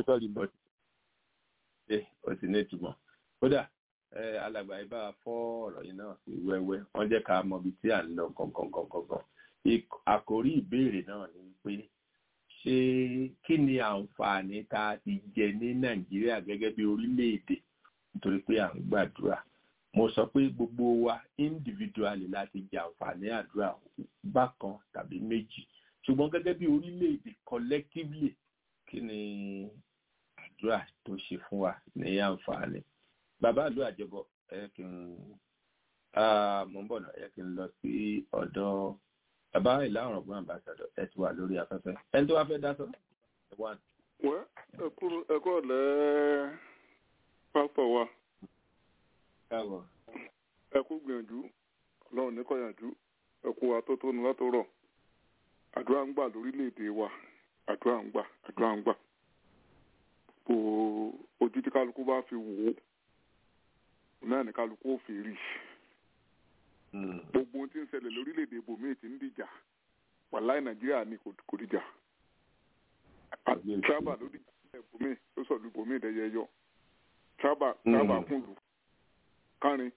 ṣe ó ti ní ìtumọ̀ kódà alàgbà ibà fọ́ ọ̀rọ̀ yìí náà sí wẹ́wẹ́ wọ́n jẹ́ ká mọ ibi tí à ń lọ gangan àkórí ìbéèrè náà ni pé ṣé kí ni àǹfààní tá a ti jẹ ní nàìjíríà gẹ́gẹ́ bí orílẹ̀-èdè nítorí pé à ń gbàdúrà mo sọ pé gbogbo wa individually láti jẹ àǹfààní àdúrà bákan tàbí méjì ṣùgbọ́n gẹ́gẹ́ bí orílẹ̀-èdè collectively kí ni àdúrà tó ṣe fún wa ní àǹfààní bàbá àlú àjọbọ ẹ kí n mo ń bọ̀ náà ẹ kí n lọ sí ọ̀dọ̀ bàbá ìlànà ọ̀gbọ́n àbáṣadọ̀ ẹ ti wà lórí afẹ́fẹ́ ẹni tó wá fẹ́ dá sọ. wẹ́ ẹ̀kọ́ ọ̀lẹ́ pásítọ̀ wa káàbọ̀. ẹ kú gbìyànjú ọlọ́run ní kọ̀yànjú ẹ kú atótónu látọ̀rọ̀ àdúrà ń gbà lórílẹ̀‐èdè wa àdúrà ń gbà àdúrà ń gbà bó ojú tí kálukú bá fi wò ó náà ní kálukú ò fi rí gbogbo ohun tí ń ṣẹlẹ̀ lórílẹ̀‐èdè ibòmíì ti ń dìjà wàláì nàìjíríà ní kò dìjà tírábà ló dìjà ibòmíì ló sọ̀lú ibòmíì dẹ́yẹ yọ tírábà tírábà kùn lù kárin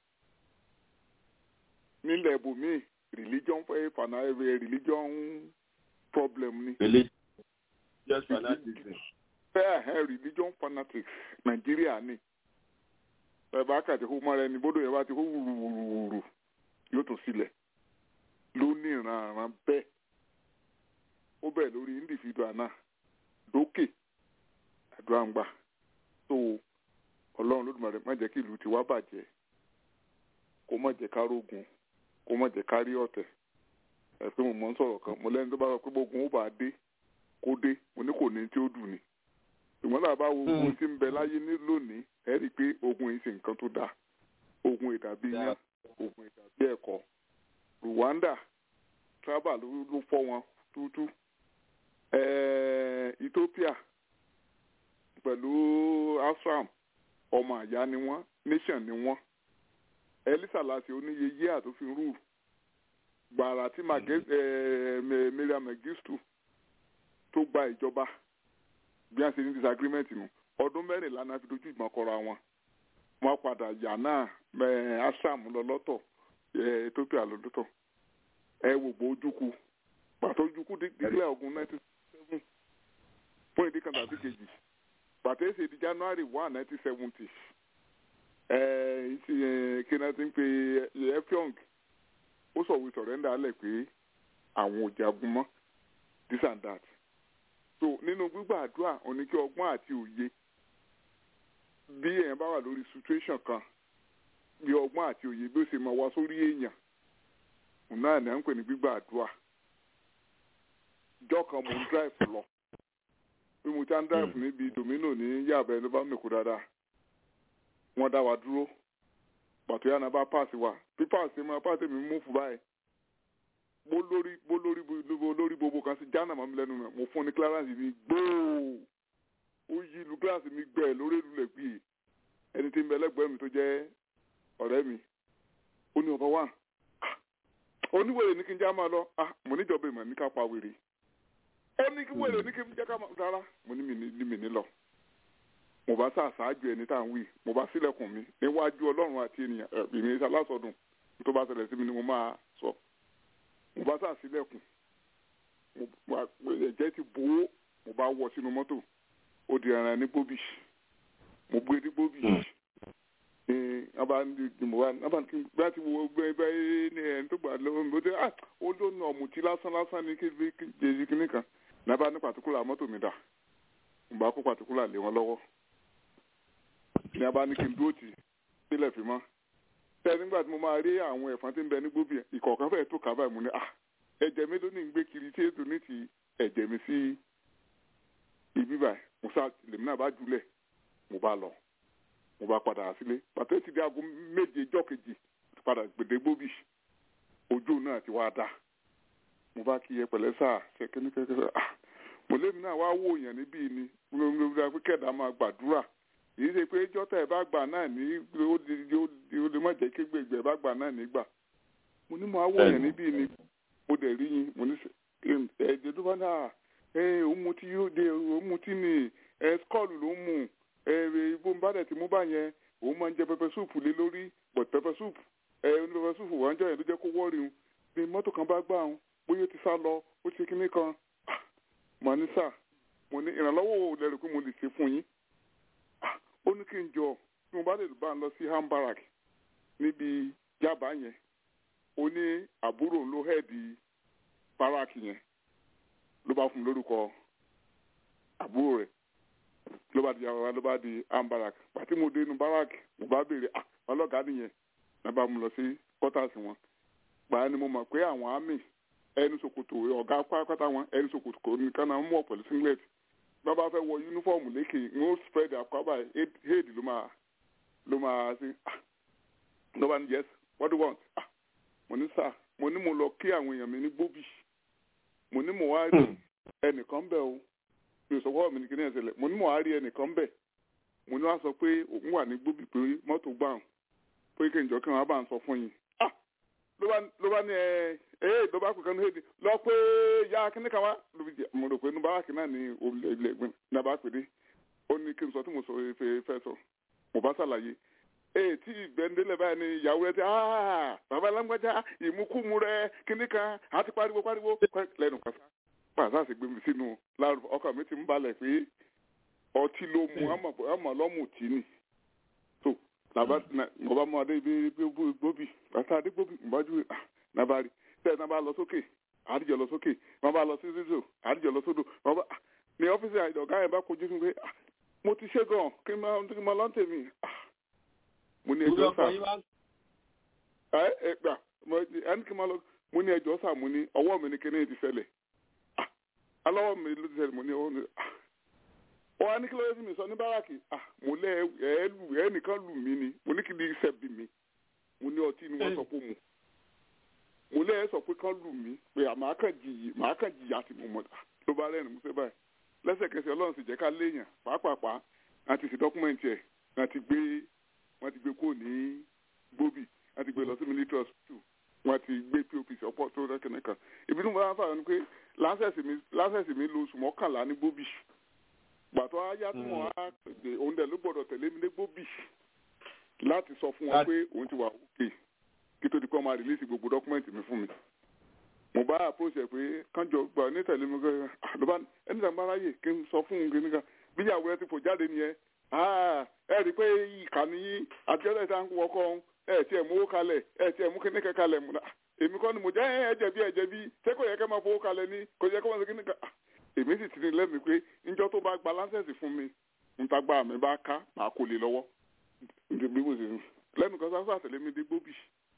nílẹ̀ ibòmíì religion fẹ́ fana religion problem ni. religious fanaticism. bẹ́ẹ̀ ẹ̀ religion fanatics nàìjíríà ni ẹ bá kàtí kó mọ́ra ẹni bódò yẹn bá ti kó wùrùwùrù yóò tún sílẹ̀ ló ní ìrànràn bẹ́ẹ̀ ó bẹ̀ lórí individual náà lókè àdúrà ń gbà tó ọlọ́run lódùmarè má jẹ́ kí ìlú tiwa bàjẹ́ kó má jẹ́ ká rógun kó má jẹ́ ká rí ọ̀tẹ̀ ẹ pé mo mọ̀ ń sọ̀rọ̀ kan mo lẹ́ni tó bá sọ pé gbógun ó bá dé kó dé mo ní kò ní tí ó dùn ni ṣùgbọ́n náà bá wo ogun tí ń bẹ láyé ní lónìí ẹ rí i pé ogun yìí ṣe nǹkan tó dáa ogun ìdàbí yán ogun ìdàbí ẹ̀kọ́ Rwanda traba ló fọ́ wọn tútú Ethiopia pẹ̀lú Asram ọmọ àyá ni wọ́n nation ni wọ́n Elisa láti oníye yíyà tó fi rú gbàrà tí Miriam Mengistu tó gba ìjọba bí wọ́n ṣe ní disagreement nù ọdún mẹ́rìnlá náà fi dojú ìgbọ̀n kọra wọn wọ́n padà yà náà Asram lọ lọ́tọ̀ Ethiopia lọ lọ́tọ̀ ẹ wò gbọ́ ojúku pàtó ojúku dígbìlẹ̀ ogun nineteen seven fún ìdí kan tàbí kejì pàtó èsì di January one nineteen seventy kí náà ti ń pe Effiong ó sọ̀wé sọ̀rẹ́ndà alẹ̀ pé àwọn ò jagun mọ́ this and that so nínú gbígbà àdúrà òní kí ọgbọ́n àti òye bí èèyàn bá wà lórí situation kan bí ọgbọ́n àti òye bí ó ṣe máa wá sórí èèyàn òun náà ní à ń pè ní gbígbà àdúrà ìjọ kan mò ń drive lọ bí mo ti ń drive níbi domino ní yàbẹ ló bá mẹ́kọ dáadáa wọ́n dá wa dúró pàtó yàrá bá pass wa bí pass mi pass mi mú fún báyìí bó lórí bó lórí bó lórí gbogbo kan sí jánà mọ́ mi lẹ́nu mi mo fún ní clearance mi gbóò ó yí lu gíláàsì mi gbẹ lórí ìlú lẹ́gbẹ̀ẹ́ ẹni tí ń bẹ lẹ́gbẹ̀ẹ́ mi tó jẹ́ ọ̀rẹ́ mi ó ní ọba wà oníwèrè ní kí n já máa lọ ah mo níjọba ìmọ̀ ní ká pa wèrè ó ní kí wèrè ní kí n jẹ́ ká máa rárá mo ní mi mi ní lọ mo bá sá àṣáájú ẹni tá à ń wí mo bá sílẹ̀kùn mi níwájú ọlọ́run àti ènìyàn ìrìn alásọdùn tó bá ṣẹlẹ̀ sí mi ni mo máa sọ mo bá sá sílẹ̀kùn ẹ̀jẹ̀ ti bò ó mo bá wọ sínú mọ́tò ó di ẹran ní gbóbì mo gbé ní gbóbì bá ti wo gbẹ bẹ ní ẹni tó gbà lọ́wọ́ mi ó dé ah ó ló nu ọ̀mùtí lásán lásán ní kejì kínní kan nàbà ní pàtíkùlà mọ́tò mi dà mo bá kó pàtíkùlà lé wọn lọ́wọ́ ní abá ní kí n dúró tì í sílẹ̀ fi mọ́ tẹ́ nígbà tí mo máa rí àwọn ẹ̀fọn tí ń bẹ ní gbóbì ìkọ̀ọ̀kan fẹ́ẹ̀ tó kà báyìí mo ní ah ẹ̀jẹ̀ mi ló ní gbé kiri tí ètò ní ti ẹ̀jẹ̀ mi sí ibi báyìí mo sá lèmi náà bá jùlẹ̀ mo bá lọ mo bá padà sílé pàtó ti di aago méje ijọ́ kejì padà gbèdé gbóbì ojú náà ti wá dá mo bá kí yẹ pẹ̀lẹ́ sáà ṣe kíní kẹ́kẹ́ ah mo lémi náà wá wò yàn níbí ni gbogbo pé kẹ̀dá máa gbàdúrà èyí ṣe pé jọ́tà ẹ̀ bá gbà náà ní ó di ó di má jẹ́ kí gbègbè ẹ̀ bá gbà náà nígbà mo ní mo á wò yàn níbí ni mo dẹ̀ rí yín mo ní ẹ̀ẹ́dẹ̀ tó bá náà ẹ̀ òun mutí yóò dé òun mutí ni ẹ̀ skọ́ọ̀lù ló ń mú ẹ̀ ibo ń bá dẹ̀ ti mú bá yẹn òun máa ń jẹ pẹpẹ súùpù lé lórí but pẹpẹ súùpù ẹ̀ ní pẹpẹ súùpù wà ń jọ yẹn ló jẹ́ kó wọ́ọ̀rì un ni mọ́tò kan bá gbà un bóyá ó ti sá lọ ó ti kíní kan mo ní sà mo ní ìrànlọ́wọ́ wo lẹ́rù pé mo lè ṣe fún yín ó ní kí n jọ tí mo bá lè bá ń lọ sí hambarak níbi yaba yẹn ó ní àbúrò ló hẹ́ẹ̀dì barak yẹn ló bá fún mi lórúkọ àbúrò rẹ̀ ló bá di yàrá ló bá di hambarak pàtí mo dé inú barak mo bá béèrè ah ọlọ́gàá nìyẹn náà bá mu lọ sí quarters wọn gbàá ni mo mọ̀ pé àwọn àmì ẹni ṣòkòtò ọ̀gá pátápátá wọn ẹni ṣòkòtò kò ní kánà mú ọ̀pọ̀lọpọ̀ singlet bá bá fẹ́ wọ yúnífọ̀mù lékè ń ó spread àkọ́bà head ló máa ló máa ṣe ló bá ní yes what do you want ah mo ní sà mo ní mo lọ kí àwọn èèyàn mi ní gbóbì mo ní mo wá rí ẹnìkan bẹ̀ o mi ò sọ fọwọ́ mi ní kíní ẹ̀sẹ̀ lẹ̀ mo ní mo wá rí ẹnìkan bẹ̀ mo ní wá sọ pé òun wà ní gbóbì pé mọ́tò gbà ń pé kí n jọ kí wọ́n bá ń sọ fún yín ah ló bá ní ẹ ee ló bá pè kánú hẹ́ẹ̀dì lọ pé ya kíní kan wá mo rò pé inú bárakì náà ní ilé ẹgbẹ́ náà bá pè dé ó ní kí n sọ tí mo sọ fẹ́ fẹ́ sọ mo bá ṣàlàyé ee tí ìgbẹ́ndélẹ̀ báyìí ni ìyàwó rẹ ti aa bàbá alágbájá ìmúkúmu rẹ kíní kan àti pariwo pariwo lẹ́nu kàṣà pàṣẹ àti gbẹmí sínú láàrú ọkàn mi ti ń balẹ̀ pé ọtí ló mu àmọ̀ lọ́mù tí ni so làbá mo bá mọ adé ibi gbóbi bàtà adé gbóbi mo bá ju nàbàrí tẹ́ ẹ̀ náà bá lọ sókè àdìjọ lọ sókè wọ́n bá lọ sí zizo àdìjọ lọ sódò wọ́n bá ní ọ́fíìsì ọ̀gá yẹn bá kojú fún pé mo ti ṣe gan kí n máa kí n máa lọ́n tèmi mo ní ẹjọ́ sà ẹ ẹ gbà ẹni kí n máa lọ mo ní ẹjọ́ sà mo ní ọwọ́ mi ní kíní ti ṣẹlẹ̀ alọ́wọ́ mi ló ti ṣẹlẹ̀ mo ní ọwọ́ mi ó wá ní kí ló yẹ sí mi sọ ní báràkì mo lẹ ẹ lù ẹ nìkan lù mí ni mo ní kí ni iṣẹ́ bí mi mo ní ọtí ni wọ́n sọ pé mo mo lẹ́yìn sọ pé kán lù mí pé màá kàn jìyì màá kàn jìyà tí mo mọ̀ ló bá rẹ́rìn músẹ́ báyìí lẹ́sẹ̀kẹsẹ̀ ọlọ́run sì jẹ́ ká léèyàn pàápàá àti sí dọ́kúmẹ̀ntì ẹ̀ wọ́n ti gbé wọ́n ti gbé kúrò ní gbóbì wọ́n ti gbé lọ sí military hospital wọ́n ti gbé pop ọ̀pọ̀ tó rẹ́kẹ̀nẹ́ kan ibi tí mo bá ń fà ní pé láńsẹ̀sì mi lo oṣù mọ́kànlá ní gbóbì gbàtọ́ ayá tí wọ́n á òun dẹ̀ ló gbọ́dọ̀ tẹ̀lé mi ní gbóbì láti sọ fún wọn pé òun ti wà òkè kí tó di kọ́ máa rìlíìsì gbogbo dọ́kúmẹ́ǹtì mi fún mi mo bá àpòṣe pé kánjọ gbà ní tẹ̀lé mi kọ́ ló bá ẹni tàbí aráyè kí n sọ fún un kí nìkan bí ìyàwó ẹ ti fò jáde nìyẹn ẹ rí i pé ìkànnì yín àtijọ́ ìta ń wọkọ́ ẹ tiẹ̀ mú owó kalẹ̀ ẹ tiẹ̀ mú kíní kan kalẹ̀ múna èmi kọ́ ni mo jẹ́ ẹ jẹ̀bi ẹ jẹ̀bi ṣé kò yẹ kẹ́ máa fowó kalẹ̀ ní kò yẹ kó máa ṣe kíní kan èmi sì ti ní lẹ́mìí pé njọ́ tó bá gba láńsẹ̀sì fún mi ń ta gba mi bá ká màá kó lè lọ́wọ́ bí mo ṣe lẹ́nu kan sáfà àtẹ̀lé mi dé gbóbì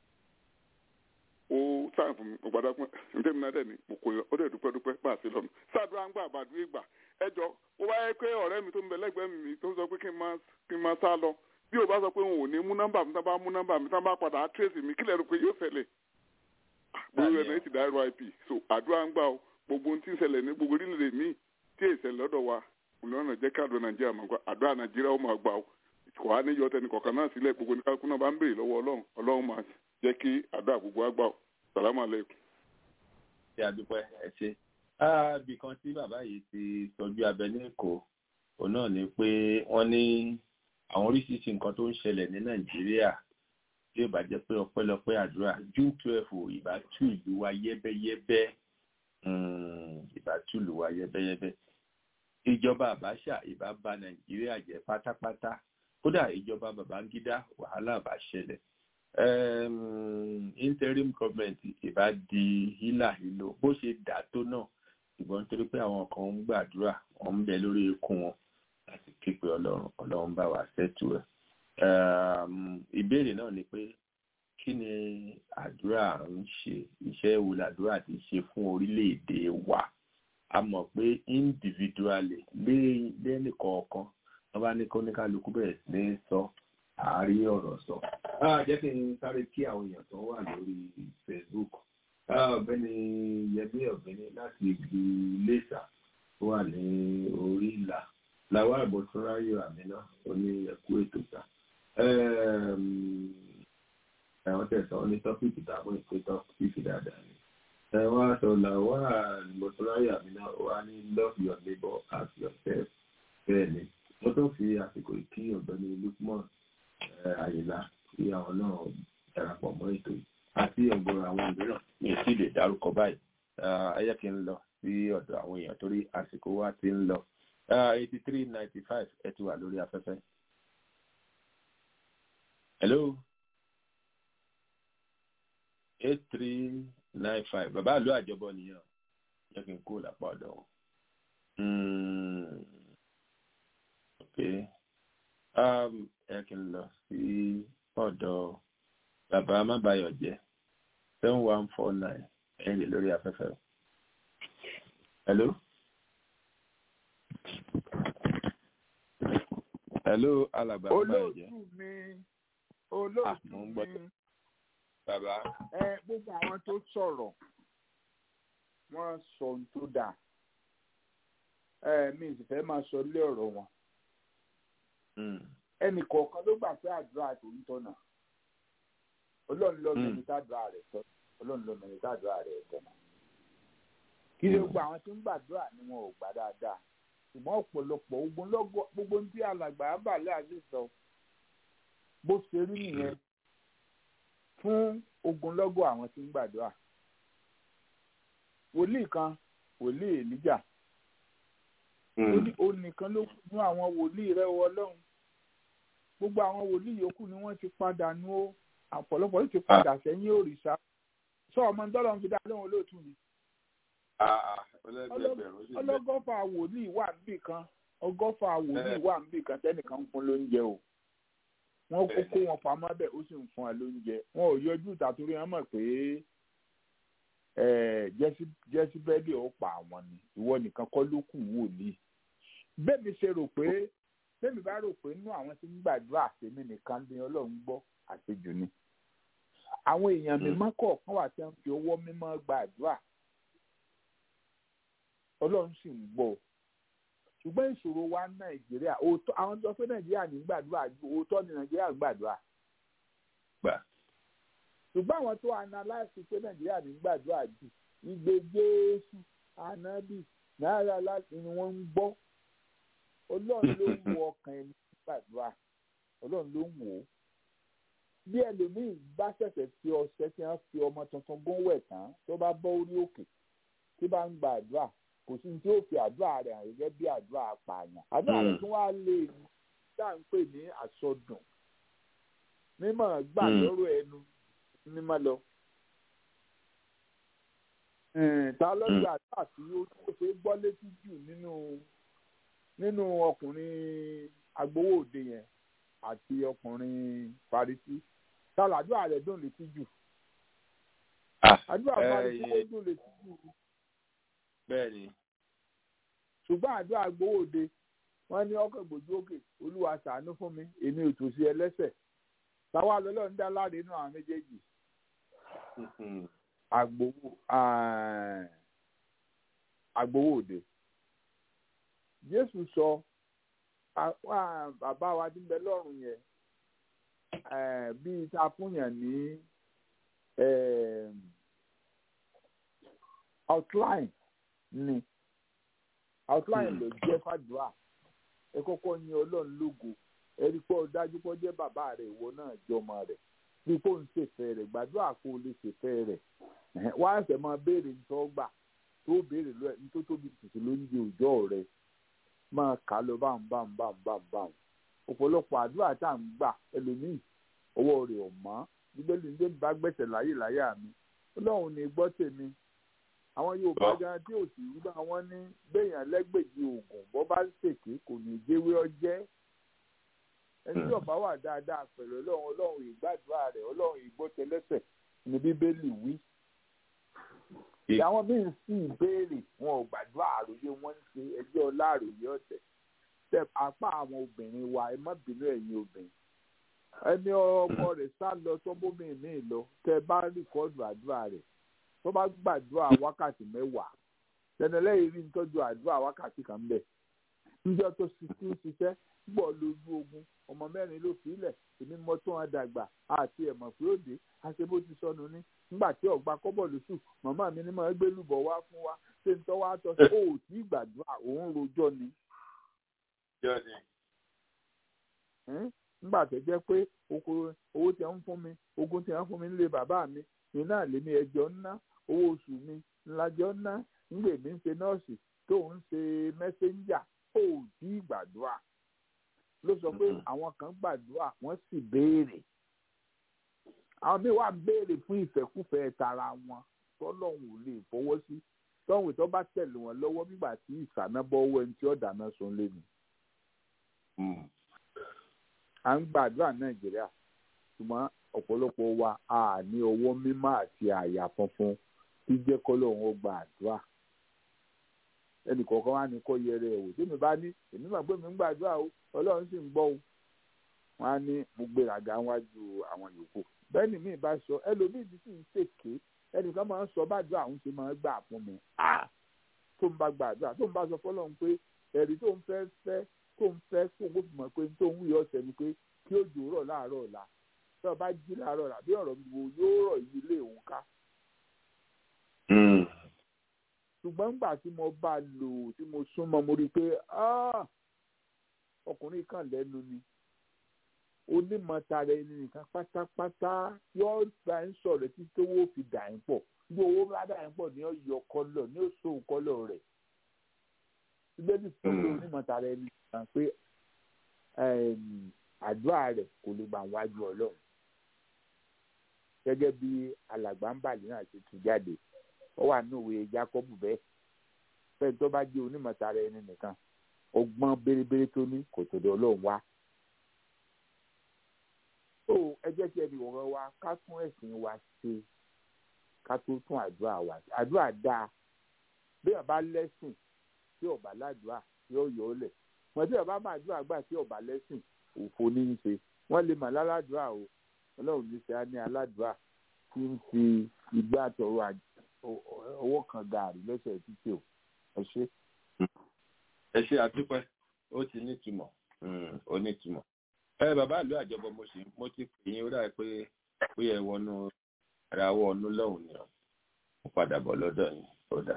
ó sáà fún mi mo gbàdá pé ǹjẹ́ mi náà dẹ̀ ni mo kò yọ ó dẹ̀ dúpẹ́ dúpẹ́ bá a ṣe lọ́nu sáàdúrà ń gbà àbàdúrà ìgbà ẹjọ́ ó wáyé pé ọ̀rẹ́ mi tó ń bẹ lẹ́gbẹ̀ẹ́ mi tó ń sọ pé kí n máa kí n máa sá lọ bí o bá sọ pé òun ò ní mú nọ́mbà mi tá bá mú nọ́mbà mi tá bá padà á tírèsì mi kílẹ̀ rò pé yóò ṣẹlẹ̀ gbogbo ẹ̀ náà ti dá rip so àdúrà ń gbà ó gbogbo ohun tí ń ṣẹlẹ̀ ní gbogbo orílẹ̀-èdè míì tí èsì lọ́dọ̀ wa olùrànà jẹ́ káàdùn nàìjíríà mọ̀ àdúrà nàìjíríà ó máa gbà ó kò wá ní yọtẹ nìkọ̀ọ̀kan náà sílẹ̀ gbogbo ní kálukú náà bá ń béèrè lọ́wọ́ ọlọ́run ọlọ́run máa jẹ́ kí àdúrà gbogbo àgbà ó sàlámù aleykum. ṣé àdúpẹ́ ẹ ṣe ibì kan tí bàbá yìí ti tọ́jú abẹ ní èkó òun náà ni pé wọ́n ní àwọn oríṣiríṣi nǹkan tó ń ṣẹlẹ̀ ní nàìjíríà tí ó bá jẹ́ pé ọpẹ́lọpẹ́ àdúrà june twelve ìbá tú ìlú wa yẹ́bẹ́yẹ́bẹ́ ìbá tú ìlú wa yẹ́bẹ́yẹ́bẹ́ ìjọba àbáṣà ìbá bà nàìjíríà jẹ́ pátápátá kódà ìjọba babangida wàhálà bá ṣẹlẹ̀ um, interim government ìbá di hílàhílò bó ṣe dà tó náà ṣùgbọ́n nítorí pé àwọn kan ń gbàdúrà wọ́n ń bẹ lórí ikú wọn láti képe ọlọ́run ọlọ́run bá wa ṣètò ẹ̀. ìbéèrè náà ni pé kí ni àdúrà ń ṣe iṣẹ́ wo làdúrà ti ṣe fún orílẹ̀-èdè wa a mọ̀ pé individually lẹ́nìkọ̀ọ̀kan wọ́n bá ní kó ní kálukú bẹ̀rẹ̀ sí ní sọ àárí ọ̀rọ̀ sọ. jẹ́ kí n sáré kí àwọn èèyàn tó wà lórí Facebook ọ̀gbẹ́ni Yẹmí ọ̀gbẹ́ni láti ìlú Iléṣà tó wà ní orí ìlà làwọn àbọ̀túnráyò àmínà oní ẹ̀kú ètò ta ẹ̀wọ̀n tẹ̀sán ní tọ́pìkì tàbí ìpè tọ́pìkì dáadáa ni ẹ̀wọ̀n aṣọ làwọn àbọ̀túnráyò àmínà wà ní love your neighbor as yourself bẹ́ẹ̀ ni mo tó fi àsìkò ìkí ọ̀gbẹ́ni Lukman Àyìnlá kí àwọn náà darapọ̀ mọ́ ètò yìí àti ọ̀gọ̀rọ̀ àwọn mìíràn mi ò sì lè dárúkọ báyìí ẹ jẹ́ kí n lọ sí ọ̀dọ̀ àwọn èèyàn torí àsìkò wa ti ń lọ eighty three ninety five ẹ ti wà lórí afẹ́fẹ́. hello eight three nine five bàbá àlọ́ àjọbọ nìyẹn jẹ́ kí n kó lápá ọ̀dọ̀ wọn. ok ẹ kí n lọ sí ọ̀dọ̀ bàbá amábáyọ̀ jẹ́ seven one four nine ẹ̀yìn lórí afẹ́fẹ́. hello. hello alàgbà amábáyọ̀ jẹ́. olóòtú mi olóòtú mi bàbá. ẹ gbogbo àwọn tó sọ̀rọ̀ wọ́n sọ ohun tó dáa ẹ mi sì fẹ́ máa sọ lé ọ̀rọ̀ wọn ẹnì kọ̀ọ̀kan ló gbà pé àdúrà tó ń tọ̀nà ọlọ́run ló mẹ́ni tàdúrà rẹ̀ tọ́ ọlọ́run ló mẹ́ni tàdúrà rẹ̀ tọ̀nà kí ló gba àwọn tó ń gbàdúrà ni wọn ò gbà dáadáa ṣùgbọ́n ọ̀pọ̀lọpọ̀ ogun lọ́gọ́ gbogbo ní tí alàgbà abalẹ̀ àti sọ bó ṣe rí nìyẹn fún ogunlọ́gọ̀ àwọn tí ń gbàdúrà wòlíì kan wòlíì èlíjà ó nìkan ló kù ní àwọn wòlíì rẹ̀ wọ ọlọ́run gbogbo àwọn wòlíì yòókù ni wọ́n ti padà nú ó ọ̀pọ̀lọpọ̀ ló ti padà sẹ́yìn òrìṣà sọ ọmọ ńdọ́lọ́ fi dá lóhun olóòtú ni. ọlọ́gọ́fà wòlíì wà níbì kan ọgọ́fà wòlíì wà níbì kan tẹ́nìkan ń fún lóúnjẹ o wọ́n kó kó wọn pamọ́ bẹ́ẹ̀ ó sì ń fún ẹ lóúnjẹ wọn ò yọjú ìtàtúrí wọn mọ̀ pé jẹ́síbẹ́lì ó pa àwọn ni ìwọ nìkan kọ́ ló kù wòlíì bẹ́ẹ̀ mi ṣe rò pé bẹ́ẹ̀ mi bá rò pé inú àwọn tí ń gbàdúrà àtẹ̀mí nìkan ní ọlọ́run gbọ́ àṣejù ni àwọn èèyàn mímọ́ kọ̀ọ̀kan wà tí wọ́n fi ọwọ́ mímọ́ gbàdúrà ọlọ́run sì ń gbọ́ ṣùgbọ́n ìṣòro wa nàìjíríà òótọ́ àwọn tó fẹ́ nàìjíríà ní gbàdúrà ju òótọ́ ní nàìjíríà gbàdúrà ṣùgbọ́n àwọn tó analyse pé nàìjíríà ní gbàdúrà jù ìgbé jésù ànábì náírà láti ni wọ́n ń gbọ́ ọlọ́run ló ń wo ọkàn ẹni gbàdúrà ọlọ́run ló ń wò ó bí ẹlòmíì bá ṣẹ̀ṣẹ̀ fi ọṣẹ tí wọ́n fi ọmọ tuntun gún wẹ̀ tán tó bá bọ́ orí òkè tí bá ń gba àdúrà kò sí tí ó fi àdúrà rẹ̀ hàn gẹ́gẹ́ bí àdúrà apààyàn àdúrà rẹ̀ tún wá lè ní tá à ń pè ní àsọdùn mímọ̀ gbà lọ́rọ̀ ẹnu mímọ́ lọ. ta lọ́jọ́ àdúrà tí ó ṣe gbọ́ létí jù nínú nínú ọkùnrin agbowó òde yẹn àti ọkùnrin Farisí ta làdúrà rẹ̀ dùn létí jù. àdúrà Farisí ó dùn létí jù bẹ́ẹ̀ni. ṣùgbọ́n àdúrà gbowóde wọ́n ní ọkọ̀ ìgbòjú òkè olúwa ṣàánú fún mi èmi ò tòṣì ẹlẹ́sẹ̀ táwa lọ́lọ́ ń dá láre inú àwọn méjèèjì. àgbowó àgbowóde. jésù sọ bàbá wa tí ń bẹ lọ́rùn yẹn bíi ta fúnyàn ní outline ni outline ló jẹ́ fàdúrà ẹ kọ́kọ́ yin ọlọ́run lógo ẹ rí pé ó dájú pé ó jẹ́ bàbá rẹ̀ ìwọ náà jọmọ rẹ̀ bí kò ń ṣèfẹ́ rẹ̀ gbàdúrà kó o lè ṣèfẹ́ rẹ̀ wá ẹsẹ̀ máa béèrè nítorí gbà tó béèrè lọ ní tó tóbi tìtì ló ń di òjọ́ rẹ̀ máa kà á lọ báwọn báwọn báwọn báwọn báwọn ọ̀pọ̀lọpọ̀ àdúrà tá à ń gbà ẹlòmíì ọwọ́ rẹ̀ ọ̀ mọ́ bíbélì ń dé bá gbẹ̀sẹ̀ láyè láyà mi ọlọ́run ní gbọ́ tèmi àwọn yorùbá gan tí ò sì rúbà wọn ní gbẹ̀yàn lẹ́gbẹ̀jì oògùn bọ́ bá ṣèké kò ní jẹ́wé ọjẹ́ ẹni tí ọba wà dáadáa pẹ̀lú ọlọ́run ọlọ́run ìgbàdúrà rẹ̀ ọlọ́run ìgbọ́tẹlẹ́sẹ̀ ní bíbélì wí. àwọn míín sì béèrè wọn ò gbàdúrà àròyé wọn ń ṣe ẹjọ́ ọlá àròyé ọ̀tẹ̀ tẹ apá àwọn obìnrin wa ẹ má bínú ẹ̀yin obìnrin ẹni ọmọ rẹ̀ sá lọ sọ́bómi mi lọ tẹ bá rìkọ́dù àdúrà rẹ̀ tó bá gbàdúrà wákàtí mẹ́wàá tẹnẹlẹ́yìn rí nítọ́jú àdúrà wákàtí kan bẹ̀ níjọ́ tó ti ń ṣiṣẹ́ gbọ́ lójú ogun ọmọ mẹ́rin ló fi ilẹ̀ èmi mọ tó wọn dàgbà àti ẹ̀mọ̀ pé ó dé àṣẹ bó ti sọnù ní nígbà tí ọgbà kọ́bọ̀ lóṣù màmá mi ní máa gbé lùbọ̀ wá fún wa ṣé ń tọ́ wá tọ́ sí ó tí gbàdúrà òun rojọ́ ni nígbà tó jẹ́ pé owó tí wọ́n fún mi ogún tí wọ́n fún mi nílé bàbá mi ní náà lé mi ẹjọ́ ńná owó oṣù mi ńlájọ́ ńná ńgbè mí ń ṣe nọ́ọ̀sì tó ń ṣe mẹ́sẹ́ńjà ó tí gbàdúrà ló sọ pé àwọn kan gbàdúrà wọ́n sì béèrè àwọn míì wà béèrè fún ìfẹ́kùfẹ́ tara wọn tọ́lọ́hún ò lè fọwọ́ sí tọ́hún tó bá tẹ̀lé wọn lọ́wọ́ nígbà tí ìsànábọ́wọ́ ẹni tí ó dáná sun lé mi à ń gbàdúrà nàìjíríà ṣùgbọ́n ọ̀pọ̀lọpọ̀ wa a ní ọwọ́ mímọ́ àti àyà funfun tí jẹ́ kọ́lọ́hún ó gba àdúrà ẹnì kọ̀ọ̀kan wá ní kó yẹrẹ ẹ̀wò tèmi bá ní èmi máa gbé mi ń gbàdúrà o ọlọ́run sì ń gbọ́ o wọn á ní mo gbéraga wájú àwọn yòókù bẹ́ẹ̀ ni mi bá sọ ẹlòmíì ti sì ń ṣèké ẹnìkan máa ń sọ bàdúrà àwọn ṣe máa ń gbà fún mi tó ń bá gbàdúrà tó ń bá sọ fọlọ́run pé ẹ̀rí tó ń fẹ́ fẹ́ tó ń fẹ́ kó o fi mọ̀ pé tó ń wúyọ ọ̀sẹ̀ ni pé kí òjò rọ̀ láàárọ̀ ọ̀la tí ọba jí láàárọ̀ ọ̀la bí ọ̀rọ̀ gbogbo yóò rọ̀ yí ilé òun ká. ṣùgbọ́n nígbà tí mo bá lò tí mo súnmọ́ mo rí i pé ọkùnrin kan lẹ́nu ni onímọ̀tara ẹni nìkan pátápátá yóò gba ń sọ̀rọ̀ tí tówó fi dà ń pọ̀ bí owó bá dà ń pọ̀ ní ọ̀yọ́ kọ́lọ̀ ní òṣòwò kọ́lọ̀ rẹ̀ síbẹ̀ bí sọ́kè onímọ̀tara ẹni nìkan pé àdúrà rẹ̀ kò lè gbà wájú ọlọ́run gẹ́gẹ́ bí alàgbà ń bàlẹ́ náà ṣe tú jáde ó wà ní òwe Jákọ́bù bẹ́ẹ̀ fẹ́ẹ́ tó bá jẹ́ onímọ̀tara ẹni nìkan ọgbọ́n bérebére tó ní kò tó dọ̀ ọlọ́run wá. tó ẹ jẹ́ kí ẹnì wọ̀rọ̀ wa ká tún ẹ̀sìn wa ṣe ká tó tún àdúrà wa ṣe àdúrà dáa bí ọba lẹ́sìn tí ọba ládùúà yóò yọ ọ́ lẹ̀ wọ́n tí ọba máa dúrà gbà tí ọba lẹ́sìn òfò ní í ṣe wọ́n lè mà láládùúà o ọlọ́run ní ṣe á ní aládùúà tí ń fi ìgbà àtọ̀rọ̀ owó kan gààrí lẹ́sẹ̀ títí o ẹ ṣe. ẹ ṣe àdúpẹ́ ó ti nítumọ̀ ó nítumọ̀. ẹ bàbá ìlú àjọbọ mo sì mo ti pè yín ó dà pé ó yẹ wọnú ara wọ ọnú lọ́hùn ni mo padà bọ̀ lọ́dọ̀ yín ó dà.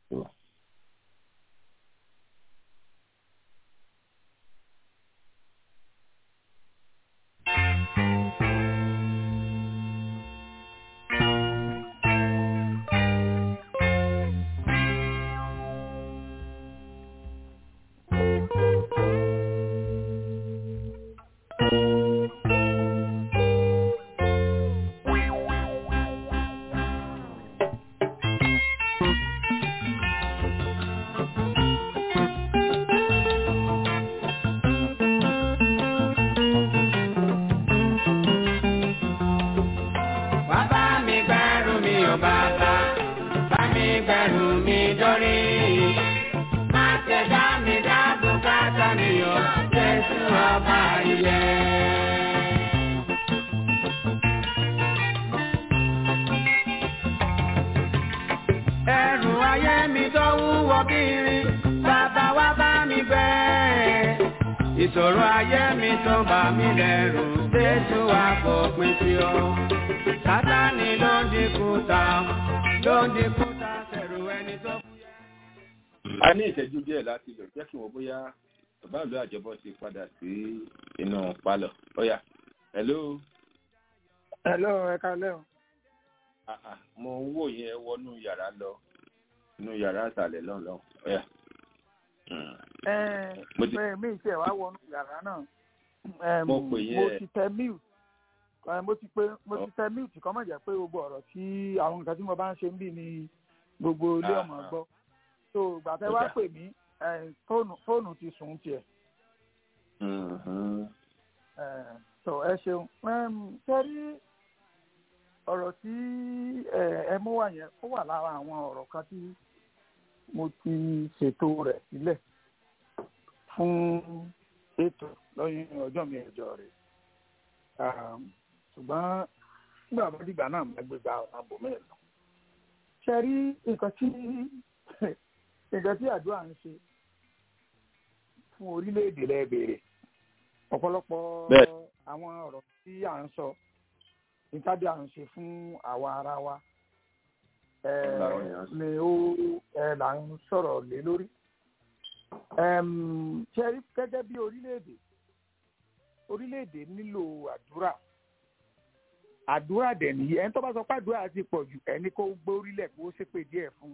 ìṣòro ayé mi tó bà mí lẹ́rù jésù wá fòpin sí ọ. sátani ló ń dínkù ta ló ń dínkù ta sẹ̀rù ẹni tó fúyẹ́. a ní ìṣẹ́jú díẹ̀ láti lò jẹ́ kí wọ́n bóyá bàbá ìlú àjọbọ ti padà sí inú pálọ̀ ọ̀yà hello. hello ẹ kálẹ́ o. mo ń wò yẹn wọnú yàrá lọ inú yàrá àtàlẹ̀ lọ́nà ọ̀yà ẹ mi tiẹ̀ wá wọnú yàrá náà mo pè yẹ mo ti tẹ mute mo ti pé mo ti tẹ mute kọ́ mọ̀ jẹ́ pé gbogbo ọ̀rọ̀ tí àwọn nǹkan tí mo bá ń ṣe ń bì ní gbogbo ilé ọmọ gbọ́ so gbàtẹ́ wá pè mí fóònù ti sùn tiẹ̀ so ẹ ṣeun sẹ́rí ọ̀rọ̀ tí ẹ mú wá yẹn ó wà lára àwọn ọ̀rọ̀ kan tí mo ti ṣètò rẹ̀ sílẹ̀ fún ètò lọ́yìn ọjọ́ mi ẹ̀jọ rẹ̀ ṣùgbọ́n nígbà tó dìgbà náà máa gbé gba ọ̀nà àbòmí lọ. ṣe rí nǹkan tí nǹkan tí àdúrà ń ṣe fún orílẹ̀-èdè lẹ́ẹ̀bẹ̀rẹ̀ ọ̀pọ̀lọpọ̀ àwọn ọ̀rọ̀ tí à ń sọ ìtàdí à ń ṣe fún àwa ara wa ni ó là ń sọ̀rọ̀ lé lórí. ṣe rí gẹ́gẹ́ bí orílẹ̀-èdè orílẹ̀-èdè nílò àdúrà àdúrà dẹ̀ nìyí ẹni tó bá sọ pé àdúrà ti pọ̀ jù ẹni kó gbé orílẹ̀ kó ṣépè díẹ̀ fún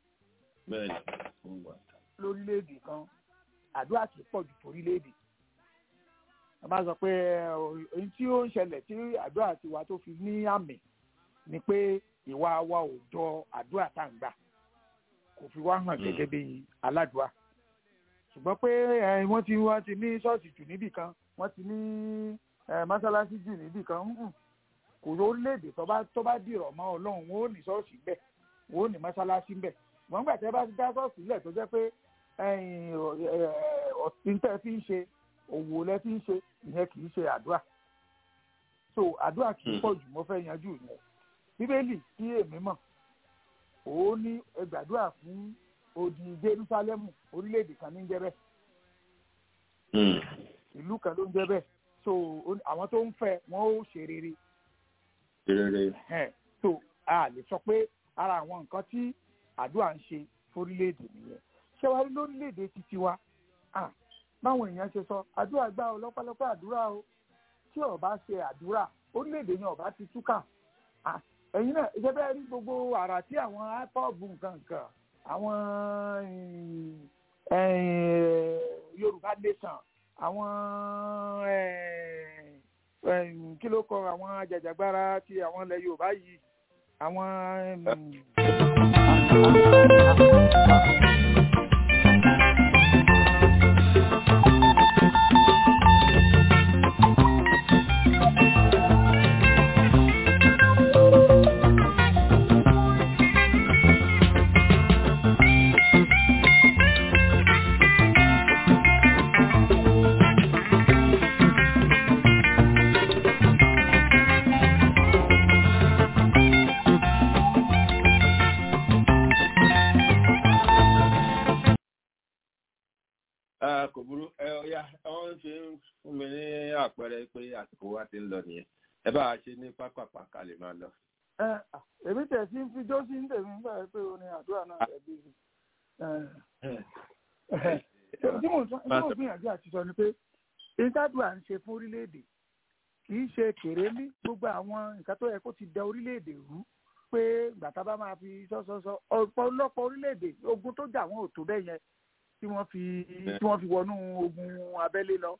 lórílẹ̀-èdè kan àdúrà ti pọ̀ jù torílẹ̀-èdè wọ́n bá sọ pé ohun tí ó ń ṣẹlẹ̀ tí àdúrà tiwa tó fi ní àmì ni pé ìwà wa ò jọ àdúrà tá à ń gbà kò fi wá hàn gẹ́gẹ́ bí aládùúà ṣùgbọ́n pé wọ́n ti wọ́n ti ní ṣọ́ọ̀ṣì jù níbì kan wọ́n ti ní mọ́sálásí jù níbì kan kò lórílẹ̀‐èdè tó bá tó bá dìrọ̀ mọ́ ọlọ́run wọn ò ní ṣọ́ọ̀ṣì bẹ̀ wọn ò ní mọ́sálásí bẹ̀ wọ́n gbà tẹ́ bá ti dá ṣọ́ọ̀ṣì lẹ̀ tó jẹ́ pé ọ̀sìn tẹ́ fi ń ṣe òwò lẹ́ fi ń ṣe ìyẹn kì í ṣe àdúrà so àdúrà kì í pọ̀ jù mo fẹ́ yanjú yẹn bíbélì tí èmi mọ̀ òun ní ẹgbàdúrà fún odi Jerúsálẹ́mù orílẹ̀-èdè kan ní ń jẹ́ bẹ́ẹ̀ ìlú kan ló ń jẹ́ bẹ́ẹ̀ so àwọn tó ń fẹ́ wọn ó ṣe rere so a lè sọ pé ara àwọn nǹkan tí àdúrà ń ṣe fórílẹ̀-èdè nìyẹn ṣé wàá rí lórílẹ̀-èdè títí wa báwọn èèyàn ṣe sọ àdúrà gbà ọ lọ́pọ̀lọpọ̀ àdúrà o tí ó bá ṣe àdúrà orílẹ̀-èdè yẹn ó bá ti túkà ẹ̀yin náà ìjẹ́ bẹ́ẹ̀ rí gbogbo àrà tí àwọn ipọ́ọ̀bù nǹkan nǹkan àwọn Yorùbá nation àwọn kí ló kọ àwọn ajàjàgbara ti àwọn ilẹ̀ Yorùbá yìí àwọn. kò burú ẹ ọyá wọn fi ń fún mi ní àpẹẹrẹ pé àsìkò wa ti ń lọ nìyẹn ẹ bá a ṣe ní pápápá ká lè máa lọ. èmi tẹ̀ sí fi jó sí tèmi nígbà pé o ní àdúrà náà tẹ̀ bí tí mo gbìyànjú àti sọ ni pé ìtàdùà ń ṣe fún orílẹ̀-èdè kì í ṣe kéré ní gbogbo àwọn nǹkan tó yẹ kó ti da orílẹ̀-èdè rú pé gbàtà bá máa fi sọ́sọ́sọ́ ọ̀pọ̀lọpọ̀ orílẹ̀-èdè ogun tó jà wọ́n ò tó bẹ́ẹ̀ yẹn tí wọ́n fi tí wọ́n fi wọnú ogun abẹ́lé lọ.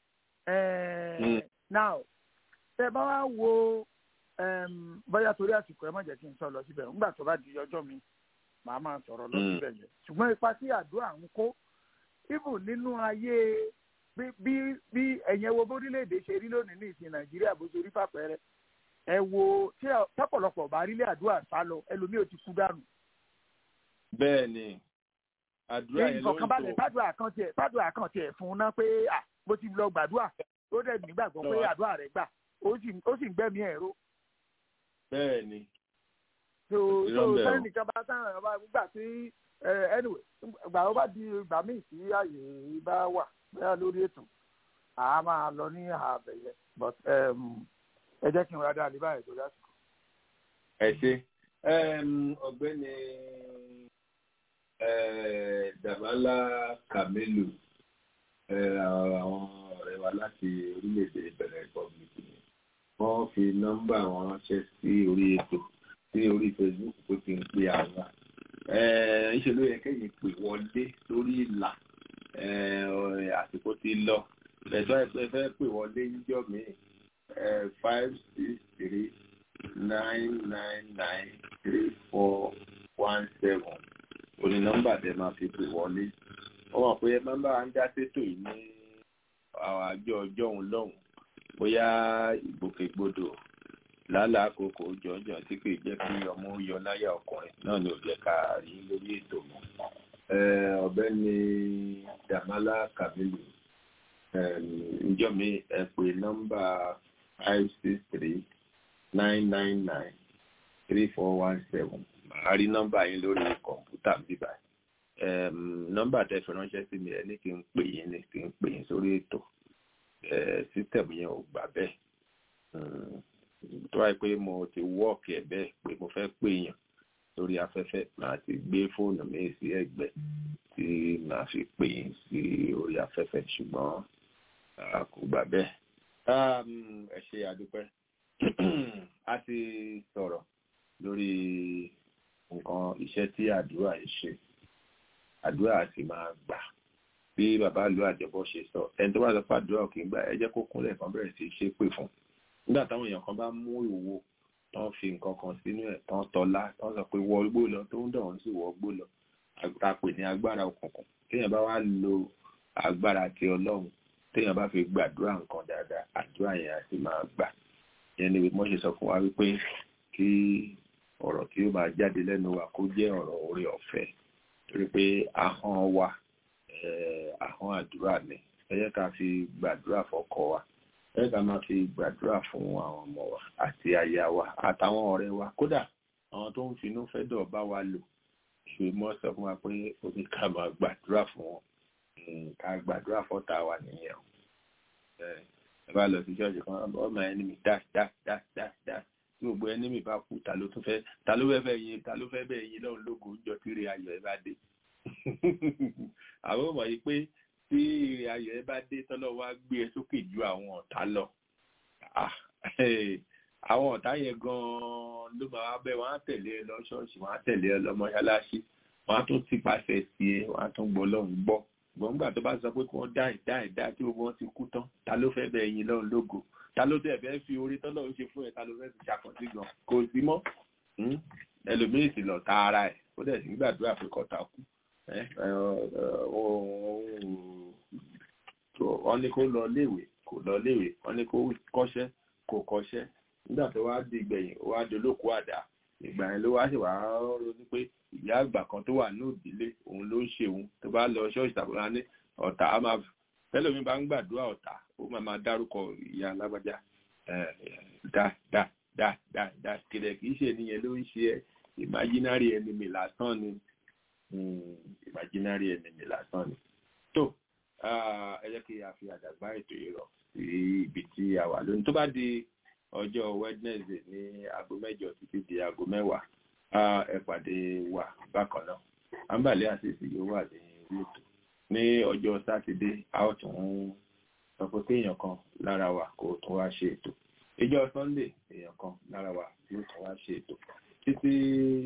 now tẹ bá wá wo bóyá torí àsìkò ẹ má jẹ́ kí n sọ lọ síbẹ̀ nígbà tó bá di ọjọ́ mi màá máa sọ̀rọ̀ lọ síbẹ̀ yẹn ṣùgbọ́n ipa tí àdúrà ń kó even nínú ayé bí bí bí ẹ̀yẹn wo bórílẹ̀-èdè ṣe rí lónìí ní ìsìn nàìjíríà bó ṣe rí fàpẹ́rẹ́ ẹ wo tí ọ̀pọ̀lọpọ̀ bá rí lé àdúrà sá lọ ẹlòmíì ò ti kú dànù. bẹ́ẹ̀ ni àdúrà yẹn ló ń ìfọ̀kànbalẹ̀ gbàdúrà kan tiẹ̀ gbàdúrà kan tiẹ̀ fún un ná pé bó ti lọ gbàdúrà ó dẹ̀ nígbàgbọ́ pé àdúrà rẹ̀ gbà ó sì ń gbẹ̀mí ẹ̀rọ. bẹ́ẹ̀ ni. so so sẹ́yìn nìkan bá sáyẹn ọba gbà tí anyway gbà ó bá di ìgbà míì tí àyè bá wà bẹ́ẹ̀ lórí ètò àá máa lọ ní àbẹ̀yẹ but ẹ jẹ́ kí n rádá àlè báyìí tó dásìkò. ẹ ṣe ọ̀gbẹ́ni Dàmálà Kamilu àwọn ọ̀rẹ́ wa láti orílẹ̀-èdè Benin Republic ni wọ́n fi nọ́mbà wọn ránṣẹ́ sí orí ètò sí orí Facebook tó ti ń pè àwọn ńṣe ló yẹ kéyìn pè wọlé lórí ìlà àsìkò ti lọ ẹ̀tọ́ ẹ̀fẹ́ fẹ́ pè wọlé níjọ́ míì five six three nine nine nine three four one seven òní nọ́mbà tẹ máa fi pè wọlé ó mọ̀ pé nọ́mbà ń dá sétò yìí ní àwọn àjọ ọjọ́ òun lọ́hùn bóyá ìgbòkègbodò lálàá àkókò jọjọ tí kò jẹ́ kí ọmọ yọ láyà ọkùnrin náà ni ò jẹ́ ká rí lórí ètò mọ́ ọ̀gbẹ́ni Dàmálà Kamilu ǹjọ́ mi ẹ pè nọ́mbà five six three nine nine nine three four one seven màá rí nọ́mbà yín lórí kọ̀ǹpútà bíbá nọ́mbà tẹ́ fi ránṣẹ́ sí mi ẹ ní kí n pè yín ní kí n pè yín sórí ètò system yẹn ò gbà bẹ́ẹ̀ tó wáyé pé mo ti wọ́ọ̀kì ẹ̀ bẹ́ẹ̀ pé mo fẹ́ pè yàn lórí afẹ́fẹ́ màá ti gbé fóònù mi sí ẹ̀gbẹ́ tí màá fi pè yín sí orí afẹ́fẹ́ ṣùgbọ́n kò gbà bẹ́ẹ̀. ẹ ṣe àdúpẹ́ a ti sọ̀rọ̀ lórí nǹkan iṣẹ́ tí àdúrà yìí ṣe àdúrà sì máa gbà bí bàbá ìlú àjọbọ ṣe sọ ẹni tó bá sọ pé àdúrà kì í gbà ẹ jẹ́ kó kúnlẹ̀ kan bẹ̀rẹ̀ sí í ṣe pè fún nígbà táwọn èèyàn kan bá mú ìwo tán fi nǹkan kan sínú ẹ̀ tán tọ́lá tán sọ pé wọ igbó lọ tó ń dọ̀wọ́n sí wọ igbó lọ àpè ní agbára òkùnkùn téèyàn bá wá lo agbára ti ọlọ́run téèyàn bá fi gbàdúrà nǹkan dáadáa àdúrà yẹn á sì máa gbà yẹn ni mo ṣe sọ fún wa wípé kí ọ̀rọ̀ tí ó máa jáde lẹ́nu wa kó jẹ́ ọ̀rọ̀ orí ọ̀fẹ́ torí pé ahọ́n wa ahọ́n àdúrà ni ẹ jẹ́ ká fi gbàdúrà fọ́kọ wa ẹ jẹ́ ká máa fi gbàdúrà fún àwọn ọmọ wa àti aya wa àtàwọn ọ̀rẹ́ wa kódà àwọn tó ń finú fẹ́ dọ̀ bá wa lò ṣe mọ́ sọ fún wa pé ó ní ká máa gbàdúrà fún wọn ká gbàdúrà fọ́tà wa nìyẹn o ẹ bá lọ sí ṣọ́ọ̀ṣì kan ọmọ ẹni mi dá dá dá dá dá tí gbogbo ẹni mi bá kú ta ló tún fẹ́ ta ló fẹ́ fẹ́ yin ta ló fẹ́ bẹ́ẹ̀ yin lọ́run lógo jọ tí ire ayọ̀ ẹ bá dé àwọn ọmọ yìí pé tí ire ayọ̀ ẹ bá dé tọ́lọ́ wá gbé ẹ sókè ju àwọn ọ̀tá lọ àwọn ọ̀tá yẹn gan-an ló máa wá bẹ́ẹ̀ wọ́n á tẹ̀lé ẹ lọ ṣọ́ọ̀ṣì wọ́n á tẹ̀lé ẹ lọ mọ́ṣáláṣí wọ́n á tún ti pàṣẹ sí ẹ wọ́n á tún gbọ́ lọ́run gbọ́ gbọ̀ngbà tó bá sọ pé kí wọ́n dá ìdá ìdá tí gbogbo wọn ti kú tán ta ló fẹ́ bẹ́ẹ̀ yin lọ́run lógo ta ló tẹ̀ fẹ́ fi orí tọ́lọ́ ń ṣe fún ẹ ta ló fẹ́ fi ṣàkọsí gan kò sí mọ́ ẹlòmíì sì lọ ta ara ẹ̀ ó dẹ̀ sì ń gbàdúrà pé kọ́ta kú wọ́n ní kó lọ léèwé kò lọ léèwé wọ́n ní kó kọ́ṣẹ́ kò kọ́ṣẹ́ nígbà tó wá di ìgbẹ̀yìn ó wá dolóko àdá ìgbà yẹn ló wá sì wá ronú pé ìyá àgbà kan tó wà ní òdílé òun ló ń ṣe òun tó bá lọ ṣọ́ọ̀ṣì tàbí wọn ní ọ̀tá á máa tẹ́lómi bá ń gbàdúrà ọ̀tá ó máa máa dárúkọ ìyá alágbájá dá dá dá dá dá kìlẹ̀ kì í ṣe nìyẹn ló ń ṣe imaginary enemy lásán ni imaginary enemy lásán ni. tó ẹ jẹ́ kí a fi àdàgbà ètò yìí rọ̀ sí ibi tí a wà lónìí tó bá di ọjọ́ wednesday ní aago mẹ́jọ títí di aago mẹ́wàá ẹ pàdé wa bákan náà àǹbàlẹ́ àṣìṣe yóò wà ní ètò ní ọjọ́ sátidé a ó tún sọ pé kéèyàn kan lára wa kó tún wá ṣe ètò ìjọ sunday èèyàn kan lára wa yóò tún wá ṣe ètò títí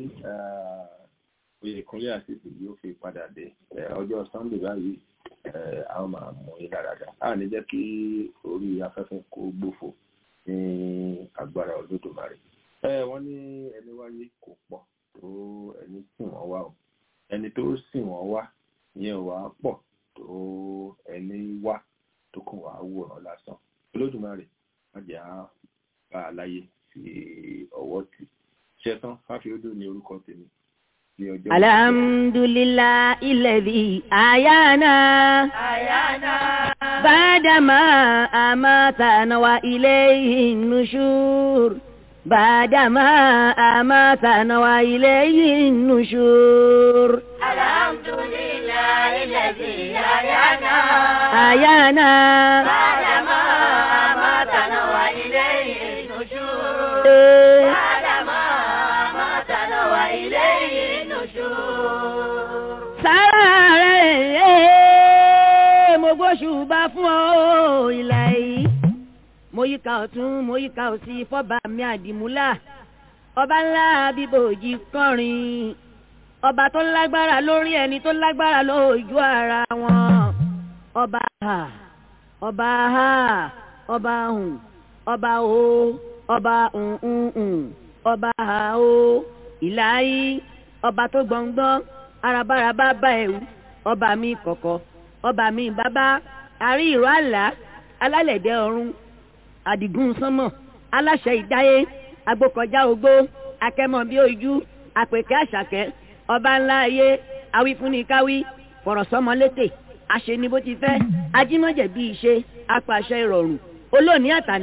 oyèkúnlé àṣìṣe yóò fi padà dé ọjọ́ sunday báyìí a ó máa mú yín dáradára a ní jẹ́ kí orí afẹ́fẹ́ kó gbófo ní agbára olódùmarè ẹ wọ́n ní ẹni wáyé kò pọ̀ tó ẹni sìn wọ́n wá o ẹni tó sìn wọ́n wá yẹn wà á pọ̀ tó ẹni wá tó kàn wá wòrán lásán olódùmarè má jẹ́ á bá a láyé fi ọwọ́ tì ṣẹ́tán fáfiódò ní orúkọ tèmi ní ọjọ́ alhamdulillah ilẹ̀dí àyànà àyànà bàdàmà àmàtànà wa ilayhi nushur bàdàmà àmàtànà wa ilayhi nushur. alhamdulillah ilẹ̀dí àyànà àyànà bàdàmà àmàtànà wa ilayhi nushur. Eh. bàdàmà àmàtànà wa ilayhi nushur. sára rẹ̀ mo gbóṣùbà fún ọ ìlà yìí mo yíká ọ̀tún mo yíká òsì fọ́ba mi àdìmúlà ọba ńlá bíbòjì kọrin ọba tó lágbára lórí ẹni tó lágbára lójú ara wọn ọba ha ọba ha ọba hùn ọba o ọba hùn ọba ha o ìlà yìí ọba tó gbọ̀ngbọ́n arabaraba bá ẹ̀wù ọba mi kọ̀kọ̀ ọba mi bàbá àrí ìró àlá alálẹ̀dẹ̀ ọ̀run àdìgún sánmọ̀ aláṣẹ ìdáyé agbókọjá ogbó akẹ́mọ̀ bí ojú àpèkẹ́ àṣàkẹ́ ọba ńlá ayé awífúnnikáwí fọ̀rọ̀sọ́mọ létè àṣẹ ni bó ti fẹ́ ajímọ̀jẹ̀ bí ìṣe apàṣẹ ìrọ̀rùn olóòní àtàná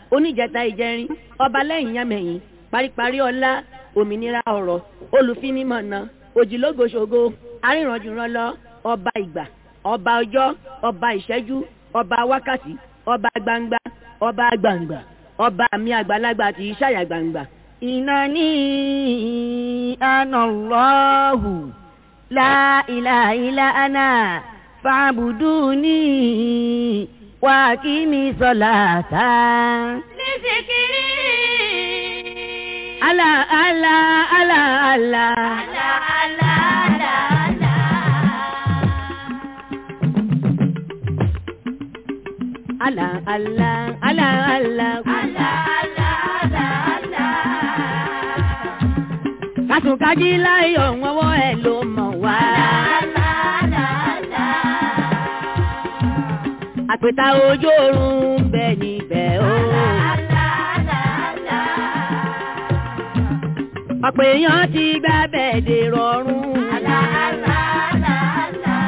oníjẹta ìjẹrin ọba lẹ́yìn yàmẹ̀yìn paríparí ọlá òmìnira ọ̀rọ̀ olùfinimọ̀nà òjìlógoṣogo arìnrànjùrànlọ ọba ìgbà ọba ọjọ́ ọba ìṣẹ́jú ọba wákàtí ọba gbangba ọba gbangba ọba mi àgbàlagbà tí ṣàyà gbangba. ìnáni anallahu la ilaha illa ana fa'buduni wa kimi salata. Nísìkiri. ala ala ala ala. Àlà àlà àlà àlà. ala ala ala ala. Àlà àlà àlà àlà. kàtúkàjí láyọ̀ wọ́wọ́ ẹ̀ ló mọ̀ wá. Àlà àlà àlà. àpèta ojú oorun ń bẹ níbẹ̀ o. Àlà àlà àlà. ọ̀pọ̀ èèyàn ti gbá bẹ́ẹ̀ dè rọrùn. Àlà àlà àlà àlà.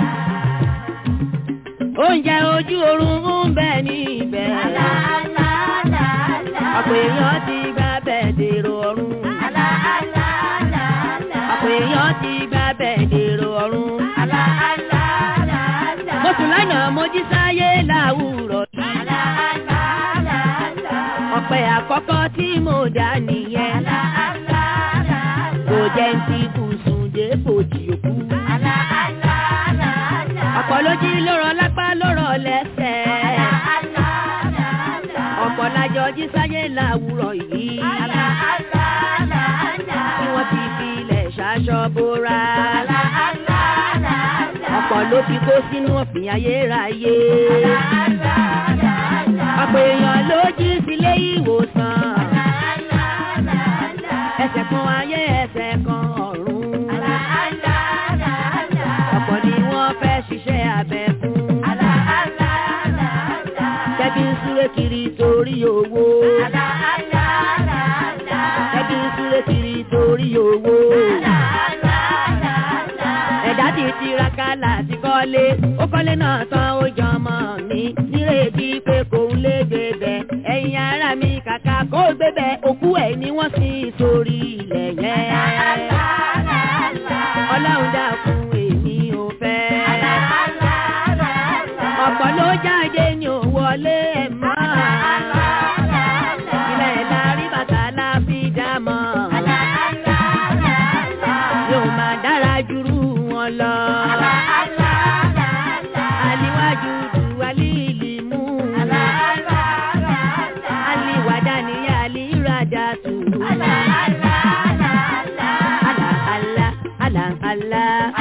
oúnjẹ ojú oorun ń bẹ níbẹ̀. Àlà àlà àlà àlà. ọ̀pọ̀ èèyàn ti gbá bẹ́ẹ̀ dè rọrùn. Àlà àlà àlà àlà. ọ̀pọ̀ èèyàn ti gbá bẹ́ẹ̀ dè rọrùn. Àlà àlà àlà àlà. mo sùn lánàá mo jí sáyé láwùrọ̀ yìí. Àlà àlà àlà àlà. ọ̀pẹ àkọ́kọ́ tí mo dá nìyẹn. Àlà àlà àlà àlà. kò jẹ́ ń ti bùsùn dé fòjì òkú. Àlà àlà àlà àlà. ọ̀pọ̀ ló jí lórọ̀ lápá lórọ̀ lẹ́sẹ̀. Àlà àlà àlà àlà. ọ̀pọ̀ lájọ jí sáyé láwùrọ̀ yìí. Àlà àlà àlà àlà. tí wọ́n ti fi ilẹ̀ ṣaṣọ bóra. Àlà àlà àlà àlà. ọ̀pọ̀ ló fi kó sínú ọ̀fìn ayérayé. Àlà àlà àlà àlà. ọ̀pọ̀ èèyàn ló jí sílé ìwòsàn. Àlà àlà àlà àlà. ẹsẹ̀ kan ayé ẹsẹ̀ kan ọ̀run. Àlà àlà àlà àlà. ọ̀pọ̀ ni wọ́n fẹ́ ṣiṣẹ́ abẹ fún. Àlà àlà àlà àlà. Kẹ́bí ń súré kiri torí owó. Àlà àlà àlà àlà. Kẹ́bí ń súré kiri torí owó. Àlà àlà àlà àlà. Ẹ̀dá ti tiraka láti kọ́lé. Ó kọ́lé náà tán ó jọ ọmọ mi. Nírètí pé kò ń lé gbébẹ̀. Ẹ̀yin ará mi kàkà kó gbébẹ̀. Òkú ẹ̀ ni wọ́n sì sórí ilẹ̀ yẹn. Àlà àlà àlà. Ọlọ́run dákun èmi ò fẹ́. Àlà àlà àlà àlà. Ọ̀pọ̀ ló jáde ní ò wọlé ẹ̀ mọ́. Àlà àlà àlà. Ilẹ̀ lárí bàtà la fi dá mọ́. Àlà àlà àlà àlà. Yóò máa dára jùrú wọn lọ. Àlà àlà àlà àlà. Aliwájú du alíìlì mú. Àlà àlà àlà àlà. Aliwàdà ní alíradà tù. Àlà àlà àlà àlà. Àlà àlà àlà àlà.